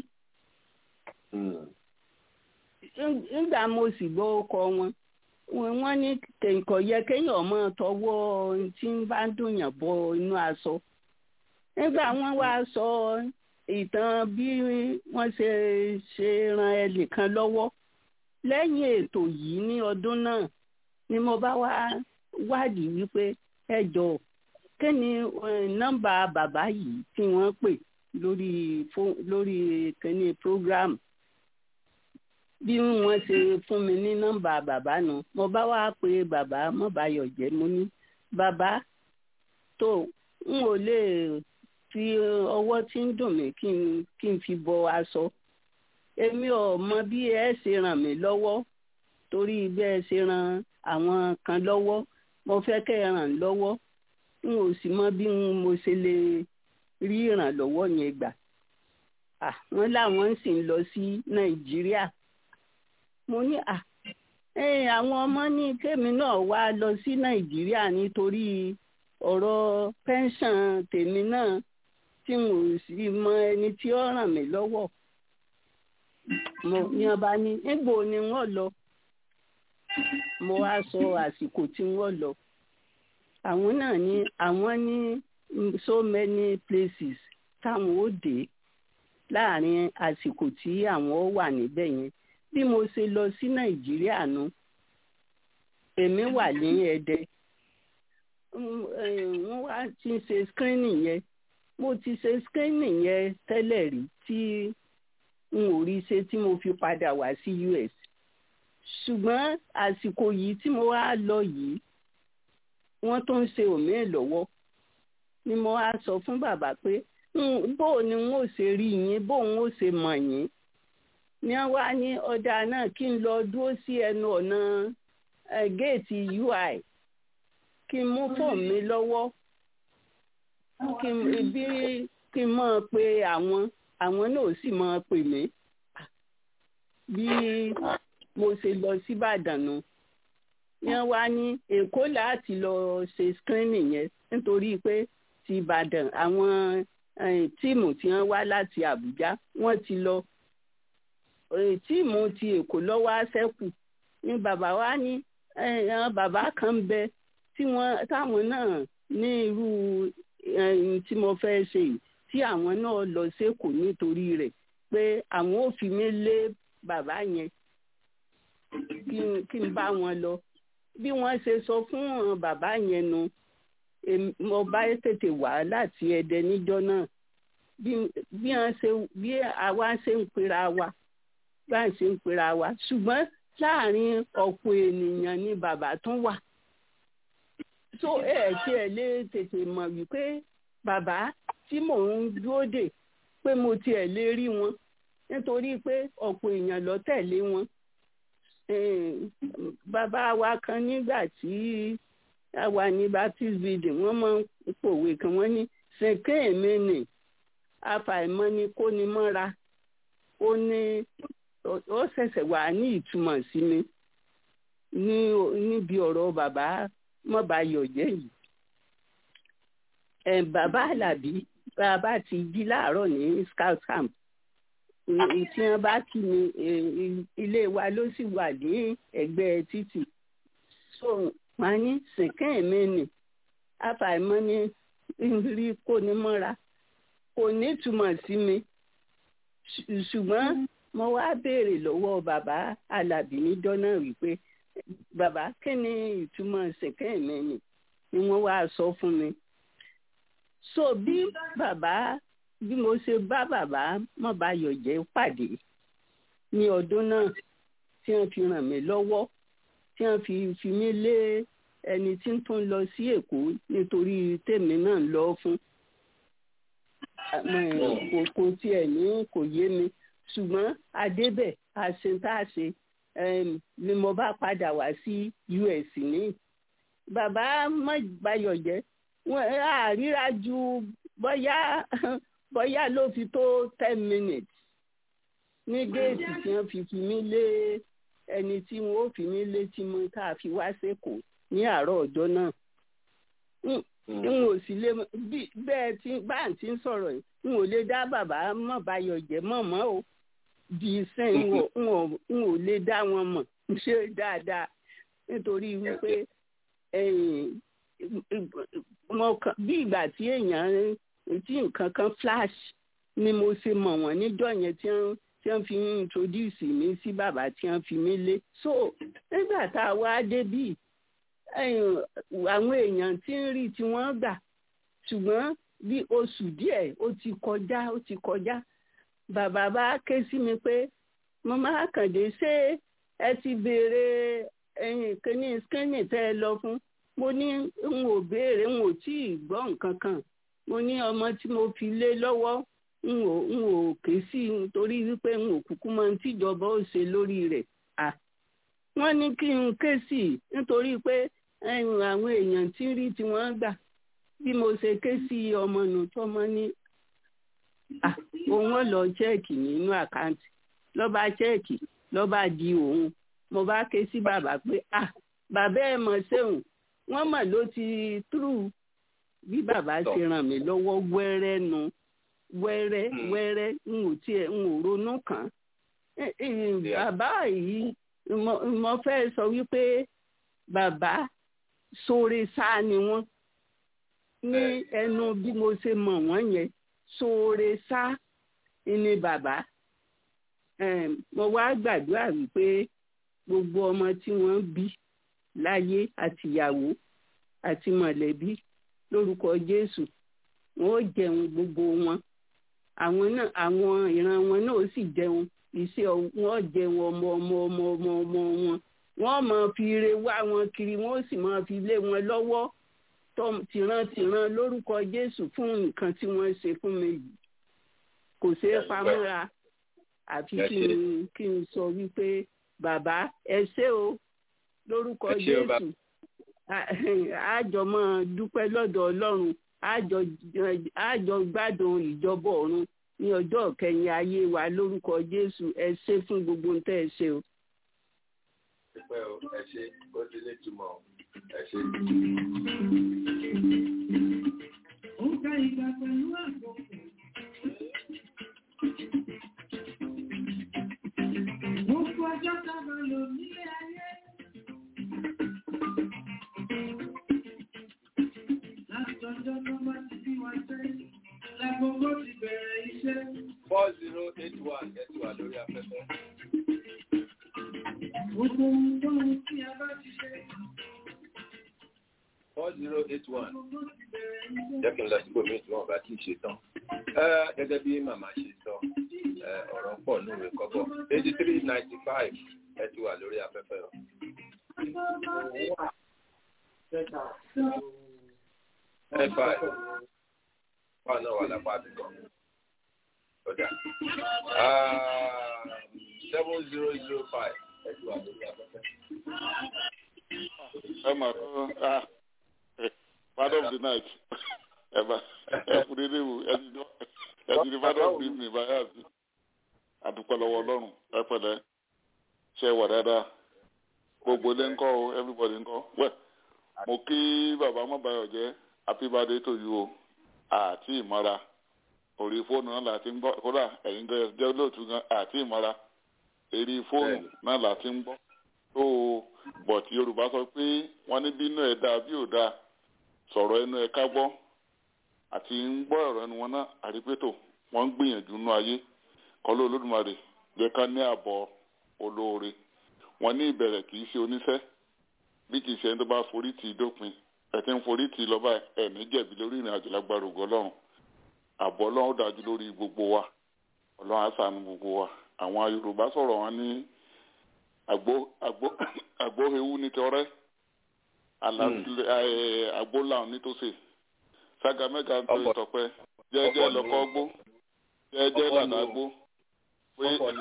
nígbà mo sì gbọ́ orúkọ wọn wọ́n ní kò yẹ kéèyàn mọ́ tọwọ́ tí ń bá dùnyàn bọ inú aṣọ nígbà wọ́n wá sọ ìtàn bí wọ́n ṣe ṣe ran ẹnìkan lọ́wọ́ lẹ́yìn ètò yìí ní ọdún náà ni mo bá wá wádìí wípé ẹ jọ kí ni nọ́mbà bàbá yìí tí wọ́n pè lórí lórí kíní program bí wọ́n ṣe fún mi ní nọ́mbà bàbá nu mo bá wá pe bàbá mọbàyọ jẹ mo ní bàbá tó n ò lè fi ọwọ́ tí ń dùn mí kí n kí n fi bọ aṣọ èmi ò mọ bí ẹ ṣe ràn mí lọ́wọ́ torí bí ẹ ṣe ràn àwọn kan lọ́wọ́ mo fẹ́ kẹ́ ẹ ràn lọ́wọ́ n ò sì mọ bí mo ṣe lè rí ìrànlọ́wọ́ yẹn gbà wọ́n láwọn sì ń lọ sí nàìjíríà mo ní à àwọn ọmọ ní kémi náà wá lọ sí nàìjíríà nítorí ọ̀rọ̀ pẹ́ńsàn tèmi náà tí mo sì mọ ẹni tí ó ràn mí lọ́wọ́ mo ní ọba ní nígbò ni wọ́n lọ mo wá sọ àsìkò tí wọ́n lọ àwọn náà ní àwọn ní so many places táwọn ó dé láàrin àsìkò tí àwọn wà níbẹ̀ yẹn bí mo ṣe lọ sí nàìjíríà nu èmi wà ní ẹdẹ wọ́n wá ti ṣe screening yẹn mo ti ṣe screening yẹn tẹ́lẹ̀ rí tí n ò rí ṣe tí mo fi padà wá sí US ṣùgbọ́n àsìkò yìí tí mo wá lọ yìí wọ́n tó ń ṣe òmíì lọ́wọ́ ni mo wá sọ fún bàbá pé bó ni n ó ṣe rí yín bó n ó ṣe mọ̀ yín ni wọ́n wá ní ọ̀dà náà kí n lọ dúró sí ẹnu ọ̀nà géètì UI kí n mú fóònù mi lọ́wọ́ kí n bí kí n máa pe àwọn àwọn náà sì máa pè mí bí mo ṣe lọ síbàdàn nù yẹn wá ní èkó láti lọ ṣe screening yẹn nítorí pé ti ìbàdàn àwọn tíìmù tí wọ́n wá láti àbújá wọ́n ti lọ tíìmù ti èkó lọ́wọ́ àṣẹ́kù ní bàbá wa ní bàbá kan ń bẹ tí wọ́n táwọn náà ní irú tí mo fẹ́ ṣe yìí tí àwọn náà lọ sékòó nítorí rẹ̀ pé àwọn ò fi mí lé bàbá yẹn kí n bá wọn lọ bí wọ́n ṣe sọ fún bàbá yẹn nu mo bá tètè wá láti ẹdẹ níjọ́ náà bí wọ́n ṣe bí àwa ṣe ń pera wa bá ń ṣe ń pera wa ṣùgbọ́n láàrin ọ̀pọ̀ ènìyàn ni bàbá tún wà so ẹ tí ẹ lè tètè mọ̀ wípé bàbá tí mò ń dúró dè pé mo tiẹ̀ lè rí wọn nítorí pé ọ̀pọ̀ èèyàn lọ tẹ̀lé wọn bàbá wa kan nígbà tí a wà ní baptist building wọ́n máa ń pòwe kan wọ́n ní ṣèké èmi nì àfàìmọ̀ ni kó ni mọ́ra ó ní ó ṣẹ̀ṣẹ̀ wà ní ìtumọ̀ sí mi ní níbi ọ̀rọ̀ bàbá mọ́bayọ̀jẹ́ yìí ẹ̀ bàbá alábí bàbá ti jí láàárọ̀ ní scout camp tí wọ́n bá kí mi ilé wa ló sì wà ní ẹ̀gbẹ́ títì so wọ́n ní sìnkẹ́ mi nì àfàìmọ̀ ni rí kó ní mọ́ra kò ní túmọ̀ sí mi ṣùgbọ́n mo wá béèrè lọ́wọ́ bàbá alábí níjọ́ náà wípé bàbá kí ni ìtumọ̀ sìnkẹ́ mi nì ni wọ́n wá sọ fún mi so bí bàbá bí mo ṣe bá bàbá Mọ́bayọ̀jẹ́ pàdé ní ọdún náà tí wọ́n fi ràn mí lọ́wọ́ tí wọ́n fi fi mí lé ẹni tí ń tún lọ sí Èkó nítorí tèmi náà lọ fún kò kò tiẹ̀ ní kò yé mi ṣùgbọ́n adébẹ̀ àṣetáṣe ni mo bá padà wá sí US ní bàbá Mọ́bayọ̀jẹ́ wọn àríra ju bóyá bóyá ló fi tó ten minutes ní géètì tí wọ́n fi fi mí lé ẹni tí wọ́n ó fi mí lé tí mo ká fi wá sẹ́kọ̀ọ́ ní àárọ̀ ọjọ́ náà n ò sì lè bẹ́ẹ̀ tí bá ń ti ń sọ̀rọ̀ yìí n ò lè dá bàbá Mọ́bayọ̀jẹ́ mọ̀ mọ́ o di sẹ́yìn n ò lè dá wọn mọ̀ ṣe dáadáa nítorí wípé bí ìgbà tí èèyàn tí nǹkan kan flash ni mo ṣe mọ̀ wọ́n níjọ́ yẹn tí wọ́n tí wọ́n fi ń introduce mi sí bàbá tí wọ́n fi mí lé so nígbà tá a wá débí àwọn èèyàn tí ń rí tí wọ́n gbà ṣùgbọ́n bí oṣù díẹ̀ ó ti kọjá ó ti kọjá bàbá bá ké sí mi pé mo máa kàndé ṣé ẹ ti béèrè ẹ̀yìn kíní skínì tẹ́ ẹ lọ fún mo ní n ò béèrè n ò tí ì gbọ́ nǹkan kan mo ní ọmọ tí mo fi lé lọ́wọ́ n ò n ò ké sí i nítorí wípé n ò kúkú mọ tíjọba ó ṣe lórí rẹ̀ à wọ́n ní kí n ké sí i nítorí pé àwọn èèyàn tí ń rí tí wọ́n gbà bí mo ṣe ké sí ọmọ nù tọmọ ní òun ò lọ chẹ́ẹ̀kì nínú àkáǹtì lọ́ba chẹ́ẹ̀kì lọ́ba di òun mo bá ké sí bàbá pé ah bàbá ẹ̀ mọ̀ ṣéun wọ́n mọ̀ ló ti túrú bí bàbá ṣe ràn mí lọ́wọ́ wẹ́rẹ́ nu wẹ́rẹ́ wẹ́rẹ́ n ò tiẹ̀ n ò ronú kàn bàbá yìí mo fẹ́ sọ wípé bàbá sóore sáà ni wọ́n ní ẹnu bí mo ṣe mọ̀ wọ́n yẹn sóore sáà ni bàbá mo wá gbàdúrà wípé gbogbo ọmọ tí wọ́n bí láyé àtìyàwó àti mọ̀lẹ́bí lórúkọ Jésù wọn ó jẹun gbogbo wọn àwọn náà àwọn ìran wọn náà ó sì jẹun iṣẹ́ wọn jẹun ọmọ ọmọ ọmọ ọmọ ọmọ wọn wọ́n máa fi ire wá wọn kiri wọ́n ó sì máa fi lé wọn lọ́wọ́ tìrantìran lórúkọ Jésù fún nǹkan tí wọ́n ṣe fún mi yìí kò ṣeé pamọ́ra àfi kí n kí n sọ wípé bàbá ẹ ṣé o lórúkọ Jésù àjọ máa dúpẹ́ lọ́dọ̀ Ọlọ́run àjọ gbádùn ìjọba ọ̀run ní ọjọ́ kẹyìn ayé wa lórúkọ Jésù ẹ ṣé fún gbogbo ń tẹ́ ẹ ṣe o. Dúpẹ́ o, ẹ ṣé, ó ti lè túmọ̀ o, ẹ ṣé. Ó ká ìgbà pẹ̀lú àgbọ̀n. Gbogbo ọjọ́ tábà lò nílé ayé. Látọjọ́ tó bá ti bí wa jẹ́, lágbogbo ti bẹ̀rẹ̀ iṣẹ́. four zero eight one ẹ ti wà lórí afẹ́fẹ́. Gbogbo ohun tó ń tí a bá ti ṣe, four zero eight one jẹ́ kí n lọ síbò míì tí wọ́n bá kí í ṣe tán gẹ́gẹ́ bí màmá ṣe sọ ọ̀rọ̀ pọ̀ núwèé kọ́bọ̀ eighty three ninety five ẹ ti wà lórí afẹ́fẹ́ o. ẹ five wà náà wà lápá àbíkọ ọjà seven zero zero five ẹ ti wà lórí afẹ́fẹ́. ẹ mà kọ́ ah part of the night ẹ bá ẹ kú dédé wò ẹ ti ẹ ti di part of the evening báyà sí àdúpẹ́ lọ́wọ́ ọlọ́run ẹ pẹ̀lẹ́ ṣe wà dáadáa gbogbo ilé ńkọ́ o everybody ńkọ́ wẹ̀ mo kí bàbá mọ́bàyọ̀ jẹ́ happy birthday to you o àti ìmọ̀ra orí fóònù náà láti ń gbọ́ kódà ẹ̀yin jẹ́ olóòtú gan àti ìmọ̀ra eré fóònù náà láti ń gbọ́ tó o bọ̀t yorùbá sọ pé wọ́n ní bínú ẹ̀ dáa bí ò dáa sọ̀rọ̀ ẹnu ẹ̀ ká gbọ́ àti ń gbọ́ ọ̀rọ̀ ẹnu wọn náà àrípétò wọ́n ń gbìyànjú nú ayé kọ́lé olódùmarè jẹ́ ká ní àbọ̀ olóore wọ́n ní ìbẹ̀rẹ̀ kì í ṣe oníṣẹ́ bí kì í ṣe ẹni tó bá forí tì í dópin ẹ̀ tí ń forí tì í lọ́ba ẹ̀ ní jẹ̀bi lórí ìrìn àjò lágbára ògo ọlọ́run àbọ̀ ọlọ́run dájú lórí gbogbo wa ọlọ́run á ṣàánú gbogbo wa àwọn yorùbá sọ̀rọ̀ wọn ní àgbo àgbo àgbo ewu ní tọrẹ àgbo làwọn nítòsí sága mẹ́ga ń tó ìtọ̀pẹ́ jẹ́jẹ́ lọ́kọ́ gbó jẹ́jẹ́ làdá gbó pé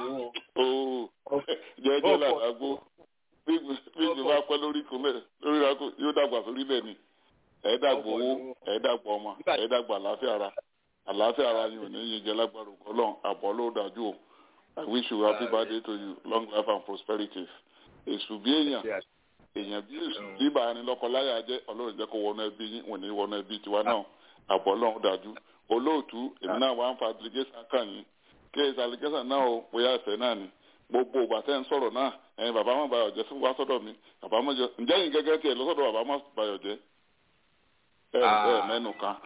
jẹ́jẹ́ làdá gbó bí ìgbì bá pẹ́ lórí ìkúnlẹ̀ lórí ìrákò yóò dàgbà sórí ilẹ̀ ni ẹ̀ẹ́dàgbà owó ẹ̀ẹ́dàgbà ọmọ ẹ̀ẹ́dàgbà àlàáfíà ara àlàáfíà ara yìí ò ní yín jẹ lágbára ògbọ́ lọ́n àbọ̀ ló dájú o i wish you happy birthday to you long life and prosperity èṣù bí èèyàn èèyàn bí èṣù bí bàárín lọ́kọ láyà jẹ́ ọlọ́run jẹ́ kó wọnú ẹbí yín wọ́n ní wọnú ẹbí tiwa náà àbọ̀ lọ́n dájú olóòtú èmi náà wà ń fa delegation kàn yín kí èsì allegation náà o bóyá ẹ̀fẹ̀ náà ni gbogbo ìgbà tẹ́ ń sọ̀rọ̀ náà ẹ̀yin bàbá má bayọ̀ jẹ́ fún wa sọ́dọ̀ mi bàbá má jẹ́ ǹjẹ́ yín gẹ́gẹ́ tiẹ̀ lọ́sọ̀dọ̀ bàbá má bayọ̀ jẹ́ ẹ̀ ẹ̀ mẹ́nu kan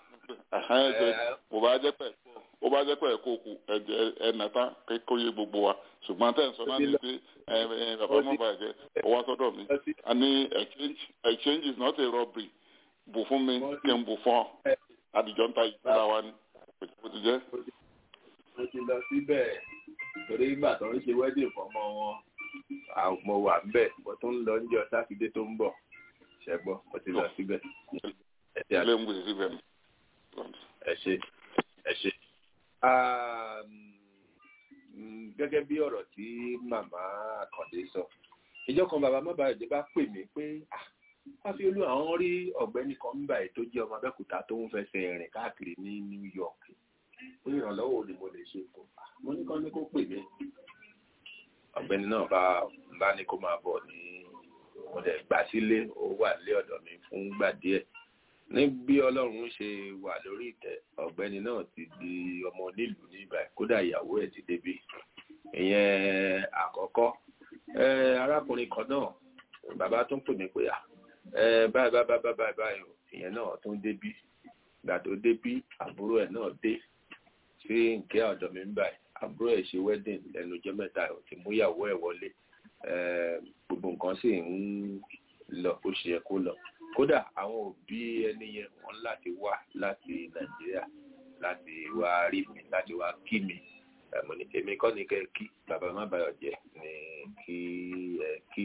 kò bá jẹ́ pẹ̀ ó bá jẹ́ pẹ̀ kó kù ẹ̀jẹ̀ ẹ̀nà tán kó yé gbogbo wa ṣùgbọ́n tẹ̀ ń sọ náà ní pé bàbá má bayọ̀ jẹ́ ó wá sọ́dọ̀ mi a ní exchange is not a robbery bù fún mi kí n bù fún ọ àdìjọ́ ń ta ìgbéra wa ni kò ti jẹ́. mo ti lọ síbẹ̀ torí ìgbà tó ń ṣe wedding fọmọ wọn mo wà ńbẹ̀ mo tún lọ ń jọ sátidé tó ń bọ̀ ṣẹgbọ́ mo ti lọ síbẹ̀. ilé ń gbèsè síbẹ̀. ẹ ṣe ẹ ṣe. gẹ́gẹ́ bí ọ̀rọ̀ tí màmá àkàndé sọ ìjọ kan bàbá má bàa ìjọba pè mí pé fáfiolú àwọn rí ọ̀gbẹ́ni kan ń báyìí tó jẹ́ ọmọ abẹ́òkúta tó ń fẹsẹ̀ rìn káàkiri ní new york ó ìrànlọ́wọ́ ni mo lè ṣe fún mo ní kán ní kó pè mí ọ̀gbẹ́ni náà bá bá ní kó máa bọ̀ ní mo lè gbà sílé ó wà lé ọ̀dọ̀ mi fún gbà díẹ̀ ní bí ọlọ́run ṣe wà lórí ìtẹ́ ọ̀gbẹ́ni náà ti di ọmọ onílùú ní ibà kódà ìyàwó ẹ̀ ti débi ìyẹn àkọ́kọ́ arákùnrin kan náà bàbá tún pè mí pé báyìí báyìí báyìí báyìí báyìí ìyẹn náà tún débí gbà tó débí àbúrò ẹ̀ náà dé sí nkẹ́ ọ̀dọ̀ mi ń báyìí àbúrò ẹ̀ ṣe wedding lẹ́nu ọjọ́ mẹ́ta ò ti mú ìyàwó ẹ̀ wọlé gbogbo nǹkan sì ń lọ bó ṣe yẹ kó lọ kódà àwọn òbí ẹni yẹn wọ́n láti wá láti nàìjíríà láti wá rí mi láti wá kí mi mo ní èmi kọ́ ni kẹ́ kí bàbá má bàyọ̀ jẹ́ ni kí ẹ kí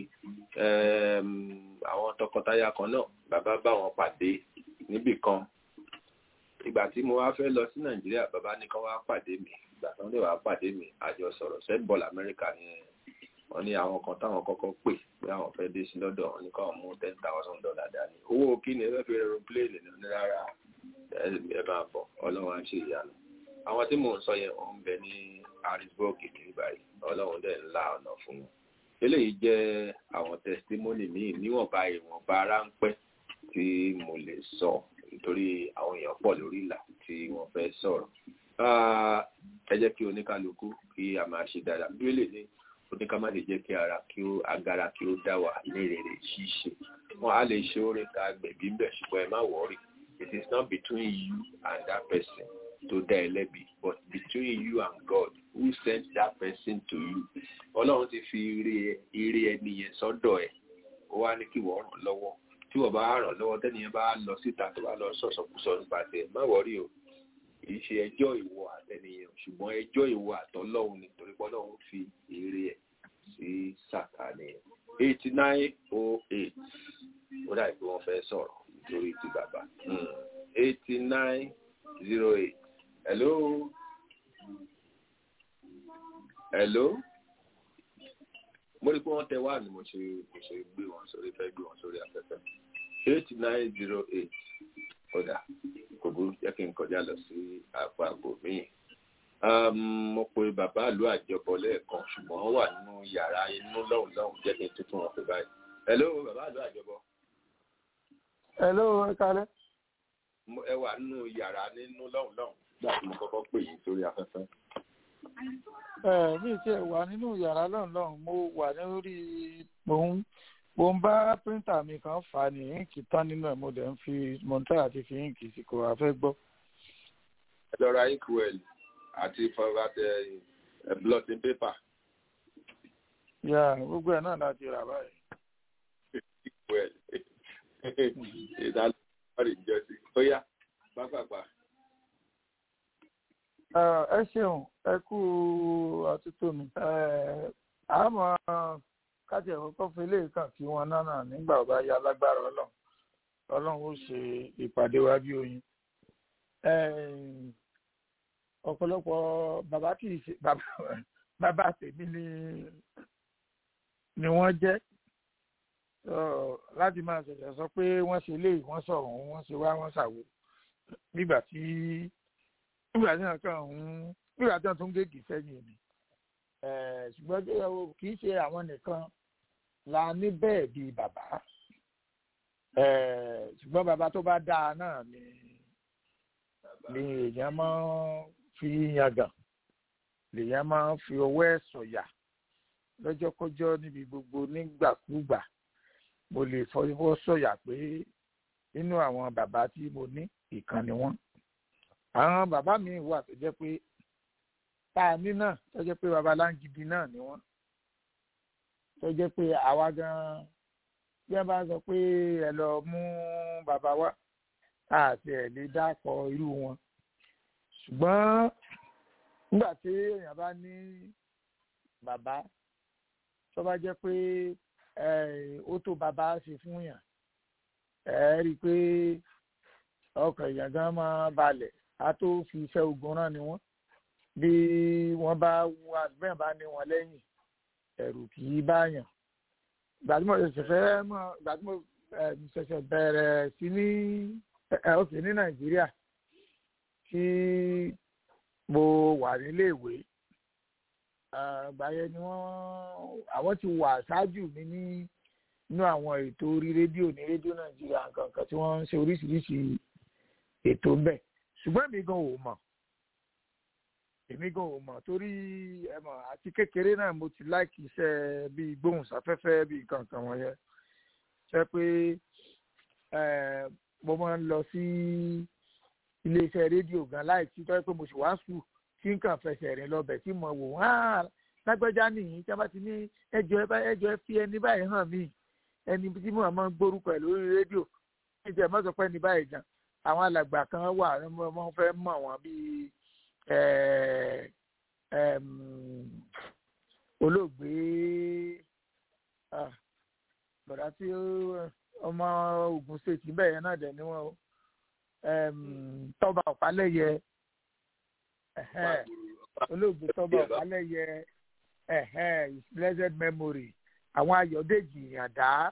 àwọn tọkọtaya kan náà bàbá bá wọn pàdé níbì kan ìgbà tí mo wá fẹ́ lọ sí nàìjíríà bàbá ní kán wá pàdé mi ìgbà tán lè wá pàdé mi àjọ sọ̀rọ̀ sẹ́ńbọ̀lù amẹ́ríkà ni wọ́n ní àwọn kan táwọn kọ́kọ́ pè pé àwọn fẹ́ dé sí lọ́dọ̀ wọn ní káwọn mú ten thousand dollar dání owó kí ni ẹ fẹ́ fi aeroplane ní rárá ẹ máa bọ̀ ọlọ́run á ṣe ìyanu àwọn tí mò ń sọ yẹn wọ́n ń bẹ ní harrisburg ní báyìí ọlọ́run dẹ̀ ńlá ọ̀nà fún wọn eléyìí jẹ́ àwọn testimony míì níwọ̀nba ìwọ̀nba ráńpẹ́ tí mo lè sọ nítorí àwọn èèyàn pọ̀ lórí ìlà tí wọ́n fẹ́ sọ̀rọ̀ ẹ jẹ́ kí oníkálukú kí a máa ṣe dáadáa bí ó lè ní oníká má lè jẹ́ kí ara kí ó agara kí ó dá wà ní rere ṣíṣe wọn á lè ṣe oore ká gbẹ̀bí bẹ̀ ṣùgbọ́n ẹ má wọ́ọ̀rì it is not between you and that person tó dá ẹ lẹ́bi but between you and God who sent that person to you ọlọ́run ti fi ire ẹni yẹn sọ́dọ̀ ẹ̀ ó wá ní kí wọ́n ràn lọ́wọ́ tí wọ́n bá ràn lọ́wọ́ tẹ́niyẹn bá lọ síta tó bá lọ sọ̀sọ̀kúsọ nípa tẹ̀ má wọrí o kì í ṣe ẹjọ́ ìwọ àtẹniyẹn ṣùgbọ́n ẹjọ́ ìwọ àtọ́lọ́hún nítorí pọ́lọ́hún fi èrè ẹ̀ sí sàkánì eighty nine oh eight ó dà pé wọ́n fẹ́ sọ̀rọ̀ nítorí ti bàbá eighty nine zero eight hello hello mo rí i pé wọ́n tẹ wá ní mo ṣe mo ṣe gbé wọn sórí fẹ́ gbé wọn sórí afẹ́fẹ́ eight nine zero eight kódà kò burú jẹ́ kí n kọjá lọ sí apá àgbo míì mo pe bàbá ìlú àjọpọ̀ lẹ́ẹ̀kan ṣùgbọ́n wọ́n wà nínú yàrá inú lọ́hùn lọ́hùn jẹ́ kí n tuntun wọn pè báyìí hello bàbá ìlú àjọpọ̀. hello ẹ kalẹ́. ẹ wà nínú yàrá nínú lọ́hùn lọ́hùn gbà tí mo kọ́kọ́ pè yín sórí afẹ́fẹ́ ẹ mi ti ẹ wà nínú yàrá lọ́nà lọ́hùn mo wà lórí mò ń mo ń bá píríntà mi kan fà ní íǹkì tán nínú ẹ̀ mo dẹ̀ ń fi mọ̀ntà àti fi íǹkì sí kò wá fẹ́ gbọ́. ẹ lọ ra inkwell àti fọwọ́tẹ blotting paper. yà gbogbo ẹ̀ náà láti rà báyìí. inkwell ìdálọ́rì ìjọsí ó yá pápápá ẹ ṣeun ẹ kú àtúntò mi àmọ́ kájí ẹ̀kọ́ kọ́ fi ilé kan kí wọn náà nígbà ọba ya lágbára ọlọ́run ọlọ́run ó ṣe ìpàdé wa bí oyin ọ̀pọ̀lọpọ̀ bàbá kì í ṣe bàbá tèmi ni ni wọ́n jẹ́ láti máa ṣẹ̀ṣẹ̀ sọ pé wọ́n ṣe léyìí wọ́n sọ̀rọ̀ wọ́n ṣe wá wọ́n ṣàwò nígbà tí nígbà tí wọn kàn ń nígbà tí wọn tún gègé sẹ́yìn ni ṣùgbọ́n kì í ṣe àwọn nìkan la ní bẹ́ẹ̀ bíi bàbá ṣùgbọ́n bàbá tó bá dáa náà ni ni èèyàn máa ń fi yangàn lèèyàn máa ń fi ọwọ́ ẹ̀ sọ̀yà lọ́jọ́kọ́jọ́ níbi gbogbo nígbàkúgbà mo lè fọwọ́ sọ̀yà pé nínú àwọn bàbá tí mo ní ìkan ni wọ́n àwọn bàbá mi wà tó jẹ́ pé tá a ní náà tó jẹ́ pé baba láǹgìdì náà ni wọ́n tó jẹ́ pé àwa gan bí wọ́n bá sọ pé ẹ lọ mú bàbá wa àti ẹ̀ lè dákọ̀ irú wọn ṣùgbọ́n nígbà tí èèyàn bá ní bàbá tó bá jẹ́ pé ó tó bàbá ṣe fún yàn ẹ rí i pé ọkàn èèyàn gan máa balẹ̀ a tó fi iṣẹ́ ogun rán ni wọ́n bí wọ́n bá wà bẹ́ẹ̀ bá ní wọn lẹ́yìn ẹ̀rù kì í báyàn gbàdúmọ̀ ṣẹ̀ṣẹ̀ fẹ́ mọ̀ gbàdúmọ̀ ṣẹ̀ṣẹ̀ bẹ̀rẹ̀ sí ní ọ̀sẹ̀ ní nàìjíríà tí mo wà níléèwé gbàyẹ ni wọ́n àwọn ti wà ṣáájú mi ní inú àwọn ètò orí rédíò ní rédíò nàìjíríà nǹkan kan tí wọ́n ń ṣe oríṣiríṣi ètò ń bẹ̀ ṣùgbọ́n èmi gan ò mọ̀ èmi gan ò mọ̀ torí ẹ mọ̀ àti kékeré náà mo ti láìkì iṣẹ́ bíi gbóhùnsáfẹ́fẹ́ bíi kankan wọ̀nyẹn ṣe pé mo máa ń lọ sí iléeṣẹ́ rédíò gan láìsí tọ́ pé mo sì wá sùn tí n kàn fẹsẹ̀ rìn lọ́bẹ̀ tí mo wò wọ́n lágbájá nìyí tí a bá ti ní ẹjọ́ ẹjọ́ ẹ fi ẹni báyìí hàn mí ẹni tí mo máa ń gbórúkọ ẹ̀ lórí rédíò ìjẹ́ mọ́sọ̀ pé ẹni báyìí gan àwọn alàgbà kan wà wọ́n fẹ́ mọ̀ wọ́n bíi olóògbé bọ̀dá tí ọmọ Ògùn state bẹ́ẹ̀ yẹn náà dẹ̀ ni wọ́n tọ́ba ọ̀pálẹ́yẹ olóògbé tọ́ba ọ̀pálẹ́yẹ his blessed memory àwọn Ayọ̀dèjì Ìyàndá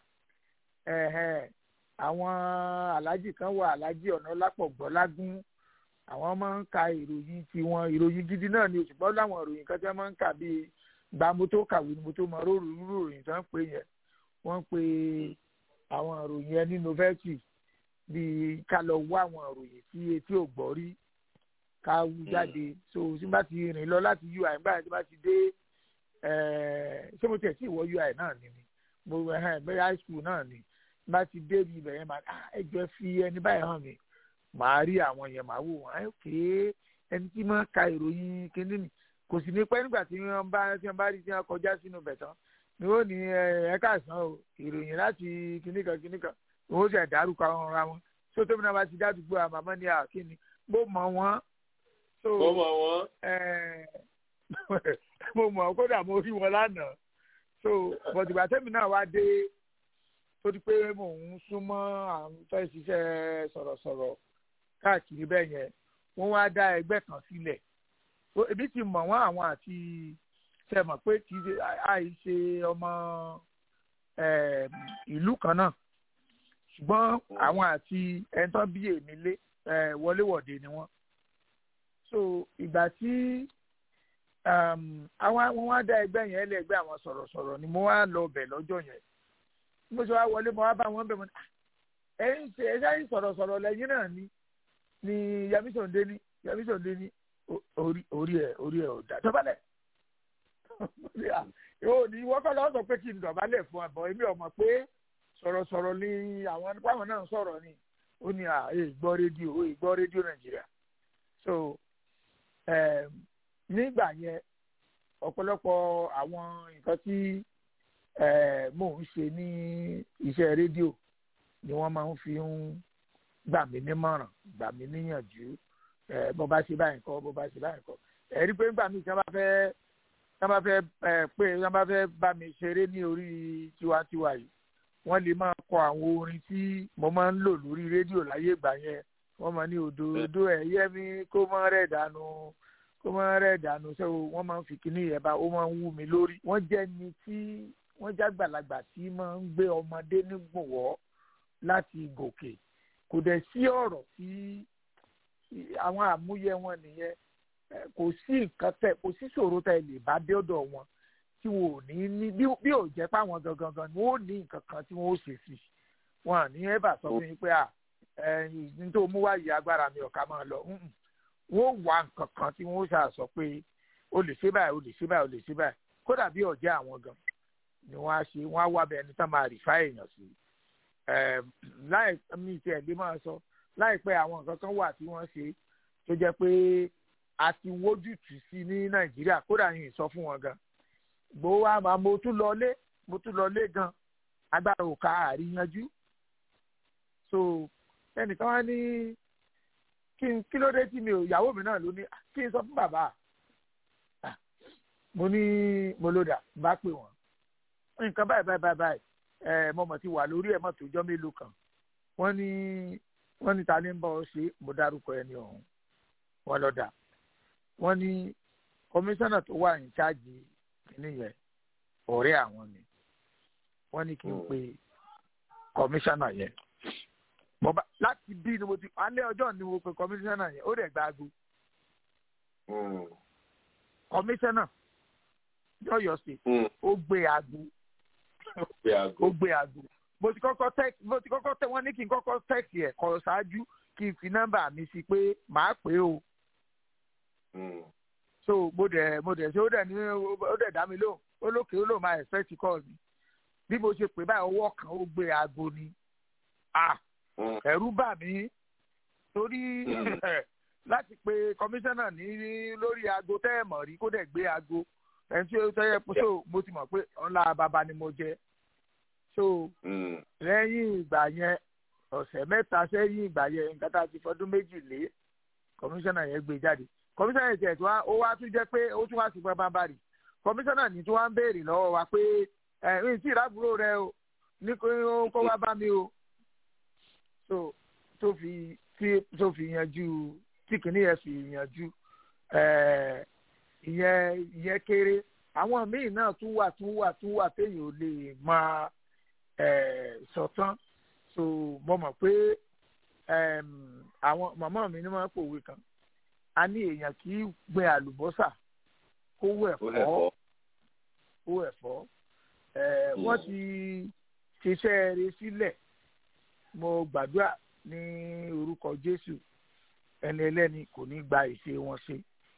àwọn alájì kan wà alájì ọ̀nà lápọ̀gbọ́ lágún àwọn máa ń ka ìròyìn tiwọn ìròyìn gidi náà ni òṣùpọ̀ láwọn ìròyìn kan tí wọ́n máa ń kà bíi gba mo tó kàwé ni mo tó mọ róòrò ìròyìn tí wọ́n pè yẹn wọ́n pe àwọn ìròyìn yẹn ní novelty bíi ká lọ wá àwọn ìròyìn tí etí ò gbọ́ rí ká wú jáde so tí bá ti rìn lọ láti ui nígbà tí bá ti dé ṣé mo tẹ̀ sí ìwọ ui náà ni mo bẹ́ẹ̀ high school náà ni bá ti dé ibi ibẹ̀ yẹn máa ẹ jọ fi ẹni báyìí hàn mí màá rí àwọn yẹn màá wò wọn ké ẹni tí máa ka ìròyìn kíní ni kò sì ní pẹ́ nígbà tí wọ́n bá tí wọ́n bá rí tí wọ́n kọjá sínú bẹ̀ tán ni ó ní ẹ káàsán o ìròyìn láti kíní kan kíní kan òun ṣe dárúkọ àwọn ọ̀rọ̀ wọn so tóbi náà bá ti dádúgbò àwọn màmá ní àkíní mo mọ̀ wọ́n so mo mọ̀ wọ́n. mo mọ̀ kódà mo rí wọn lánàá so bọ̀dìgbà tẹ́mi náà wá dé tó di pé mò ń súnmọ́ àwọn tó ń ṣiṣẹ́ sọ̀rọ̀sọ̀rọ̀ káàkiri bẹ́ẹ̀ yẹn wọ́n wá dá ẹgbẹ́ kan sílẹ̀ ebi ti mọ̀ wọ́n àwọn àti ṣe mọ̀ pé kì í ṣe àìṣe ọmọ ìlú kan náà ṣùgbọ́n àwọn àti ẹni tán bí èmi lé wọléwọ̀de ni wọ́n so ìgbà tí àwọn wá dá ẹgbẹ́ yẹn lẹ́gbẹ́ àwọn sọ̀rọ̀sọ̀rọ̀ ni mo wá lọ bẹ̀ lọ́jọ́ yẹn mo ṣe wá wọlé mo wá bá wọn bẹ̀ mo ní ẹ̀yin ṣe ẹ ṣáà sọ̀rọ̀sọ̀rọ̀ lẹ́yìn náà ni ni yamisonde ni yamisonde ni orí orí ẹ orí ẹ ò dá dọ̀bálẹ̀ yóò ní wọ́n kọ́ lọ́wọ́ sọ pé kí n dọ̀bálẹ̀ fún àbọ̀ èmi ò mọ̀ pé sọ̀rọ̀sọ̀rọ̀ ni àwọn pàwọn náà sọ̀rọ̀ ni ó ní à ẹ gbọ́ rédíò ó gbọ́ rédíò nàìjíríà so nígbà yẹn ọ̀pọ̀lọpọ̀ àwọn nǹkan tí mò ń ṣe ní iṣẹ́ rédíò ni wọ́n máa ń fi ń gbà mí nímọ̀ràn gbà mí níyànjú bó bá ṣe báyìí kọ́ bó bá ṣe báyìí kọ́ ẹ̀rí pé nígbà míì tí wọ́n bá fẹ́ tí wọ́n bá fẹ́ pé tí wọ́n bá fẹ́ bá mi ṣeré ní orí tiwantiwa yìí wọ́n lè máa kọ àwọn orin tí mo máa ń lò lórí rédíò láyé ìgbà yẹn wọ́n máa ní òdòdó ẹ̀yẹ́ mi kó mọ́ rẹ̀ dànù kó mọ́ rẹ̀ dànù ṣé wọ́n máa ń fi kíní yẹn bá ó máa ń wú mi lórí. wọ́n jẹ́ ni tí wọ́n jágbàlagbà tí máa ń gbé ọmọdé nígbòwọ́ láti gòkè kò dẹ̀ sí ọ̀rọ̀ tí àwọn àmúyẹ wọn nìyẹn kò sí nǹkan tẹ kò sí ṣòro tẹ lè bá dé ọ̀dọ̀ wọn tí wọn ò ní ní bí ò jẹ́ páwọn gangan gan ni wọn ò ní nǹkan kan tí wọn ò ṣe sí wọn à ní ẹ́bà sọ fún yín pé à ẹ̀yìn tó mú wáyé agbára mi ọ̀ka máa lọ wọn ò wá nǹkan kan tí wọn ó ṣàṣọ pé o lè ṣe báyìí o lè ṣe báyìí o lè ṣe báyìí kódà bí ọ̀jẹ́ àwọn gan ni wọ́n á ṣe wọ́n á wá bẹ ẹni tán máa rìfá èèyàn sí láì mi ti ẹ̀ lé máa sọ láìpẹ́ àwọn nǹkan kan wà tí wọ́n ṣe tó jẹ́ pé a ti wójútùú sí ní nàìjíríà kódà yìí sọ fún wọn gan gbowó wa máa mo tún lọlé mo tún lọlé gan agbára ò ká àríyanjú so ẹnìkan wá ní kí n kí ló dé tí mi ò ìyàwó mi náà ló ní kí n sọ fún bàbá mo ní mo ló dà bá pè wọ́n nǹkan báyìí báyìí báyìí báyìí ẹ mo mọ̀ ti wà lórí ẹ̀ mọ̀ tó jọ́ mélòó kan wọ́n ní wọ́n ní ta ni ń bọ̀ ọ́ ṣe mo dárúkọ ẹni ọ̀hún wọ́n lọ dà wọ́n ní kọmíṣánná tó wà ní chájì kìíní yẹn ọ̀rẹ́ àwọn ni wọ́n ní kí n pe kọmíṣánná yẹn bọ́ba láti bí ni mo ti alẹ́ ọjọ́ ni mo pe kọmíṣánná yẹn ó dẹ̀ gba aago kọmíṣánná lọ́yọ̀ sí ó gbé aago ó gbé aago mo ti kọ́kọ́ text mo ti kọ́kọ́ tẹ wọ́n ní kí n kọ́kọ́ text ẹ̀ kọ́ ṣáájú kí n fi nọ́mbà mi sí pé màá pè é o so mo dẹ̀ mo dẹ̀ ṣe ó dẹ̀ ní ó dẹ̀ dá mi lóhùn ó lókè ó lóun máa expect call mi bí mo ṣe pè báyìí ọwọ́ kan ó gbé aago ni ah ẹ̀rù bà mí torí láti pe kọmíṣánná ní lórí aago tẹ́ ẹ̀ mọ̀ rí kó dẹ̀ gbé aago ẹni tí ó tẹ́yẹ so mo ti mọ̀ pé ọ̀la bàbá ni mo jẹ so lẹ́yìn ìgbà yẹn ọ̀sẹ̀ mẹ́ta sẹ́yìn ìgbà yẹn nǹkan tá a ti fọdún méjì lé kọmíṣánná yẹn gbé jáde kọmíṣánná yẹn tiẹ̀ tí ó wá tún jẹ́ pé ó tún wá sí pẹ́ bámbárì kọmíṣánná ní tí wọ́n ń béèrè lọ́wọ́ wa pé ẹ̀ ń tí ìrábùrò rẹ o ní kó wá bá mi o so tó fi tí tó fi yanjú tí kìíní yẹn fi yanjú ìyẹn ìyẹn kéré àwọn míì náà tún wà tún wà tún wà téèyàn ò lè máa sọ̀tán so mo mọ̀ pé àwọn màmá mi ní wọ́n pòwe kan a ní èèyàn kì í gbin àlùbọ́sà kó wọ ẹ̀fọ́ kó ẹ̀fọ́ wọ́n ti ṣiṣẹ́ rẹ̀ sílẹ̀ mo gbàdúrà ní orúkọ Jésù ẹni ẹlẹ́ni kò ní gba ìṣe wọn ṣe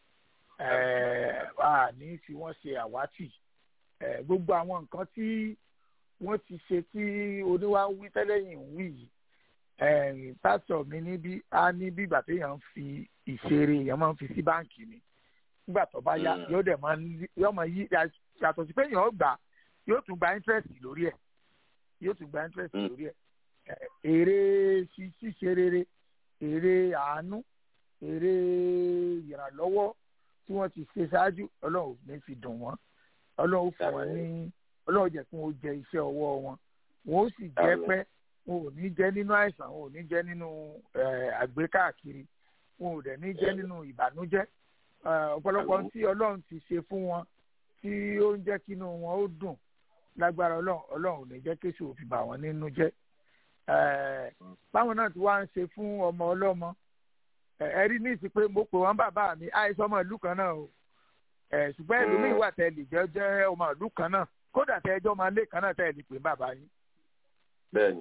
a ní fi wọ́n ṣe àwátì gbogbo àwọn nǹkan tí wọ́n ti ṣe tí oníwà ń wí tẹ́lẹ̀yìn ń wí yìí pásítọ̀ mi níbí á ní bí ìgbà téèyàn ń fi ìṣeré èèyàn máa ń fi sí báǹkì ni nígbà tó bá yá yóò dẹ̀ máa yóò máa yí yàtọ̀ sí pé èèyàn ó gbà yóò tún gba interest lórí ẹ̀ yóò tún gba interest lórí ẹ̀ èrè ṣíṣe rere èrè àánú èrè ìrànlọ́wọ́ tí wọ́n ti ṣe ṣáájú ọlọ́run ò ní fi dùn wọ́n ọlọ́run fún wọn ní ọlọ́run jẹ́ kí wọ́n jẹ iṣẹ́ ọwọ́ wọn wọn ó sì jẹ́ pẹ́ wọn ò ní jẹ́ nínú àìsàn wọn ò ní jẹ́ nínú àgbékáàkiri wọn ò dẹ̀ ní jẹ́ nínú ìbànújẹ́ ọ̀pọ̀lọpọ̀ tí ọlọ́run ti ṣe fún wọn tí ó ń jẹ́ kí inú wọn ó dùn lágbára ọlọ́run ọlọ́run ò ní jẹ́ kéṣù òfin bà wọ́n nínú jẹ́ báwọn náà ti wá ń ṣe fún ọmọ ọlọ́mọ ẹ̀rí ní ìsìn pé mo pè wọ́n bàbá mi àìsàn ọmọ ìlú kan náà o ṣùgbọ́n ẹlòmíì wà tẹ́ lè jẹ́ jẹ́ ọmọ ìlú kan náà kódà tẹ́ ẹjọ́ máa lé kan náà tẹ́ lè pè bàbá yín. bẹ́ẹ̀ni.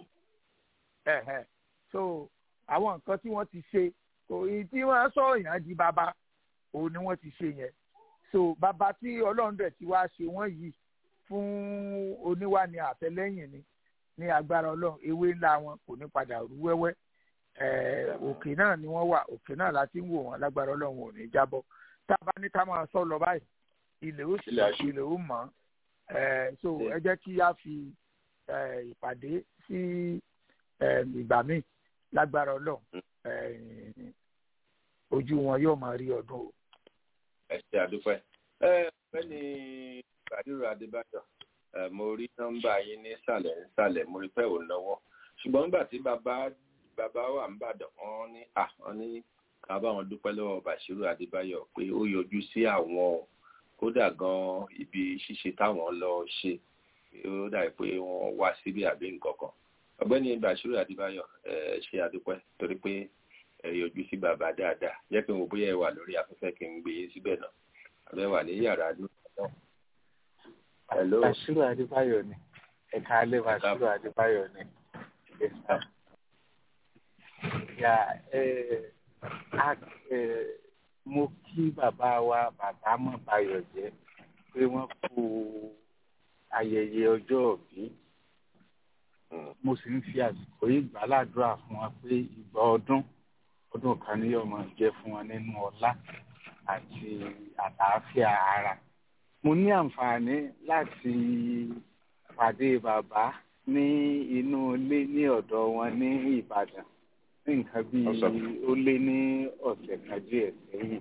so àwọn nǹkan tí wọ́n ti ṣe kò ì tí wọ́n sọ èèyàn di bàbá òun ni wọ́n ti ṣe yẹn so bàbá tí ọlọ́run dẹ̀ ti wá ṣe wọ́n yìí fún oníwà ní àtẹlẹ́yìn ni ní agbára ọlọ́run ewé ńlá wọn kò ní padà rú wẹ́wẹ́ òkè náà ni wọ́n wà òkè náà láti ń wò wọ́n lágbára ọlọ́run ò ní jábọ́ tá a bá ní ká máa sọ lọ báyìí ilẹ̀ ó sì ilẹ̀ ó mọ̀ so ẹ jẹ́ kí a fi ìpàdé sí ìgbà míì lágbára ọlọ́run ojú wọn yóò máa rí ọdún o. ẹ ṣe àdúpẹ́ ẹ fẹ́ni Bàdúrà Adébáyọ̀ mo rí nọ́mbà yín ní ìsàlẹ̀ ìsàlẹ̀ mo rí pé ò lọ́wọ́ ṣùgbọ́n nígbà tí bàbá bàbá wà ń bàdàn wọ́n ní à wọ́n ní ká bá wọn dúpẹ́ lọ́wọ́ Bàṣírù Adébáyọ̀ pé ó yọjú sí àwọn kódà gan ibi ṣíṣe táwọn lọ ṣe ó dàbí pé wọ́n wá síbi àbí nǹkan kan ọ̀gbẹ́ni Bàṣírù Adébáyọ̀ ẹ ṣe àdúpẹ́ torí pé ẹ yọjú sí bàbá dáadáa jẹ́ pé mo bóyá ẹ wà lórí afẹ́fẹ́ kí n gbé yín síbẹ̀ náà àbẹ́ wà ní yàrá náà. Hello. Bàṣírù Adébáyọ̀ ni ẹ̀ka alẹ́ Bàṣírù Adébáyọ̀ ni. Ya ẹ a ẹ mo kí bàbá wa bàbá mọ̀ Bayọ̀ jẹ́ pé wọ́n kú ayẹyẹ ọjọ́ òbí. Mo sì ń fi àsìkò yìí gbàládùra fún wa pé ìgbà ọdún ọdún kan ní ọmọ jẹ́ fún wọn nínú ọlá àti àlàáfíà ara mo ní àǹfààní láti pàdé bàbá ní inú ilé ní ọ̀dọ̀ wọn ní Ìbàdàn ní nǹkan bíi ó lé ní ọ̀sẹ̀ kan díẹ̀ sẹ́yìn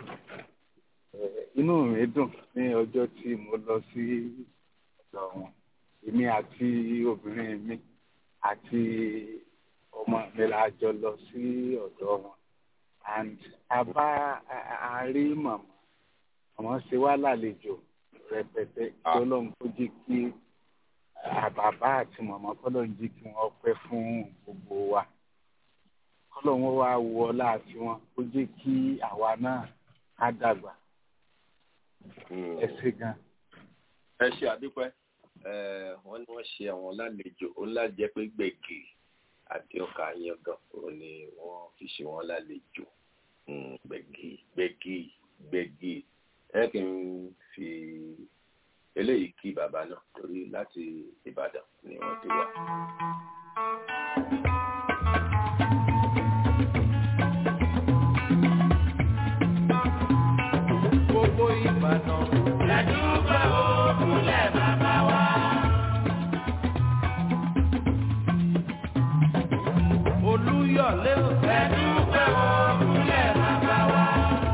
inú mi dùn ní ọjọ́ tí mo lọ sí ọ̀dọ̀ wọn èmi àti obìnrin mi àti ọmọ mi la jọ lọ sí ọ̀dọ̀ wọn and a bá a rí màmá màmá ṣe wá lálejò rẹpẹtẹ kí ọlọ́run kó jí kí bàbá àti màmá kọ́lọ́run jí kí wọ́n pẹ́ fún gbogbo wa kọ́lọ́run wá wọ ọlá àti wọn kó jí kí àwa náà ká dàgbà ẹ ṣé gan. ẹ ṣe àdúpẹ́ wọ́n ní wọ́n ṣe àwọn lálejò ó ńlá jẹ́ pé gbẹ̀gì àti ọkà yangan òun ni wọ́n fi ṣe wọ́n lálejò gbẹ̀gì gbẹ̀gì gbẹ̀gì ẹ kì í fi eléyìí kí bàbá náà torí láti Ìbàdàn ni wọ́n ti wá. gbogbo Ìbàdàn. lẹ́dúgbà òkúlẹ̀ bàbá wa. Olúyọ̀lé ò. lẹ́dúgbà òkúlẹ̀ bàbá wa.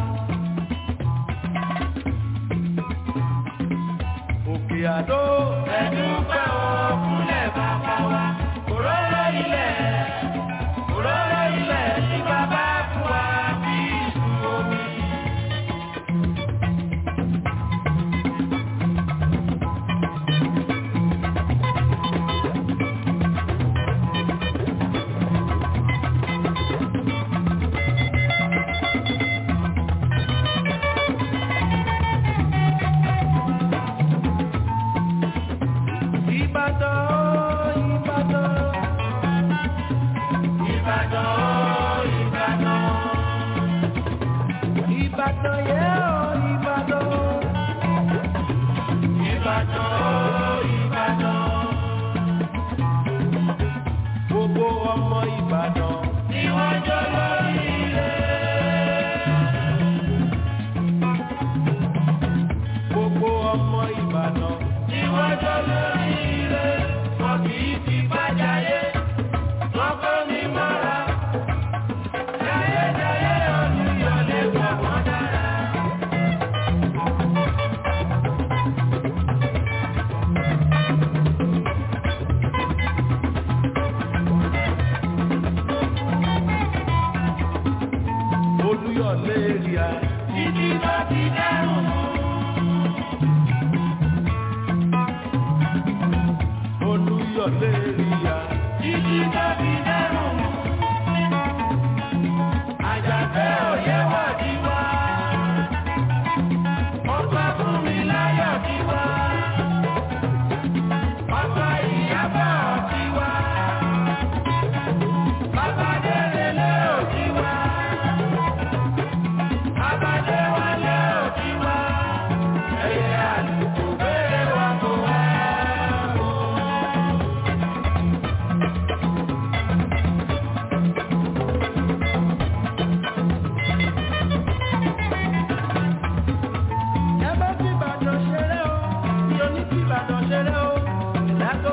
Òkè Àdó. lẹ́dúgbà òkúlẹ̀ bàbá wa. òróró ilẹ̀ òróró ilẹ̀ tí bàbá fún wa bí ìlú omi.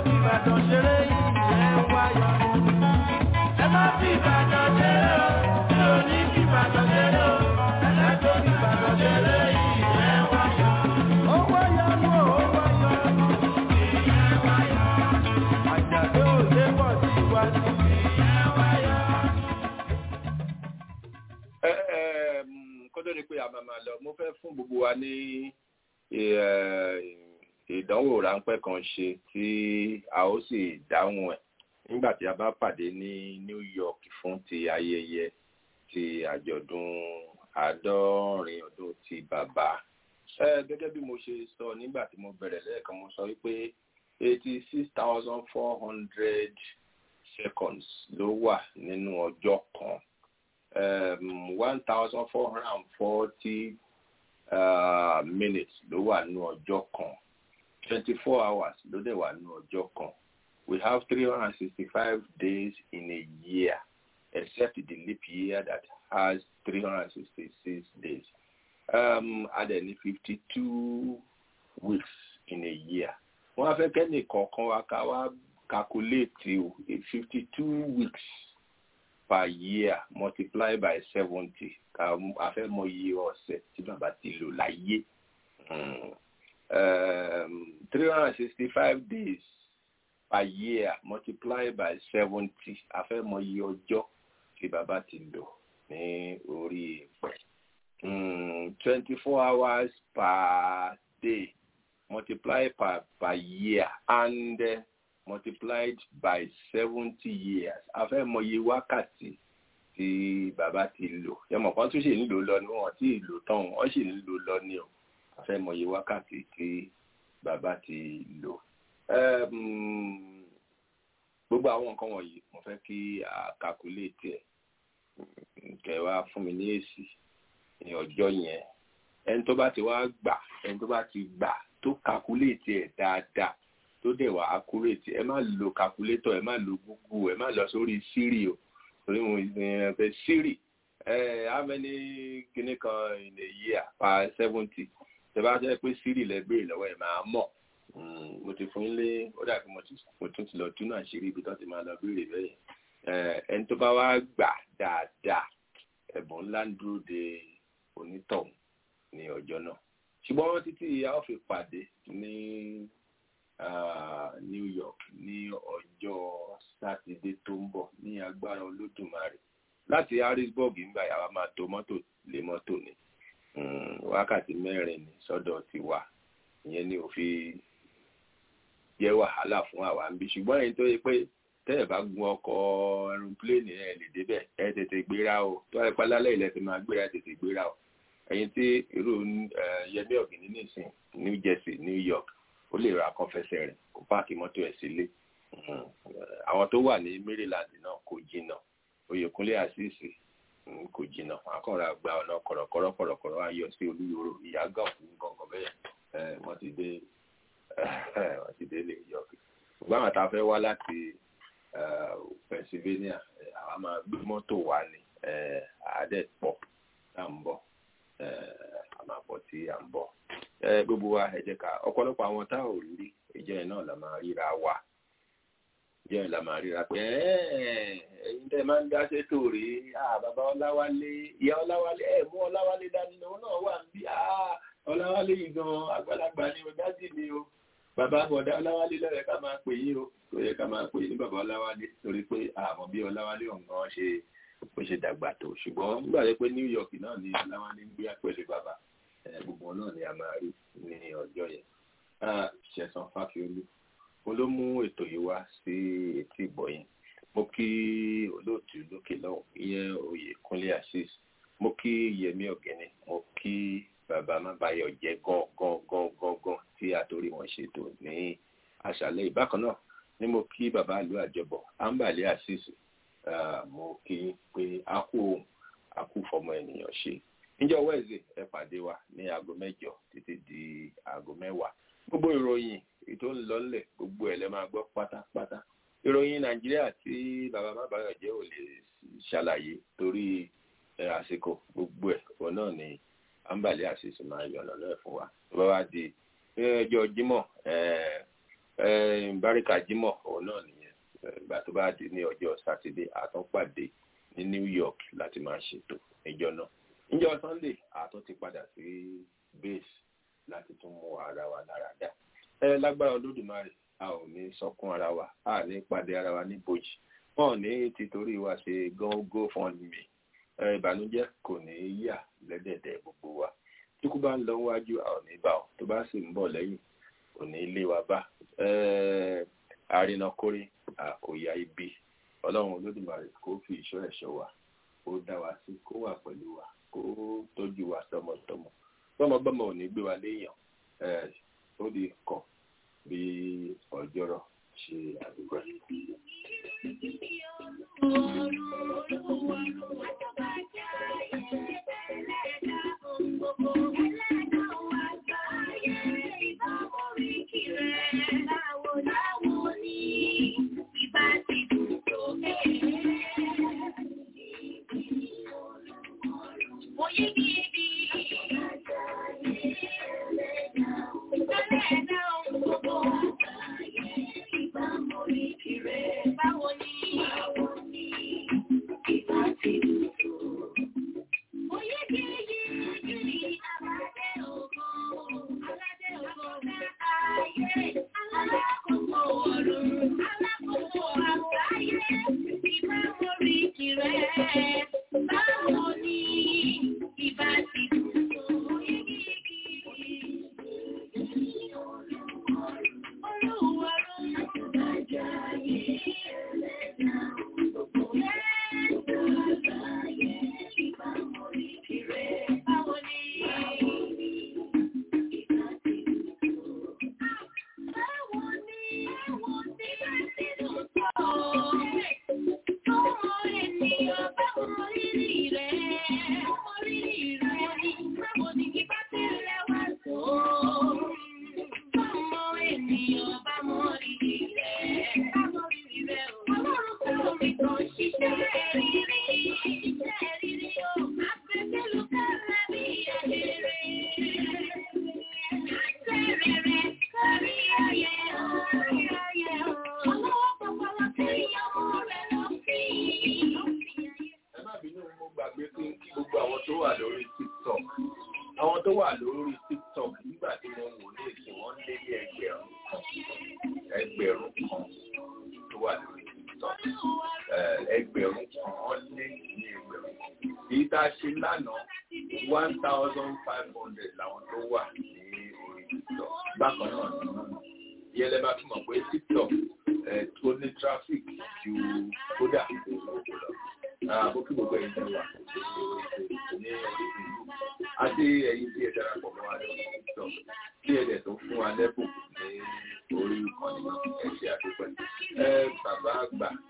fi Ìbàdàn ṣeré ìyẹn wáyọ̀. Ẹ má fi Ìbàdàn ṣeré o, mi ò ní fi Ìbàdàn ṣeré o. Ẹ tó fi Ìbàdàn ṣeré ìyẹn wáyọ̀. Ó wáyọ̀ nù ó wáyọ̀ nù. Ìyẹn wáyọ̀. Àjàdé òde pọ̀ sí iwájú. Ìyẹn wáyọ̀. Ẹ ẹ mm, kó tó di pé a máa máa lọ mo fẹ́ fún gbogbo wa ní ẹ, ìdánwò ráńpẹ́ kan ṣe tí a ó sì dáhùn ẹ̀ nígbà tí a bá pàdé ní New York fún ti ayẹyẹ ti àjọ̀dún àádọ́rin ọdún ti bàbá. Ẹ gẹ́gẹ́ bí mo ṣe sọ nígbà tí mo bẹ̀rẹ̀ lẹ́ẹ̀kan mo sọ wípé eighty six thousand four hundred seconds ló wà nínú ọjọ́ kan um, one thousand four hundred and forty uh, minutes ló wà nínú ọjọ́ kan twenty four hours ló dẹ̀ wà nínú ọjọ́ kan we have three hundred and sixty five days in a year except the leap year that has three hundred and sixty six days um, and then fifty two weeks in a year wọ́n á fẹ́ kẹ́ni kọ̀ọ̀kan wa ká wá calculate o fifty two weeks per year multiply by seventy ká a fẹ́ mọ iye ọ̀sẹ̀ tí bàbá ti lò láyé three hundred and sixty five days per year multiply by seventy a fẹ́ mọ iye ọjọ́ tí bàbá ti lò ní orí ìpẹ́ twenty four hours per day multiply per per year and uh, multiplied by seventy years a fẹ́ mọ iye wákàtí tí bàbá ti lò yẹmọ kan tún ṣe ń lò lọ ni wọn ti lò tán wọn sì ń lò lọ ni o a fẹ́ mọ iye wákàtí tí bàbá ti lò. Um, gbogbo àwọn nǹkan wọ̀nyí mo fẹ́ kí a calculate ẹ̀ kẹ́ wá fún mi ní èsì ní ọjọ́ yẹn ẹni tó bá ti wá gbà ẹni tó bá ti gbà tó calculate ẹ̀ dáadáa tó dẹ̀ wá accurate ẹ má lo calculator ẹ má lo google ẹ má lọ sórí siri o torí mo ẹ fẹ́ siri ẹ how many kinní kan in a year per seventy tẹ bá jẹ́ pé siri lẹ béèrè lọ́wọ́ ẹ máa mọ̀ mo ti fún yín lé ó dàbí mo tún ti lọ túnú àṣírí ibi tó ti máa lọ béèrè bẹ́ẹ̀ ẹni tó bá wá gbà dáadáa ẹ̀bùn ńlá ń dúró de onítọ̀hún ní ọjọ́ náà ṣùgbọ́n títí a ó fi pàdé ní uh, New York ní ọjọ́ sátidé tó ń bọ̀ ní agbára olódùmarè láti Harrisburg ń gbà yàrá máa tó mọ́tò lé mọ́tò ni wákàtí mẹ́rin ní sọ́dọ̀ tiwa ìyẹn ni ò fi jẹ́ wàhálà fún àwa ń bí ṣùgbọ́n èyí tó yẹ pé tẹ́ ẹ̀ bá gun ọkọ̀ aeroplane ẹ̀ lè débẹ̀ ẹ̀ tètè gbéra o tó ẹ̀ pálálẹ̀ ilẹ̀ ti máa gbéra ẹ̀ tètè gbéra o ẹ̀yin tí irú Yẹmí Ọ̀gìnní nìsín New Jersey New York ó lè ra kan fẹsẹ̀ rìn kó páàkì mọ́tò ẹ̀ sílé àwọn tó wà ní Maryland náà kò jìnnà Oyèkúnlé àṣìṣe kò jìnnà akọ̀rọ̀ àgbà ọ̀nà kọ̀rọ̀kọ̀rọ̀ kọ̀rọ̀kọ̀rọ̀ ayọ̀ sí olúyòrò ìyágàn fún gàngàn bẹ́ẹ̀ wọ́n ti dé wọ́n ti dé New York ṣùgbọ́n àwọn tá a fẹ́ wá láti Pennsylvania àwa máa gbé mọ́tò wá ní àádẹ́ pọ̀ tá à ń bọ̀ a máa pọ̀ tí à ń bọ̀ gbogbo wa ẹ jẹ́ ká ọ̀pọ̀lọpọ̀ àwọn tá ò rí ìjọ yẹn náà la máa ríra wa ìjọ yẹn la máa ríra pé ẹ̀yin tẹ́ máa ń dá sétò rí bàbá Ọláwálé ìyá Ọláwálé ẹ̀ mú Ọláwálé dání lòun náà wà ń bí Ọláwálé yìí gan àgbàlagbà ni o dájì ni o bàbá bọ̀dá Ọláwálé lọ́yẹ̀ ká máa pè yín o tó yẹ ká máa pè yín ní bàbá Ọláwálé torí pé àmọ́ bí Ọláwálé ọ̀ngàn ṣe bó ṣe dàgbà tó ṣùgbọ́n nígbà tó pé New York náà ni Ọláwálé ń gbé pẹ̀lú bàbá gbogbo náà ni a máa rí ní ọjọ́ yẹn ṣẹ̀sán fáfiolú mo ló mú ètò yìí wá sí etí ìgbọ̀yìn mo kí olóòtú lókè lọ́hùn ìyẹn Oyèkúnlé Azeez mo kí Yẹmí Ọ̀gẹ́ni mo kí bàbá mábàyọ̀ jẹ́ gan gan gan gan gan tí àtòrí wọn ṣètò ní àṣálẹ́ ìbákan náà ni mo kí bàbá ìlú àjọbọ̀ Ambali Azeez mo kí pé a kú ohun a kú fọmọ ènìyàn ṣe níjọ́ wẹẹsì ẹ pàdé wa ní aago mẹ́jọ títí di aago mẹ́wàá gbogbo ìròyìn ètò ń lọ nílẹ̀ gbogbo ẹ̀ lẹ máa gbọ́ pátápátá ìròyìn nàìjíríà tí bàbá mábàyọ̀ jẹ́ ò lè ṣàlàyé torí àsìkò gbogbo ẹ̀ òun náà ni àǹbàlẹ àṣìṣe máa yọ̀nà náà fún wa tó bá wá di ẹjọ́ jímọ̀ báríkà jímọ̀ òun náà nìyẹn ìgbà tó bá di ní ọjọ́ sátidé àtúnpàdé ní new york láti máa ṣètò ìjọ náà níjọ́ sunday àtún ti padà sí base láti tún mú ara wa lára dá ẹ lágbára olódùmarè a ò ní sọkún ara wa a ní pàdé ara wa ní bòjì wọn ò ní títorí wa ṣe gángan fún mi ìbànújẹ́ kò ní yà lẹ́dẹ̀dẹ̀ gbogbo wa tí kú bá ń lọ wájú a ò ní bá ọ tó bá sì ń bọ̀ lẹ́yìn kò ní lé wa bá àrínàkórí àkòyà ibi ọlọ́run olódùmarè kó fi ìṣọ́ ẹ̀ṣọ́ wa kó dá wa sí kó wà pẹ̀lú wa kó tọ́jú wa tọmọtọmọ tọmọgbọmọ ò ní gbé wa léèyàn ó di kàn bí ọjọ́rọ̀ ṣe àdúgbò. bàbá àgbà